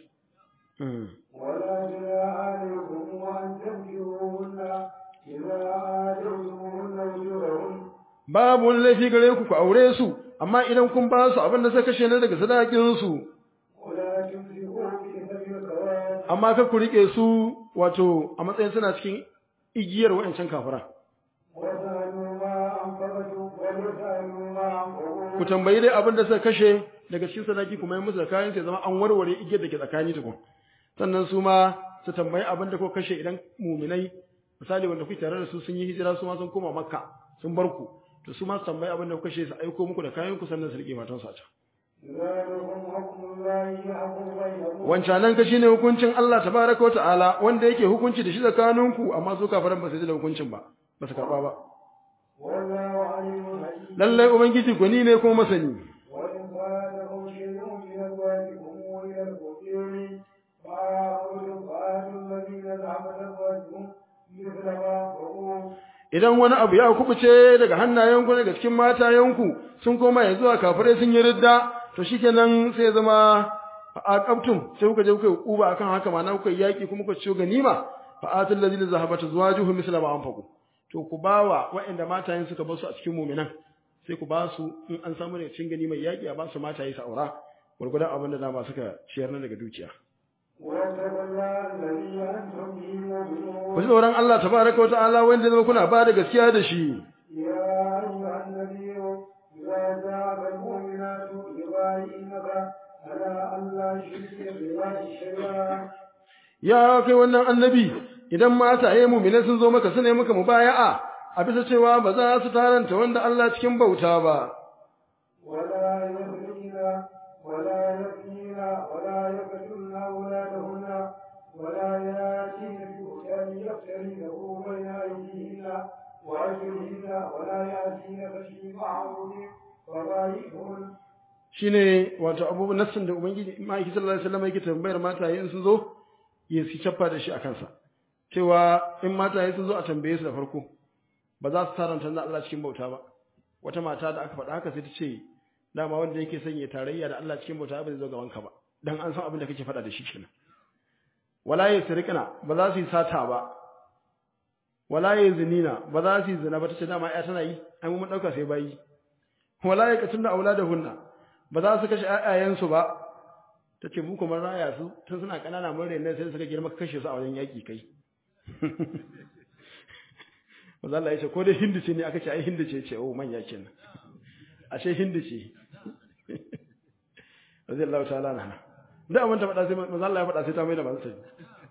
ولا جناح عليكم أن تنكروهن إذا آتيتموهن أجورهن babu wani laifi gare ku ku aure su amma idan kun ba su abin da suka kashe ne daga sadakin su ولا تمسكوا بإثم الكوارث amma kar ku rike su wato a matsayin suna cikin igiyar wa'ancan kafiran وسألوا ما أنفقتم وليسألوا ما أنفقوا ku tambayi dai abin da suka kashe daga cikin sadaki kuma yi musu da kayan sai zama an warware igiyar da ke tsakani tukun sannan su ma su tambayi abin da kuka kashe idan muminai misali wanda kuke tare da su sun yi hijira su ma sun koma makka sun bar ku to su ma su tambayi abin da kuka kashe su aiko muku da kayan ku sannan su rike matan su a can ذلكم حكم الله يحكم بينكم wancanan ka shine hukuncin Allah tabaraka wa ta'ala wanda yake hukunci da shi tsakaninku amma su kafiran ba su ji da hukuncin ba ba su karba ba والله عليم حكيم lallai ubangiji gwani ne kuma masani وإن فاتكم شيء من أزواجكم إلى الفقير فآخذوا فآتوا الذين ذهبت أزواجكم مثل ما أنفقوا idan wani abu ya kubuce daga hannayenku daga cikin matayenku sun koma ya zuwa kafirai sun yi ridda to shikenan sai ya zama a aqabtum sai kuka je kuka yi kuba akan haka ma na kuka yi yaki kuma kuka ciyo ganima fa atul ladina zahabat azwajuhum misla ma anfaqu to ku bawa waɗanda matayen suka bar su a cikin mu'minan sai ku ba su in an samu ne cikin ganimar yaki a ba su mataye su aura gurgudan abin da dama suka ciyar na daga dukiya واتقوا الله الذي أنتم به ku مؤمنون ji tsoron Allah tabaraka wa ta'ala wanda zama kuna ba da gaskiya da shi يا أيها النبي إذا جاءك المؤمنات يبايعنك على أن لا يشركن بالله شيئا ya kai wannan annabi idan mataye mu'mina sun zo maka sune maka mubaya'a a bisa cewa ba za su taranta wanda Allah cikin bauta ba ولا يخرجن ولا يبكين ولا يقتلن أولادهن ولا يأتين ببهتان يفترينه بين أيديهن وأرجلهن ولا يأتينك في معروف فبايعهن shine wato abubuwan nassin da ubangiji ma'aiki sallallahu alaihi wasallam yake tambayar mataye in sun zo ya su cappa da shi a kansa cewa in mataye sun zo a tambaye su da farko ba za su taranta na Allah cikin bauta ba wata mata da aka faɗa haka sai ta ce dama wanda yake son ya tarayya da Allah cikin bauta ba zai zo gaban ka ba dan an san abin da kake faɗa da shi kenan wala yasriqna ba za su yi sata ba wala yazinina ba za su yi zina ba tace dama ya tana yi ai mun dauka sai bayi wala yaqtulna auladahunna ba za su kashe ƴaƴayensu ba tace mu kuma raya su tun suna kanana mun rene sai suka girma kashe su a wajen yaki kai Maza Allah ya ce ko dai hindu ce ne aka ce ai hindu ce ce oh manya kenan ashe hindu ce radiyallahu ta'ala anha da abin ta faɗa sai maza Allah ya faɗa sai ta mai da masu sai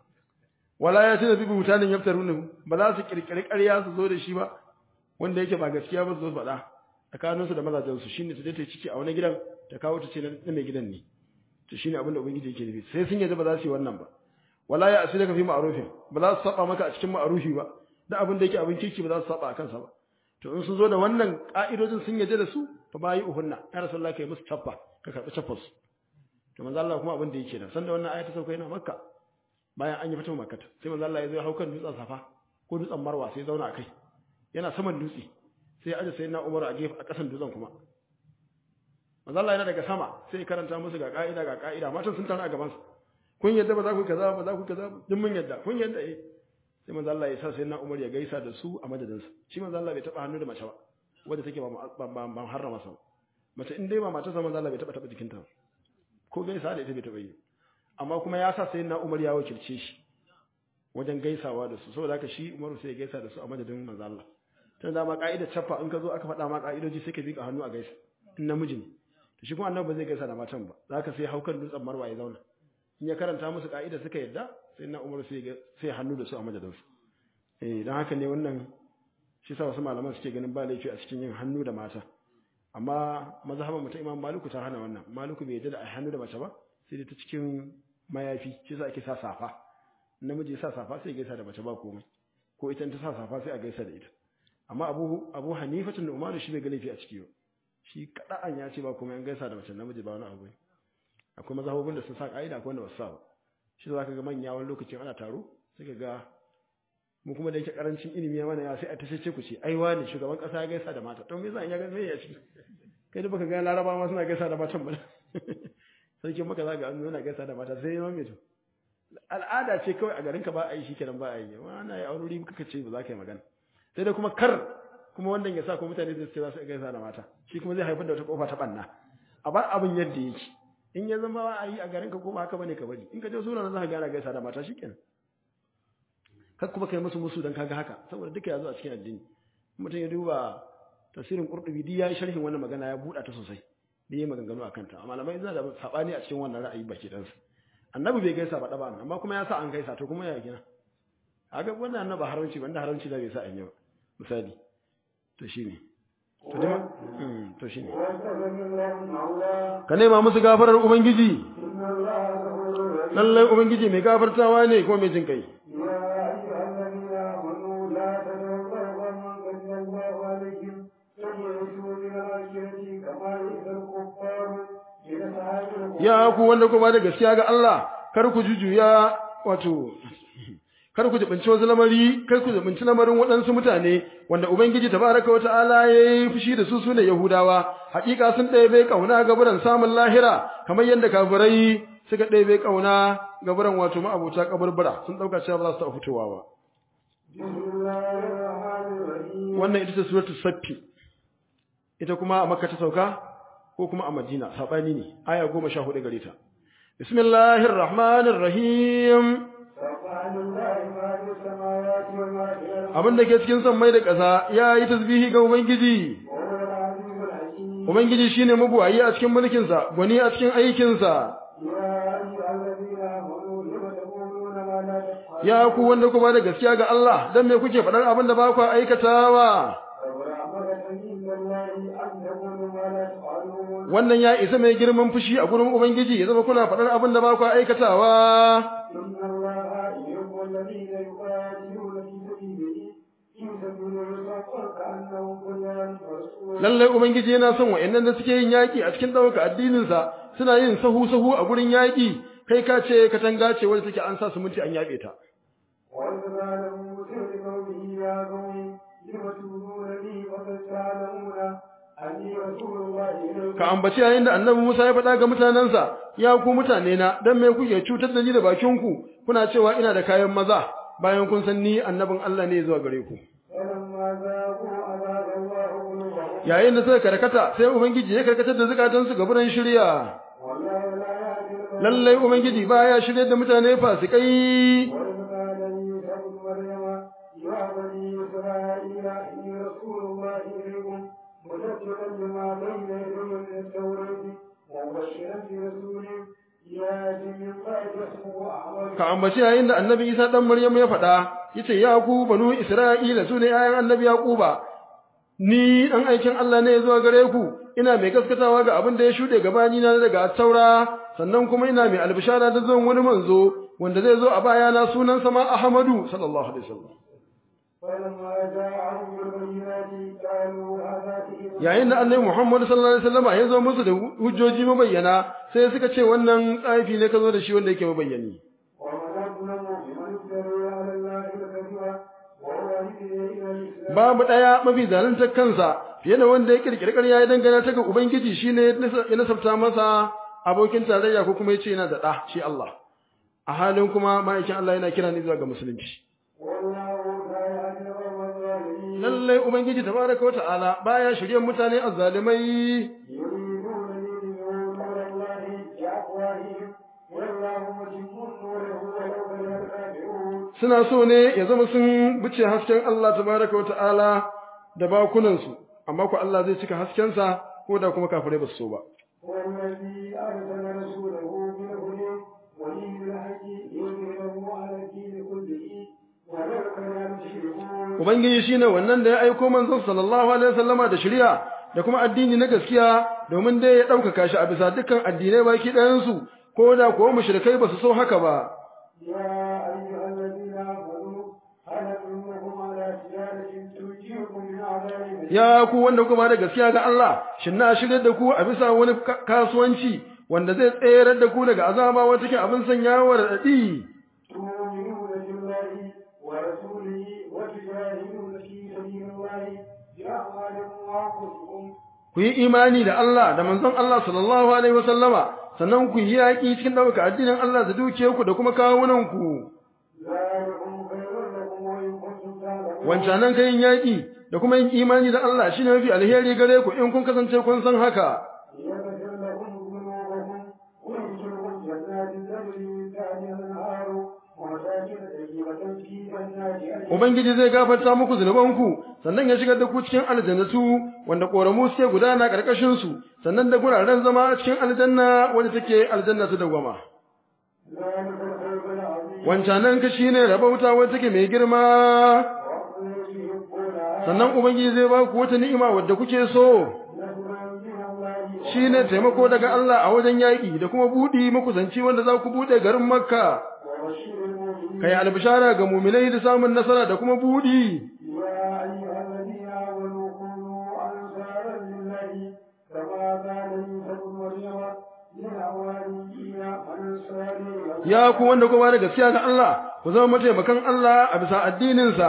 wala ya ce da bibi mutanen yaftarunu ba za su kirkiri ƙarya su zo da shi ba wanda yake ba gaskiya ba su zo su faɗa tsakanin su da mazajen su shine su je ta ciki a wani gidan ta kawo ta ce na mai gidan ne to shine abin da ubangiji yake nufi sai sun yadda ba za su yi wannan ba wala ya asira fi ma'rufin ba za su saba maka a cikin ma'rufi ba da abin da yake abin kirki ba za su saba a kansa ba to in sun zo da wannan ka'idojin sun yadda da su fa bayi uhunna ya rasulullahi kai musu tabba ka karbi tabbas to manzo Allah kuma abin da yake da sanda wannan aya ta sauka yana makka bayan an yi fatan makka sai manzo Allah ya zo ya hau kan dutsen safa ko dutsen marwa sai ya zauna akai yana saman dutse sai ya aje sayyidina Umar a gefe a kasan dutsen kuma manzo Allah yana daga sama sai ya karanta musu ga ka'ida ga ka'ida matan sun tara a gaban sa kun yadda ba za ku kaza ba za ku kaza duk mun yadda kun yadda eh sai manzo Allah ya sa sayyidina Umar ya gaisa da su a madadinsa shi manzo Allah bai taba hannu da mace ba wanda take ba ban harrama sa mace in dai ba matarsa manzo Allah bai taba taba jikinta ba ko gaisa da ita bai taba yi amma kuma ya sa sayyidina Umar ya wakilce shi wajen gaisawa da su saboda haka shi Umar sai ya gaisa da su a madadin manzo Allah tun da ma ka'idar chaffa in ka zo aka faɗa ma ka'idoji sai ka bi ka hannu a gaisa in namiji ne to shi kuma annabi ba zai gaisa da matan ba zaka sai haukan dutsen Marwa ya zauna in ya karanta musu ka'ida suka yadda sai na Umar sai sai hannu da su a madadin su eh dan haka ne wannan shi sa wasu malaman suke ganin ba laifi a cikin yin hannu da mata amma mazhaban mu ta Imam Maliku ta hana wannan Maliku bai yadda da hannu da mace ba sai dai ta cikin mayafi shi sa ake sa safa namiji sa safa sai gaisa da mace ba komai ko ita ta sa safa sai a gaisa da ita amma Abu Abu Hanifa tun Umar shi bai ga laifi a ciki ba shi kada'an ya ce ba komai an gaisa da mace namiji ba wani abu akwai mazhabobin da sun sa ka'ida akwai wanda ba su sa ba shi za ka ga manya wani lokacin ana taro sai ka ga mu kuma da yake karancin ilimi ya mana ya sai a ta ce ku ce ai wani shugaban kasa ya gaisa da mata to me yasa in ya ga me ya ci kai da baka ga laraba ma suna gaisa da matan ba sarkin maka za ga an nuna gaisa da mata sai ya mame to al'ada ce kawai a garin ka ba a yi shi kenan ba a yi wani ya aurori kuka ce ba za ka yi magana sai dai kuma kar kuma wannan ya sa ko mutane zai ce za su gaisa da mata shi kuma zai haifar da wata kofa ta banna a bar abin yadda yake in ya zama ba a yi a garin ka ko ba haka bane ka bari in ka je sura za ka gana gaisa da mata shikenan kar kuma kai musu musu dan kaga haka saboda duka ya zo a cikin addini mutum ya duba tafsirin qurtubi di yayi sharhin wannan magana ya buɗa ta sosai da yayi maganganu akan ta malamai suna da sabani a cikin wannan ra'ayi baki dan su annabi bai gaisa ba daba amma kuma ya sa an gaisa to kuma ya gina kaga wannan annabi haramci wanda haramci da bai sa an yi ba misali to shine to dai to shine ka nema musu gafarar ubangiji lallai ubangiji mai gafartawa ne kuma mai jin kai ya ku wanda ku ba da gaskiya ga Allah kar ku jujuya wato kar ku jibinci wasu lamari kar ku jibinci lamarin waɗansu mutane wanda ubangiji tabaraka wa ta'ala yayi fushi da su sune yahudawa hakika sun ɗebe kauna ga buran samun lahira kamar yadda kafirai suka ɗebe kauna ga buran wato ma'abuta kaburbura sun dauka cewa ba za su taɓa fitowa ba wannan ita ce suratul saffi ita kuma a makka ta sauka ko kuma a madina sabani ne aya 14 gare ta bismillahir rahmanir rahim سبح لله ما في السماوات وما في الأرض abin da ke cikin sammai da ƙasa ya yi tasbihi ga ubangiji وهو العزيز الحكيم ubangiji shine mabuwayi a cikin mulkinsa gwani a cikin aikinsa يا أيها الذين آمنوا لم تقولون ما لا تفعلون ya ku wanda ku ba da gaskiya ga Allah dan me kuke faɗar abin da ba ku aikatawa كبر مقتا عند الله أن تقولوا ما لا تفعلون wannan ya isa mai girman fushi a gurin ubangiji ya zama kuna faɗar abin da ba ku aikatawa إن الله يحب الذين يقاتلون في سبيله في سبيله صفا كأنهم بنيان مرصوص lallai ubangiji yana son wa'annan da suke yin yaƙi a cikin ɗaukar addininsa suna yin sahu sahu a gurin yaƙi kai ka ce katanga ce wadda take an sa siminti an yaɓe ta وإذ قال موسى لقومه يا قوم لم تؤذونني وقد تعلمون أني رسول الله إليكم ka ambaci yayin da annabi Musa ya faɗa ga mutanensa ya ku mutane na dan me kuke cutar da ni da bakinku kuna cewa ina da kayan maza bayan kun san ni annabin Allah ne zuwa gare ku فلما ذاقوا أذاق الله قلوبهم yayin da suka karkata sai ubangiji ya karkatar da zukatansu ga buran shirya والله لا يهدي القوم lallai ubangiji baya shirye da mutane fasikai وإذ قال عيسى ابن مريم يا بني إسرائيل إني رسول الله إليكم مصدقا لما بين يدي من التوراة ومبشرا برسول يأتي من بعد اسمه أحمد ka ambaci yayin da annabi Isa dan Maryam ya faɗa yace ya ku banu Isra'ila sune ayan annabi Yaquba ni dan aikin Allah ne zuwa gare ku ina mai gaskatawa ga abin da ya shude gabani na daga taura sannan kuma ina mai albishara da zuwan wani manzo wanda zai zo a bayana sunansa ma Ahmadu sallallahu alaihi wasallam فلما جاءهم بالبينات قالوا هذا سحر yayin da annabi Muhammad sallallahu alaihi wasallam ya zo musu da hujjoji mabayyana sai suka ce wannan tsafi ne ka zo da shi wanda yake mabayyani ومن أظلم ممن افترى على الله الكذب وهو يهدي إلى الإسلام babu ɗaya mafi zaluntar kansa fiye da wanda ya kirkiri ƙarya ya dangana ta ga Ubangiji shi ne ya nasabta masa abokin tarayya ko kuma ya ce yana da ɗa shi Allah. A halin kuma ma'aikin Allah yana kira ne zuwa ga musulunci. والله لا يهدي القوم الظالمين Lallai Ubangiji tabaraka wata'ala baya shirye mutane azzalimai يريدون ليدفعوا نور الله بأفواههم والله متم نوره ولو كره الكافرون suna so ne ya zama sun bice hasken Allah tabaraka wata'ala da bakunansu amma ku Allah zai cika haskensa ko da kuma kafirai ba su so ba. هو الذي أرسل رسوله بالهدى ودين الحق ليظهره على الدين كله ولو كره المشركون Ubangiji shine wannan da ya aiko manzon sallallahu alaihi wasallama da shari'a da kuma addini na gaskiya domin dai ya ɗaukaka shi a bisa dukkan addinai baki ɗayansu ko da kuwa mushrikai ba su so haka ba. يا أيها الذين آمنوا هل أدلكم على تجارة تنجيكم من عذاب أليم Ya ku wanda kuma da gaskiya ga Allah, shin na shirya da ku a bisa wani ka- kasuwanci wanda zai tsayar da ku daga azaba wata ke abin sanyawar raɗaɗi. تؤمنون بالله ورسوله وتجاهدون في سبيل الله بأموالكم وأنفسكم Ku yi imani da Allah da manzon Allah sallallahu alaihi wasallama sannan ku yi yaƙi cikin ɗaukaka addinin Allah da dukiyarku da kuma kawunanku. ذلكم خير لكم وإن كنتم تعلمون wancanan kayin yaƙi da kuma yin imani da Allah shine mafi alheri gare ku in kun kasance kun san haka يغفر لكم ذنوبكم ويدخلكم جنات تجري من تحتها الأنهار ومساكن طيبة في جنات عدن ubangiji zai gafarta muku zunubanku sannan ya shigar da ku cikin aljannatu wanda koramu suke gudana karkashin su sannan da guraren zama a cikin aljanna wanda take aljanna ta dawama ذلك الخير العظيم wancanan ka shine rabauta wanda take mai girma وأخرى تحبونها sannan ubangiji zai ba ku wata ni'ima wadda kuke so نصرا من الله shine taimako daga Allah a wajen yaƙi da kuma buɗi makusanci wanda za ku buɗe garin Makka وبشر المؤمنين kai albishara ga muminai da samun nasara da kuma buɗi يا أيها الذين آمنوا كونوا أنصارا لله كما قال عيسى ابن مريم للحواريين أنصاري إلى ya ku wanda kuma da gaskiya ga Allah ku zama mataimakan Allah a bisa addininsa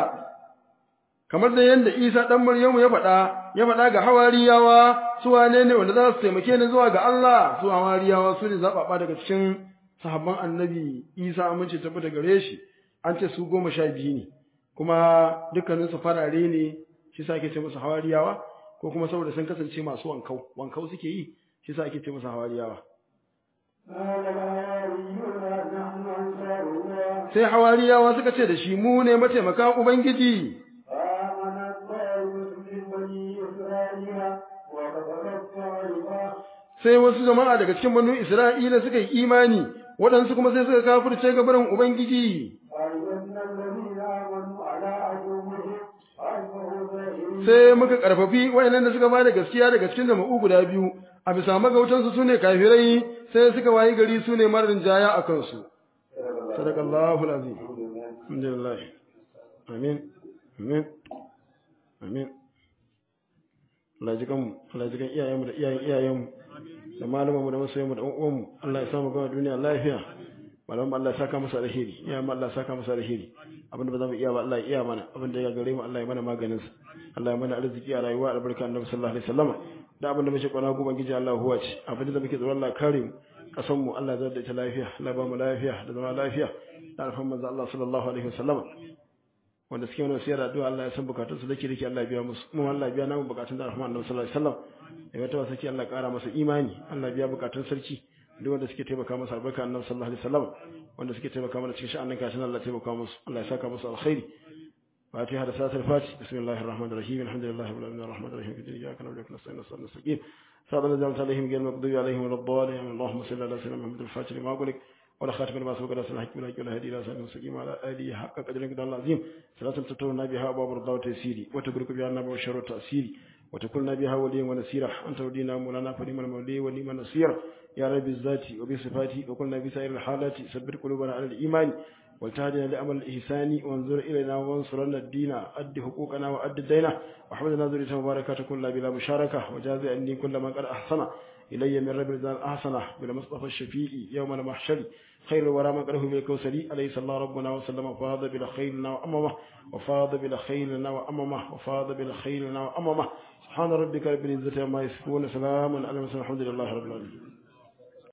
kamar da yadda Isa dan Maryamu ya faɗa ya faɗa ga hawariyawa su wane ne wanda za su taimake ni zuwa ga Allah su hawariyawa su ne zaɓaɓa daga cikin sahabban annabi Isa amince tabbata gare shi an ce su goma sha biyu ne kuma dukkanin su farare ne shi sa ake ce musu hawariyawa ko kuma saboda sun kasance masu wankau wankau suke yi shi sa ake ce musu hawariyawa قال الحواريون نحن أنصار الله sai hawariyawa suka ce da shi mu ne mataimaka ubangiji فآمنت طائفة من بني إسرائيل وكفرت طائفة sai wasu jama'a daga cikin banu isra'ila suka yi imani waɗansu kuma sai suka kafirce ga barin ubangiji وأيدنا الذين آمنوا على عدوهم فأصبحوا ظاهرين sai muka karfafi wayannan da suka bada gaskiya daga cikin jama'u guda biyu a bisa magautansu sune kafirai sai suka wayi gari sune marin jaya a kansu sadaqallahu alazim alhamdulillah amin amin amin Allah ji kanmu Allah ji kan iyayenmu da iyayen iyayenmu da malamanmu da masoyanmu da ƴan uwanmu Allah ya samu gama duniya lafiya malamanmu Allah ya saka musu alheri iyayenmu Allah ya saka musu alheri abinda ba za mu iya ba Allah ya iya mana abinda ya gare mu Allah ya mana maganin sa Allah ya mana arziki a rayuwa albarka annabi sallallahu alaihi wasallam da abinda muke kwana gobe gije Allah huwa ce abinda da muke tsoron Allah kare mu kasan mu Allah ya da ita lafiya Allah ya ba mu lafiya da zama lafiya da alfan manzo Allah sallallahu alaihi wasallam wanda suke wani siyar addu'a Allah ya san bukatun su dake dake Allah ya biya musu mu Allah ya biya namu bukatun da rahman annabi sallallahu alaihi wasallam ya wata wasa ki Allah ya kara masa imani Allah ya biya bukatun sarki duk wanda suke taimaka masa albarka annabi sallallahu alaihi wasallam wanda suke taimaka mana cikin sha'anin kashin Allah ya taimaka musu Allah ya saka musu alkhairi فاتحة رسالة الفاتح بسم الله الرحمن الرحيم الحمد لله رب العالمين الرحمن الرحيم في الدنيا إياك نعبد وإياك نستعين نستعين نستقيم صراط الذين أنعمت عليهم غير المغضوب عليهم ولا الضالين اللهم صل على سيدنا محمد الفاتح لما أغلق ولا خاتم لما سبق رسول الحكم ولا ولا هدي إلى صراط المستقيم على آله حق قدر القدر العظيم صلاة تتونا بها أبواب الرضا والتيسير وتبرك بها النبي والشر والتأثير وتكون بها وليا ونسيرا أنت ولينا مولانا فنعم المولي ونعم النصير يا رب الذات وبصفاتي وقلنا بسائر الحالات سبر قلوبنا على الإيمان والتهدنا لأمل الإحسان وانظر إلينا وانصرنا الدين أد حقوقنا وأد دينا وحمدنا ذرية مباركة كل بلا مشاركة وجاز أني كل من قد أحسن إلي من رب الرزان أحسن بلا مصطفى الشفيع يوم المحشر خير الورى من قاله بالكوثري عليه صلى الله ربنا وسلم وفاض بلا خيلنا وأممه وفاض بلا خيلنا وأممه وفاض بلا خيلنا وأممه سبحان ربك رب العزة عما يصفون سلام على المرسلين الحمد لله رب العالمين